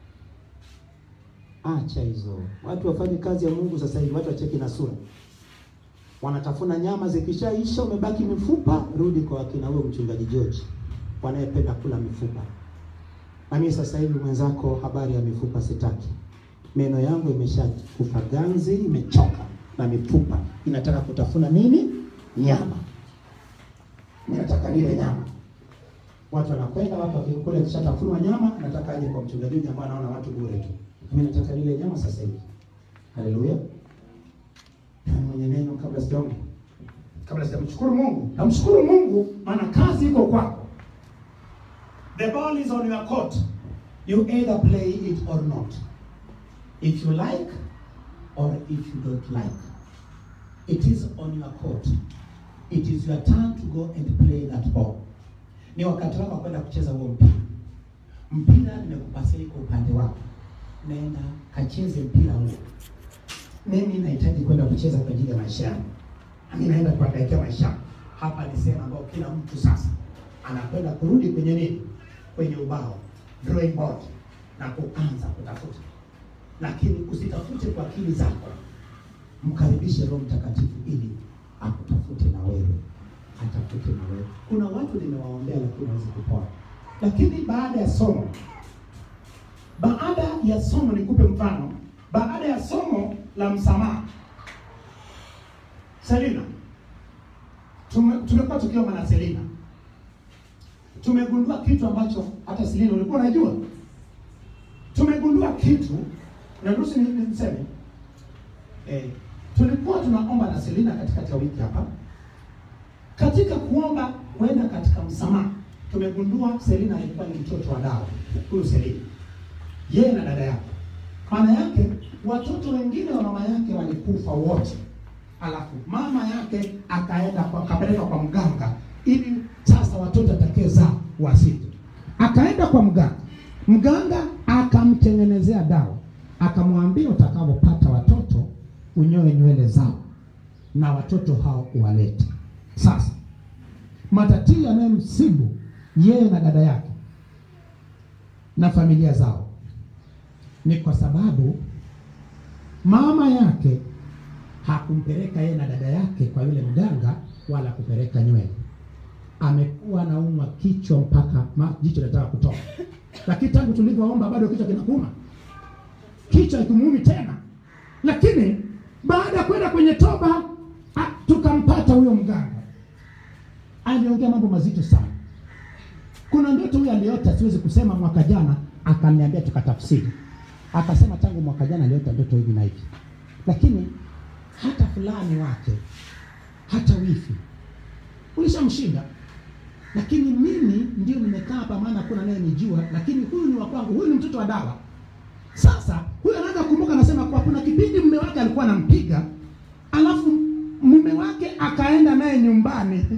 Acha hizo. Watu wafanye kazi ya Mungu sasa hivi, watu wacheki na sura. Wanatafuna nyama zikishaisha, umebaki mifupa, rudi kwa wakina huyo mchungaji George wanayependa kula mifupa. Na mimi sasa hivi mwenzako, habari ya mifupa sitaki. Meno yangu imeshakufa ganzi, imechoka na mifupa inataka kutafuna nini? Nyama. Mimi nataka nile nyama. Watu wanakwenda watu wakikula kishatafunwa nyama, nataka aje kwa mchungaji huyu ambaye anaona watu bure tu. Mimi nataka nile nyama sasa hivi. Haleluya. Nani mwenye neno kabla sijaomba? Kabla sijamshukuru Mungu. Namshukuru Mungu maana kazi iko kwako. The ball is on your court. You either play it or not. If you like or if you don't like. It is on your court. It is your turn to go and play that ball. Ni wakati wako wa kwenda kucheza huo mpira. Mpira nimekupasia iko upande wako. Nenda kacheze mpira huo. Mimi nahitaji kwenda kucheza kwa ajili ya maisha yangu. Mimi naenda kuangaikia maisha yangu. Hapa ni sehemu ambayo kila mtu sasa anakwenda kurudi kwenye nini? Kwenye ubao, drawing board na kuanza kutafuta. Lakini usitafute kwa akili zako. Mkaribishe Roho Mtakatifu ili akutafute na wewe, atafute na wewe. Kuna watu nimewaombea lakini hawezi kupona, lakini baada ya somo, baada ya somo, nikupe mfano, baada ya somo la msamaha, Selina, tume- tumekuwa tukiomba na Selina, tumegundua kitu ambacho hata Selina ulikuwa unajua. Tumegundua kitu na nusu ni- niseme eh, tulikuwa tunaomba na Selina katikati ya wiki hapa. Katika kuomba kwenda katika msamaha, tumegundua Selina alikuwa ni mtoto wa dawa. Huyu Selina, yeye na dada yake, maana yake watoto wengine wa mama yake walikufa wote, alafu mama yake akaenda kwa akapeleka kwa mganga ili sasa watoto atakaezaa wasije. Akaenda kwa mganga, mganga akamtengenezea dawa, akamwambia utakapopata watoto unyoe nywele zao na watoto hao uwalete. Sasa matatizo yanayomsibu yeye na dada yake na familia zao ni kwa sababu mama yake hakumpeleka yeye na dada yake kwa yule mganga wala kupeleka nywele. Amekuwa anaumwa kichwa mpaka ma, jicho linataka kutoka, lakini tangu tulivyoomba bado kichwa kinakuuma, kichwa ikimuumi tena. Lakini baada ya kwenda kwenye toba a, tukampata huyo mganga, aliongea mambo mazito sana. Kuna ndoto huyo aliota, siwezi kusema, mwaka jana akaniambia, tukatafsiri, akasema tangu mwaka jana aliota ndoto hivi na hivi, lakini hata fulani wake hata wifi ulishamshinda, lakini mimi ndio nimekaa hapa, maana hakuna naye nijua, lakini huyu ni wa kwangu, huyu ni mtoto wa dawa. Sasa huyu anaanza kukumbuka, anasema kwa kuna kipindi mume wake alikuwa anampiga, alafu mume wake akaenda naye nyumbani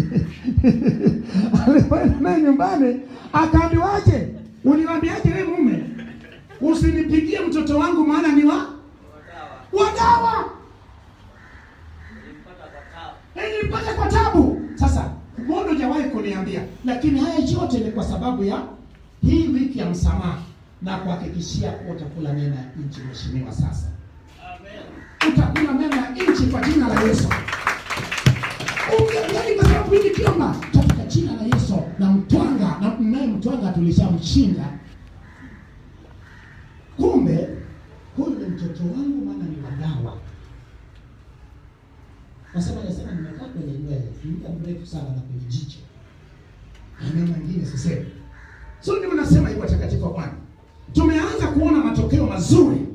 alipoenda naye nyumbani akaambiwaje, uliniambiaje wewe mume, usinipigie mtoto wangu maana ni wa wadawa nilipata kwa tabu. Sasa mbona hujawahi kuniambia? Lakini haya yote ni kwa sababu ya hii wiki ya msamaha na kuhakikishia kuwa utakula mema ya nchi, mheshimiwa. Sasa utakula mema ya nchi kwa jina la Yesu. Unge- Yaani kwa sababu hili kiomba katika jina la Yesu na mtwanga na naye mtwanga tulishamshinda. Kumbe huyu ni mtoto wangu, maana ni wadawa Nasema nasema nimekaa kwenye nywele muda mrefu sana na kwenye jicho. Maneno mengine sisemi. So ndio nasema hivi watakatifu wa Bwana. Tumeanza kuona matokeo mazuri.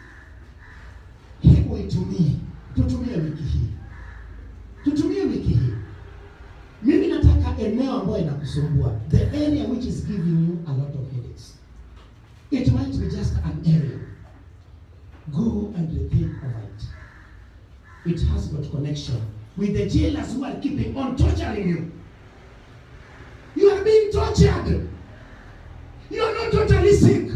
Hebu itumie. Tutumie wiki hii. Tutumie wiki hii. Mimi nataka eneo ambayo inakusumbua. The area which is giving you a lot of headaches. It might be just an area. Go and rethink of it it has got connection with the jailers who are keeping on torturing you. You are being tortured. You are not totally sick.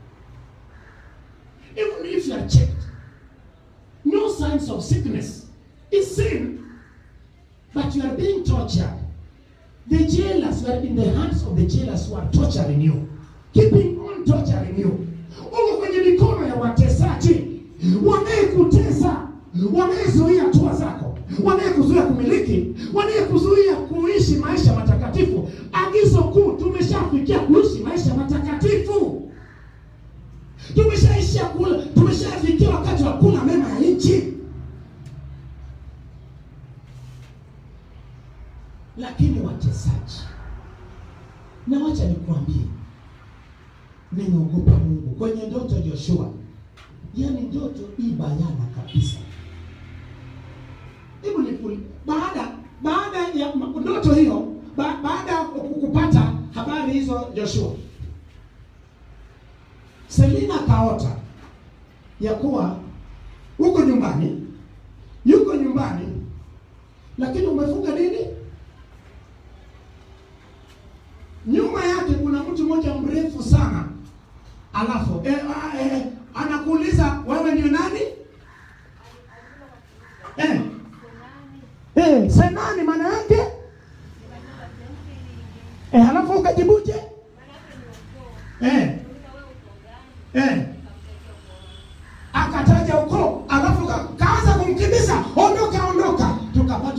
Even if you are checked, no signs of sickness is seen, but you are being tortured. The jailers were in the hands of the jailers who are torturing you, keeping on torturing you. Uko kwenye mikono ya watesaji wanayekutesa, wanayezuia hatua zako, wanayekuzuia kumiliki, wanayekuzuia kuishi maisha matakatifu. Agizo kuu, tumeshafikia kuishi maisha matakatifu, tumeshaishia kula, tumeshafikia wakati wa kula mema ya nchi. Lakini watesaji, na wacha nikwambie, nimeogopa Mungu kwenye ndoto Joshua, yaani ndoto hii bayana kabisa. Hebu nikuli, baada baada ya ma- ndoto hiyo, ba, baada ya ku- kupata habari hizo Joshua, Selina kaota ya kuwa uko nyumbani, yuko nyumbani, lakini umefunga nini? nyuma yake kuna mtu mmoja mrefu sana alafu eh, ah, eh, anakuuliza wewe ndio nani eh. Eh, senani maana yake eh, alafu ukajibuje eh. Eh. akataja ukoo alafu ka- kaanza kumkimbiza ondoka ondoka tukapata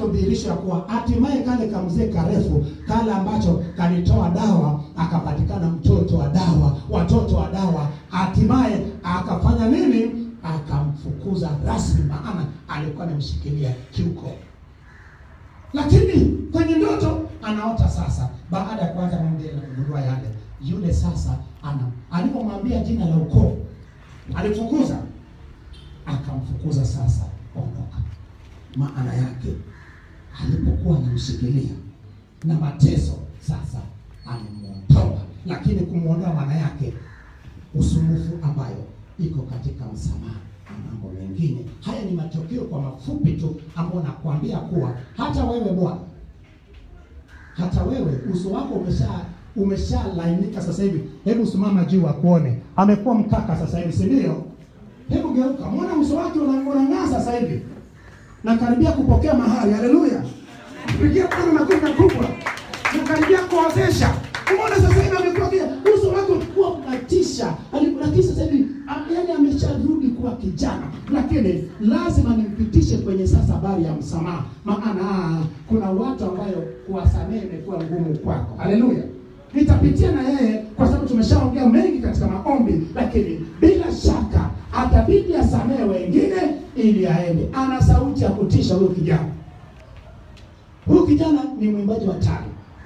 karefu kale ambacho kalitoa dawa, akapatikana mtoto wa dawa, watoto wa dawa, hatimaye akafanya nini? Akamfukuza rasmi, maana alikuwa amemshikilia kiuko lakini kwenye ndoto anaota sasa, baada ya kuanza mwambie na kugundua yale, yule sasa ana alipomwambia jina la ukoo alifukuza, akamfukuza sasa, ondoka. Maana yake alipokuwa anamshikilia na mateso, sasa amemuondoa, lakini kumwondoa maana yake usumbufu ambayo iko katika msamaha na mambo mengine. Haya ni matokeo kwa mafupi tu, ambayo nakwambia kuwa hata wewe bwana, hata wewe uso wako umesha umeshalainika sasa hivi. Hebu simama juu akuone, amekuwa mkaka sasa hivi, si ndio? Hebu geuka, muone uso wake una- unang'aa sasa hivi, na karibia kupokea mahali. Haleluya! Pigia Bwana makofi makubwa, nakaribia kuozesha. Umeona sasa hivi amekuwa kia uso wake ulikuwa unatisha, Ali- lakini sasa hivi am- yaani amesharudi kuwa kijana, lakini lazima nimpitishe kwenye sasa habari ya msamaha, maana ah, kuna watu ambayo kuwasamehe imekuwa ngumu kwako. Haleluya! Nitapitia na yeye kwa sababu tumeshaongea mengi katika maombi, lakini bila shaka atabidi asamehe wengine ili aende. Ana sauti ya kutisha huyo kijana. Huyu kijana ni mwimbaji wa tano,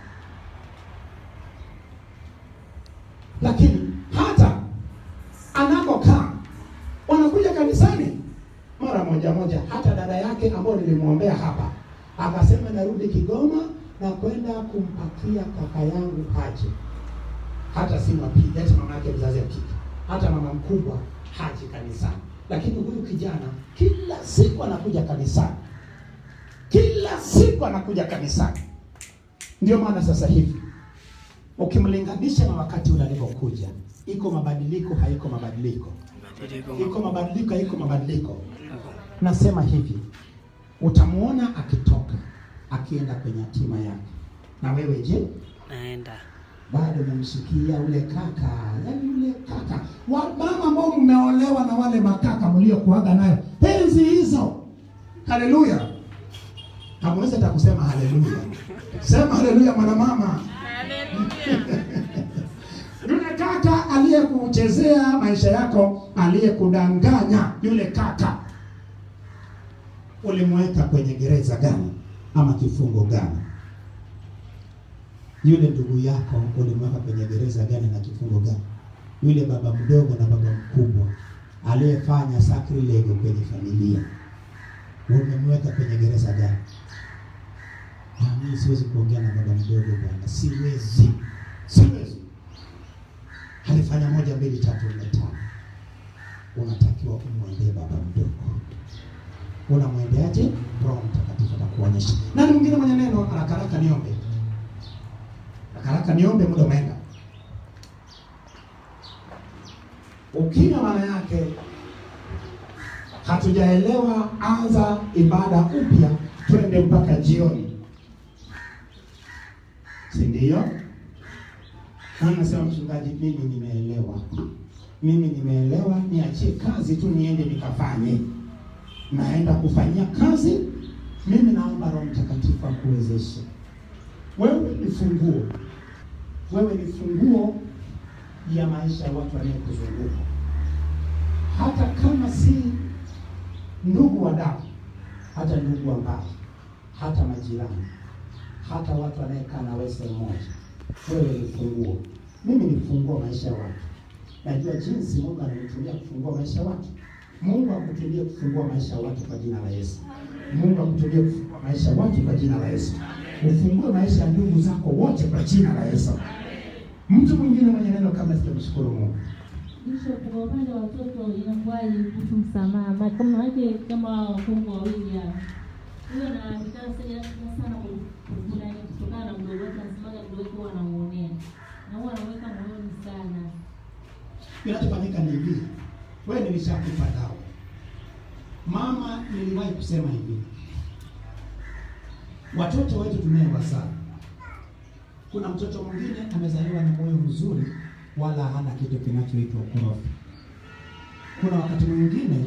lakini hata anakokaa wanakuja kanisani mara moja moja. Hata dada yake ambayo nilimwombea hapa akasema narudi Kigoma na kwenda kumpakia kaka yangu Haji, hata si mapiga, hata mama yake mzazi wa kike, hata mama mkubwa haji kanisani, lakini huyu kijana kila siku anakuja kanisani kila siku anakuja kanisani. Ndio maana sasa hivi ukimlinganisha na wakati ule alivyokuja, iko mabadiliko, haiko mabadiliko, iko mabadiliko, haiko mabadiliko. Nasema hivi, utamuona akitoka akienda kwenye hatima yake, na wewe je, naenda bado umemshikia ule kaka, yaani yule kaka wa mama ambao mmeolewa na wale makaka mliokuaga nayo enzi hizo. Haleluya! Hamwezi hata kusema haleluya. Sema haleluya, mwanamama. Yule kaka aliyekuchezea maisha yako, aliyekudanganya, yule kaka ulimweka kwenye gereza gani ama kifungo gani? Yule ndugu yako ulimweka kwenye gereza gani na kifungo gani? Yule baba mdogo na baba mkubwa aliyefanya sacrilege kwenye familia umemweka kwenye gereza gani? Ah, mimi siwezi kuongea na baba mdogo bwana, siwezi, siwezi. Alifanya moja mbili tatu nne tano. Unatakiwa umwendee baba mdogo. Unamwendeaje? Roho Mtakatifu atakuonyesha. Nani mwingine mwenye neno? Haraka haraka niombe, haraka haraka niombe, muda umeenda. Ukimya maana yake hatujaelewa. Anza ibada upya, twende mpaka jioni, si ndio? Na nasema mchungaji, mimi nimeelewa, mimi nimeelewa, niachie kazi tu niende nikafanye. Naenda kufanyia kazi. Mimi naomba Roho Mtakatifu akuwezeshe. Wewe ni funguo, wewe ni funguo ya maisha ya watu wanayekuzunguka, hata kama si ndugu wa damu, hata ndugu wa mbali, hata majirani, hata watu wanayekaa na wewe sehemu moja. Wewe ni funguo, mimi ni funguo maisha ya watu. Najua jinsi Mungu ananitumia kufungua maisha ya watu. Mungu akutumie kufungua maisha ya watu kwa jina la Yesu. Mungu akutumie kufungua maisha ya watu kwa jina la Yesu. Ufungue maisha ya ndugu zako wote kwa jina la Yesu. Mtu mwingine mwenye neno kama sijamshukuru Mungu. Bishop, kwa upande wa watoto inakuwaje kuhusu msamaha? Ma- Kama wake kama wakongwe wawili hao, huyo anataka sana sana kuna kutokana na mdogo wake, anasemaga mdogo wake huwa anamuonea na huwa anaweka moyoni sana. Kinachofanyika ni hivi, wewe nilishakupa dawa. Mama, niliwahi kusema hivi, watoto wetu tunaewa sana. Kuna mtoto mwingine amezaliwa na moyo mzuri, wala hana kitu kinachoitwa ukorofi. Kuna wakati mwingine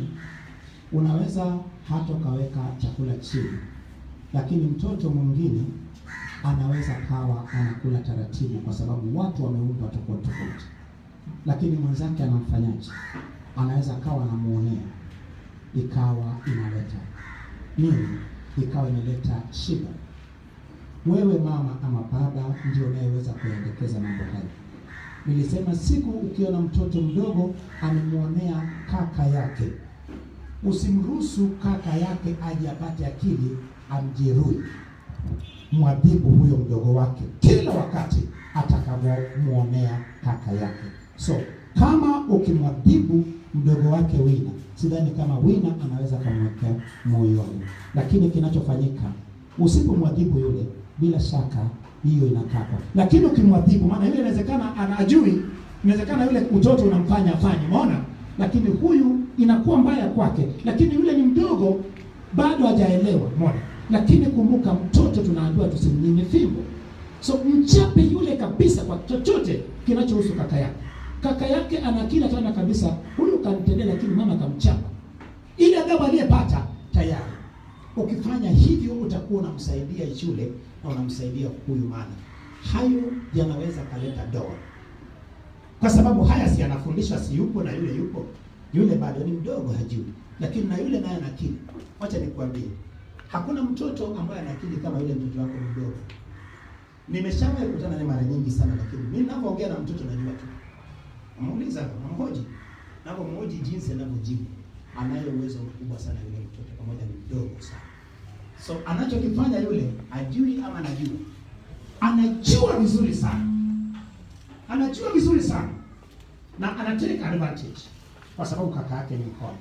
unaweza hata ukaweka chakula chini, lakini mtoto mwingine anaweza kawa anakula taratibu, kwa sababu watu wameumbwa tofauti tofauti, lakini mwenzake anamfanyaje? Anaweza kawa anamuonea, ikawa inaleta nini? Ikawa inaleta shida. Wewe mama ama baba ndio unayeweza kuyaendekeza mambo hayo. Nilisema siku ukiona mtoto mdogo amemwonea kaka yake, usimruhusu kaka yake aje apate akili amjeruhi. Mwadhibu huyo mdogo wake kila wakati atakavyomwonea kaka yake. So kama ukimwadhibu mdogo wake Wina, sidhani kama Wina anaweza kumwekea moyoni, lakini kinachofanyika usipomwadhibu yule, bila shaka hiyo inakata. Lakini ukimwadhibu, maana yule inawezekana anajui, inawezekana yule utoto unamfanya afanye, umeona, lakini huyu inakuwa mbaya kwake, lakini yule ni mdogo bado hajaelewa, umeona. Lakini kumbuka, mtoto tunaambiwa tusimnyime fimbo, so mchape yule kabisa kwa chochote kinachohusu kaka yake. Kaka yake ana kila tana kabisa, huyu kanitendea, lakini mama kamchapa, ile adhabu aliyepata tayari Ukifanya hivyo utakuwa unamsaidia yule na unamsaidia huyu, maana hayo yanaweza kaleta doa, kwa sababu haya si anafundishwa, si yupo na yule yupo, yule bado ni mdogo, hajui, lakini na yule naye ana akili. Wacha nikwambie, hakuna mtoto ambaye ana akili kama yule mtoto wako mdogo. Nimeshawahi kukutana naye mara nyingi sana, lakini mimi ninapoongea na mtoto najua tu, namuuliza, namhoji, napomhoji jinsi anavyojibu anayo uwezo mkubwa sana yule mtoto, pamoja ni mdogo sana. So anachokifanya yule ajui ama anajua, anajua vizuri sana, anajua vizuri sana na anatake advantage kwa sababu kaka yake ni mkono.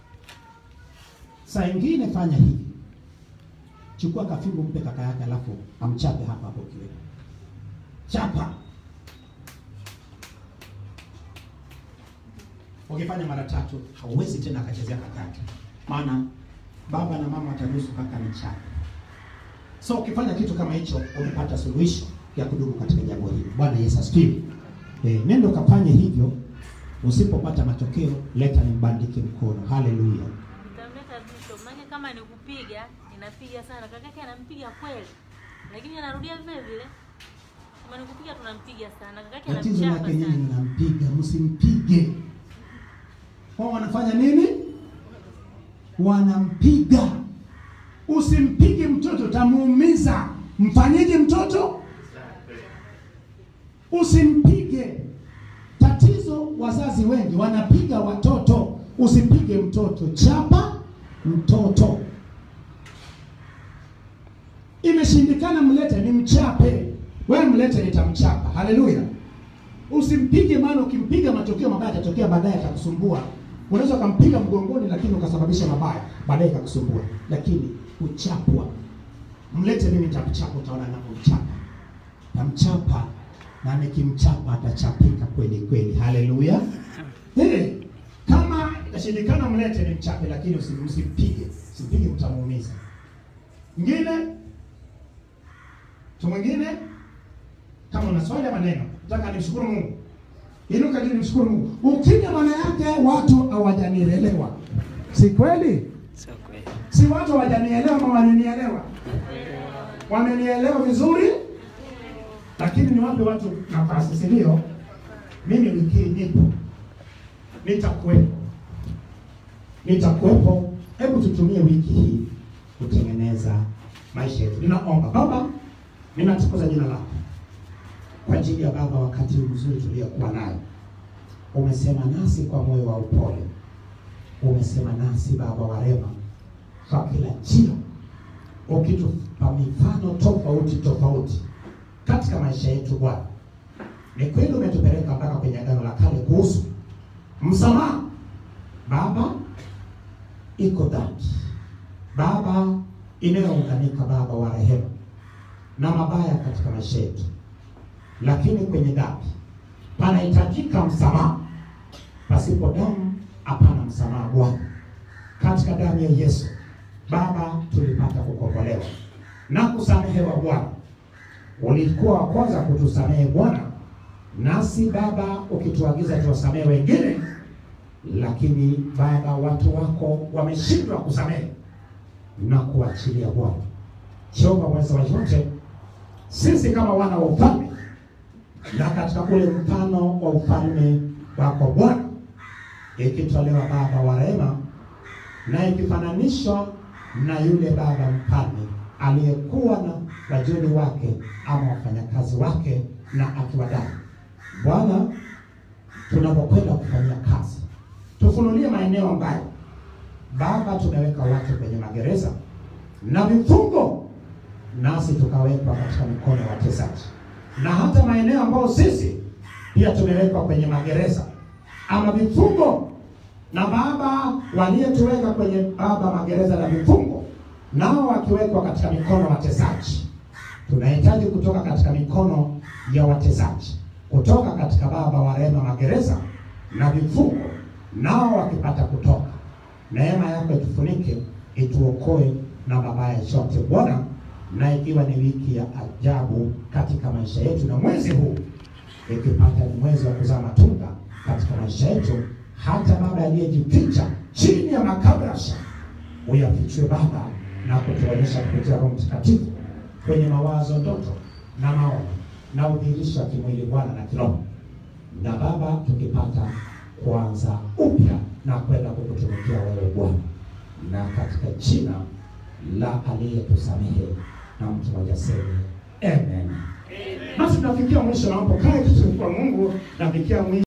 Saa ingine fanya hivi, chukua kafimbo mpe kaka yake, alafu amchape hapa hapo kiwe chapa. Ukifanya mara tatu hauwezi tena akachezea kaka yake, maana baba na mama wataruhusu kaka ni chape. So ukifanya kitu kama hicho, umepata suluhisho ya kudumu katika jambo hili. Bwana Yesu asifiwe. Eh, nenda ukafanye hivyo. Usipopata matokeo, leta nimbandike mkono. Haleluya. Nitamleta Bishop, maana kama ni kupiga, ninapiga sana. Kakake anampiga kweli. Lakini anarudia vile vile. Kama ni kupiga tunampiga sana. Kakake Tatizo anamchapa lake nyinyi sana. mnampiga, msimpige. Wao wanafanya nini? Wanampiga. Usimpige mtoto, utamuumiza. Mfanyeje mtoto? Usimpige. Tatizo wazazi wengi wanapiga watoto. Usipige mtoto, chapa mtoto. Imeshindikana, mlete ni mchape. Wewe mlete, nitamchapa. Haleluya. Usimpige, maana ukimpiga matokeo mabaya yatatokea baadaye, atakusumbua. Unaweza ukampiga mgongoni, lakini ukasababisha mabaya baadaye ikakusumbua. Lakini kuchapwa, mlete mimi, nitamchapa. Utaona ninavyomchapa, tamchapa na nikimchapa atachapika kweli kweli. Haleluya. Eh, kama itashindikana, mlete nimchape, lakini usi- msimpige, simpige, mtamuumiza. Mwingine tu mwingine kama una swali ama neno, nataka nimshukuru Mungu. Inuka juu nimshukuru Mungu. Ukija maana yake watu hawajanielewa. Si kweli? Sio kweli. Si watu hawajanielewa ama wananielewa? Wamenielewa vizuri? Lakini niwape watu nafasi, si ndio? Mimi wiki hii nipo. Nitakuwepo. Nitakuwepo. Hebu tutumie wiki hii kutengeneza maisha yetu. Ninaomba Baba, ninatukuza jina lako kwa ajili ya Baba, wakati mzuri tuliokuwa nayo. Umesema nasi kwa moyo wa upole, umesema nasi Baba wa rehema kwa kila njia, ukitupa mifano tofauti tofauti katika maisha yetu. Bwana, ni kweli umetupeleka mpaka kwenye agano la kale kuhusu msamaha. Baba, iko dhambi Baba inayounganika Baba wa rehema na mabaya katika maisha yetu, lakini kwenye dhambi panahitajika msamaha. Pasipo damu hapana msamaha. Bwana, katika damu ya Yesu Baba tulipata kukombolewa na kusamehewa. Bwana, ulikuwa wa kwanza kutusamehe Bwana, nasi Baba ukituagiza tuwasamehe wengine, lakini Baba watu wako wameshindwa kusamehe na kuachilia. Bwana Jehova mweza wa yote, sisi kama wana wa ufalme na katika ule mfano wa ufalme wako Bwana, ikitolewa baba wa rehema na ikifananishwa na yule baba mfalme aliyekuwa na wajoli wake ama wafanyakazi wake na akiwadai. Bwana, tunapokwenda kufanyia kazi, tufunulie maeneo ambayo Baba tumeweka watu kwenye magereza na vifungo, nasi tukawekwa katika mikono ya watesaji, na hata maeneo ambayo sisi pia tumewekwa kwenye magereza ama vifungo, na Baba waliyetuweka kwenye Baba magereza na vifungo, nao wakiwekwa katika mikono ya watesaji. Tunahitaji kutoka katika mikono ya watesaji, kutoka katika Baba wa rehema magereza na vifungo, nao wakipata kutoka neema yako itufunike, ituokoe na mabaya yote Bwana, na ikiwa ni wiki ya ajabu katika maisha yetu, na mwezi huu ikipata ni mwezi wa kuzaa matunda katika maisha yetu, hata Baba aliyejificha chini ya makabrasha uyafichue Baba na kutuonyesha kupitia Roho Mtakatifu kwenye mawazo, ndoto na maono na udhihirisho wa kimwili Bwana na kiroho, na Baba tukipata kuanza upya na kwenda kukutumikia wewe Bwana, na katika jina la aliyetusamehe na mtu mmoja sema amen. Basi tunafikia mwisho, naomba kae tusifu kwa Mungu, nafikia mwisho.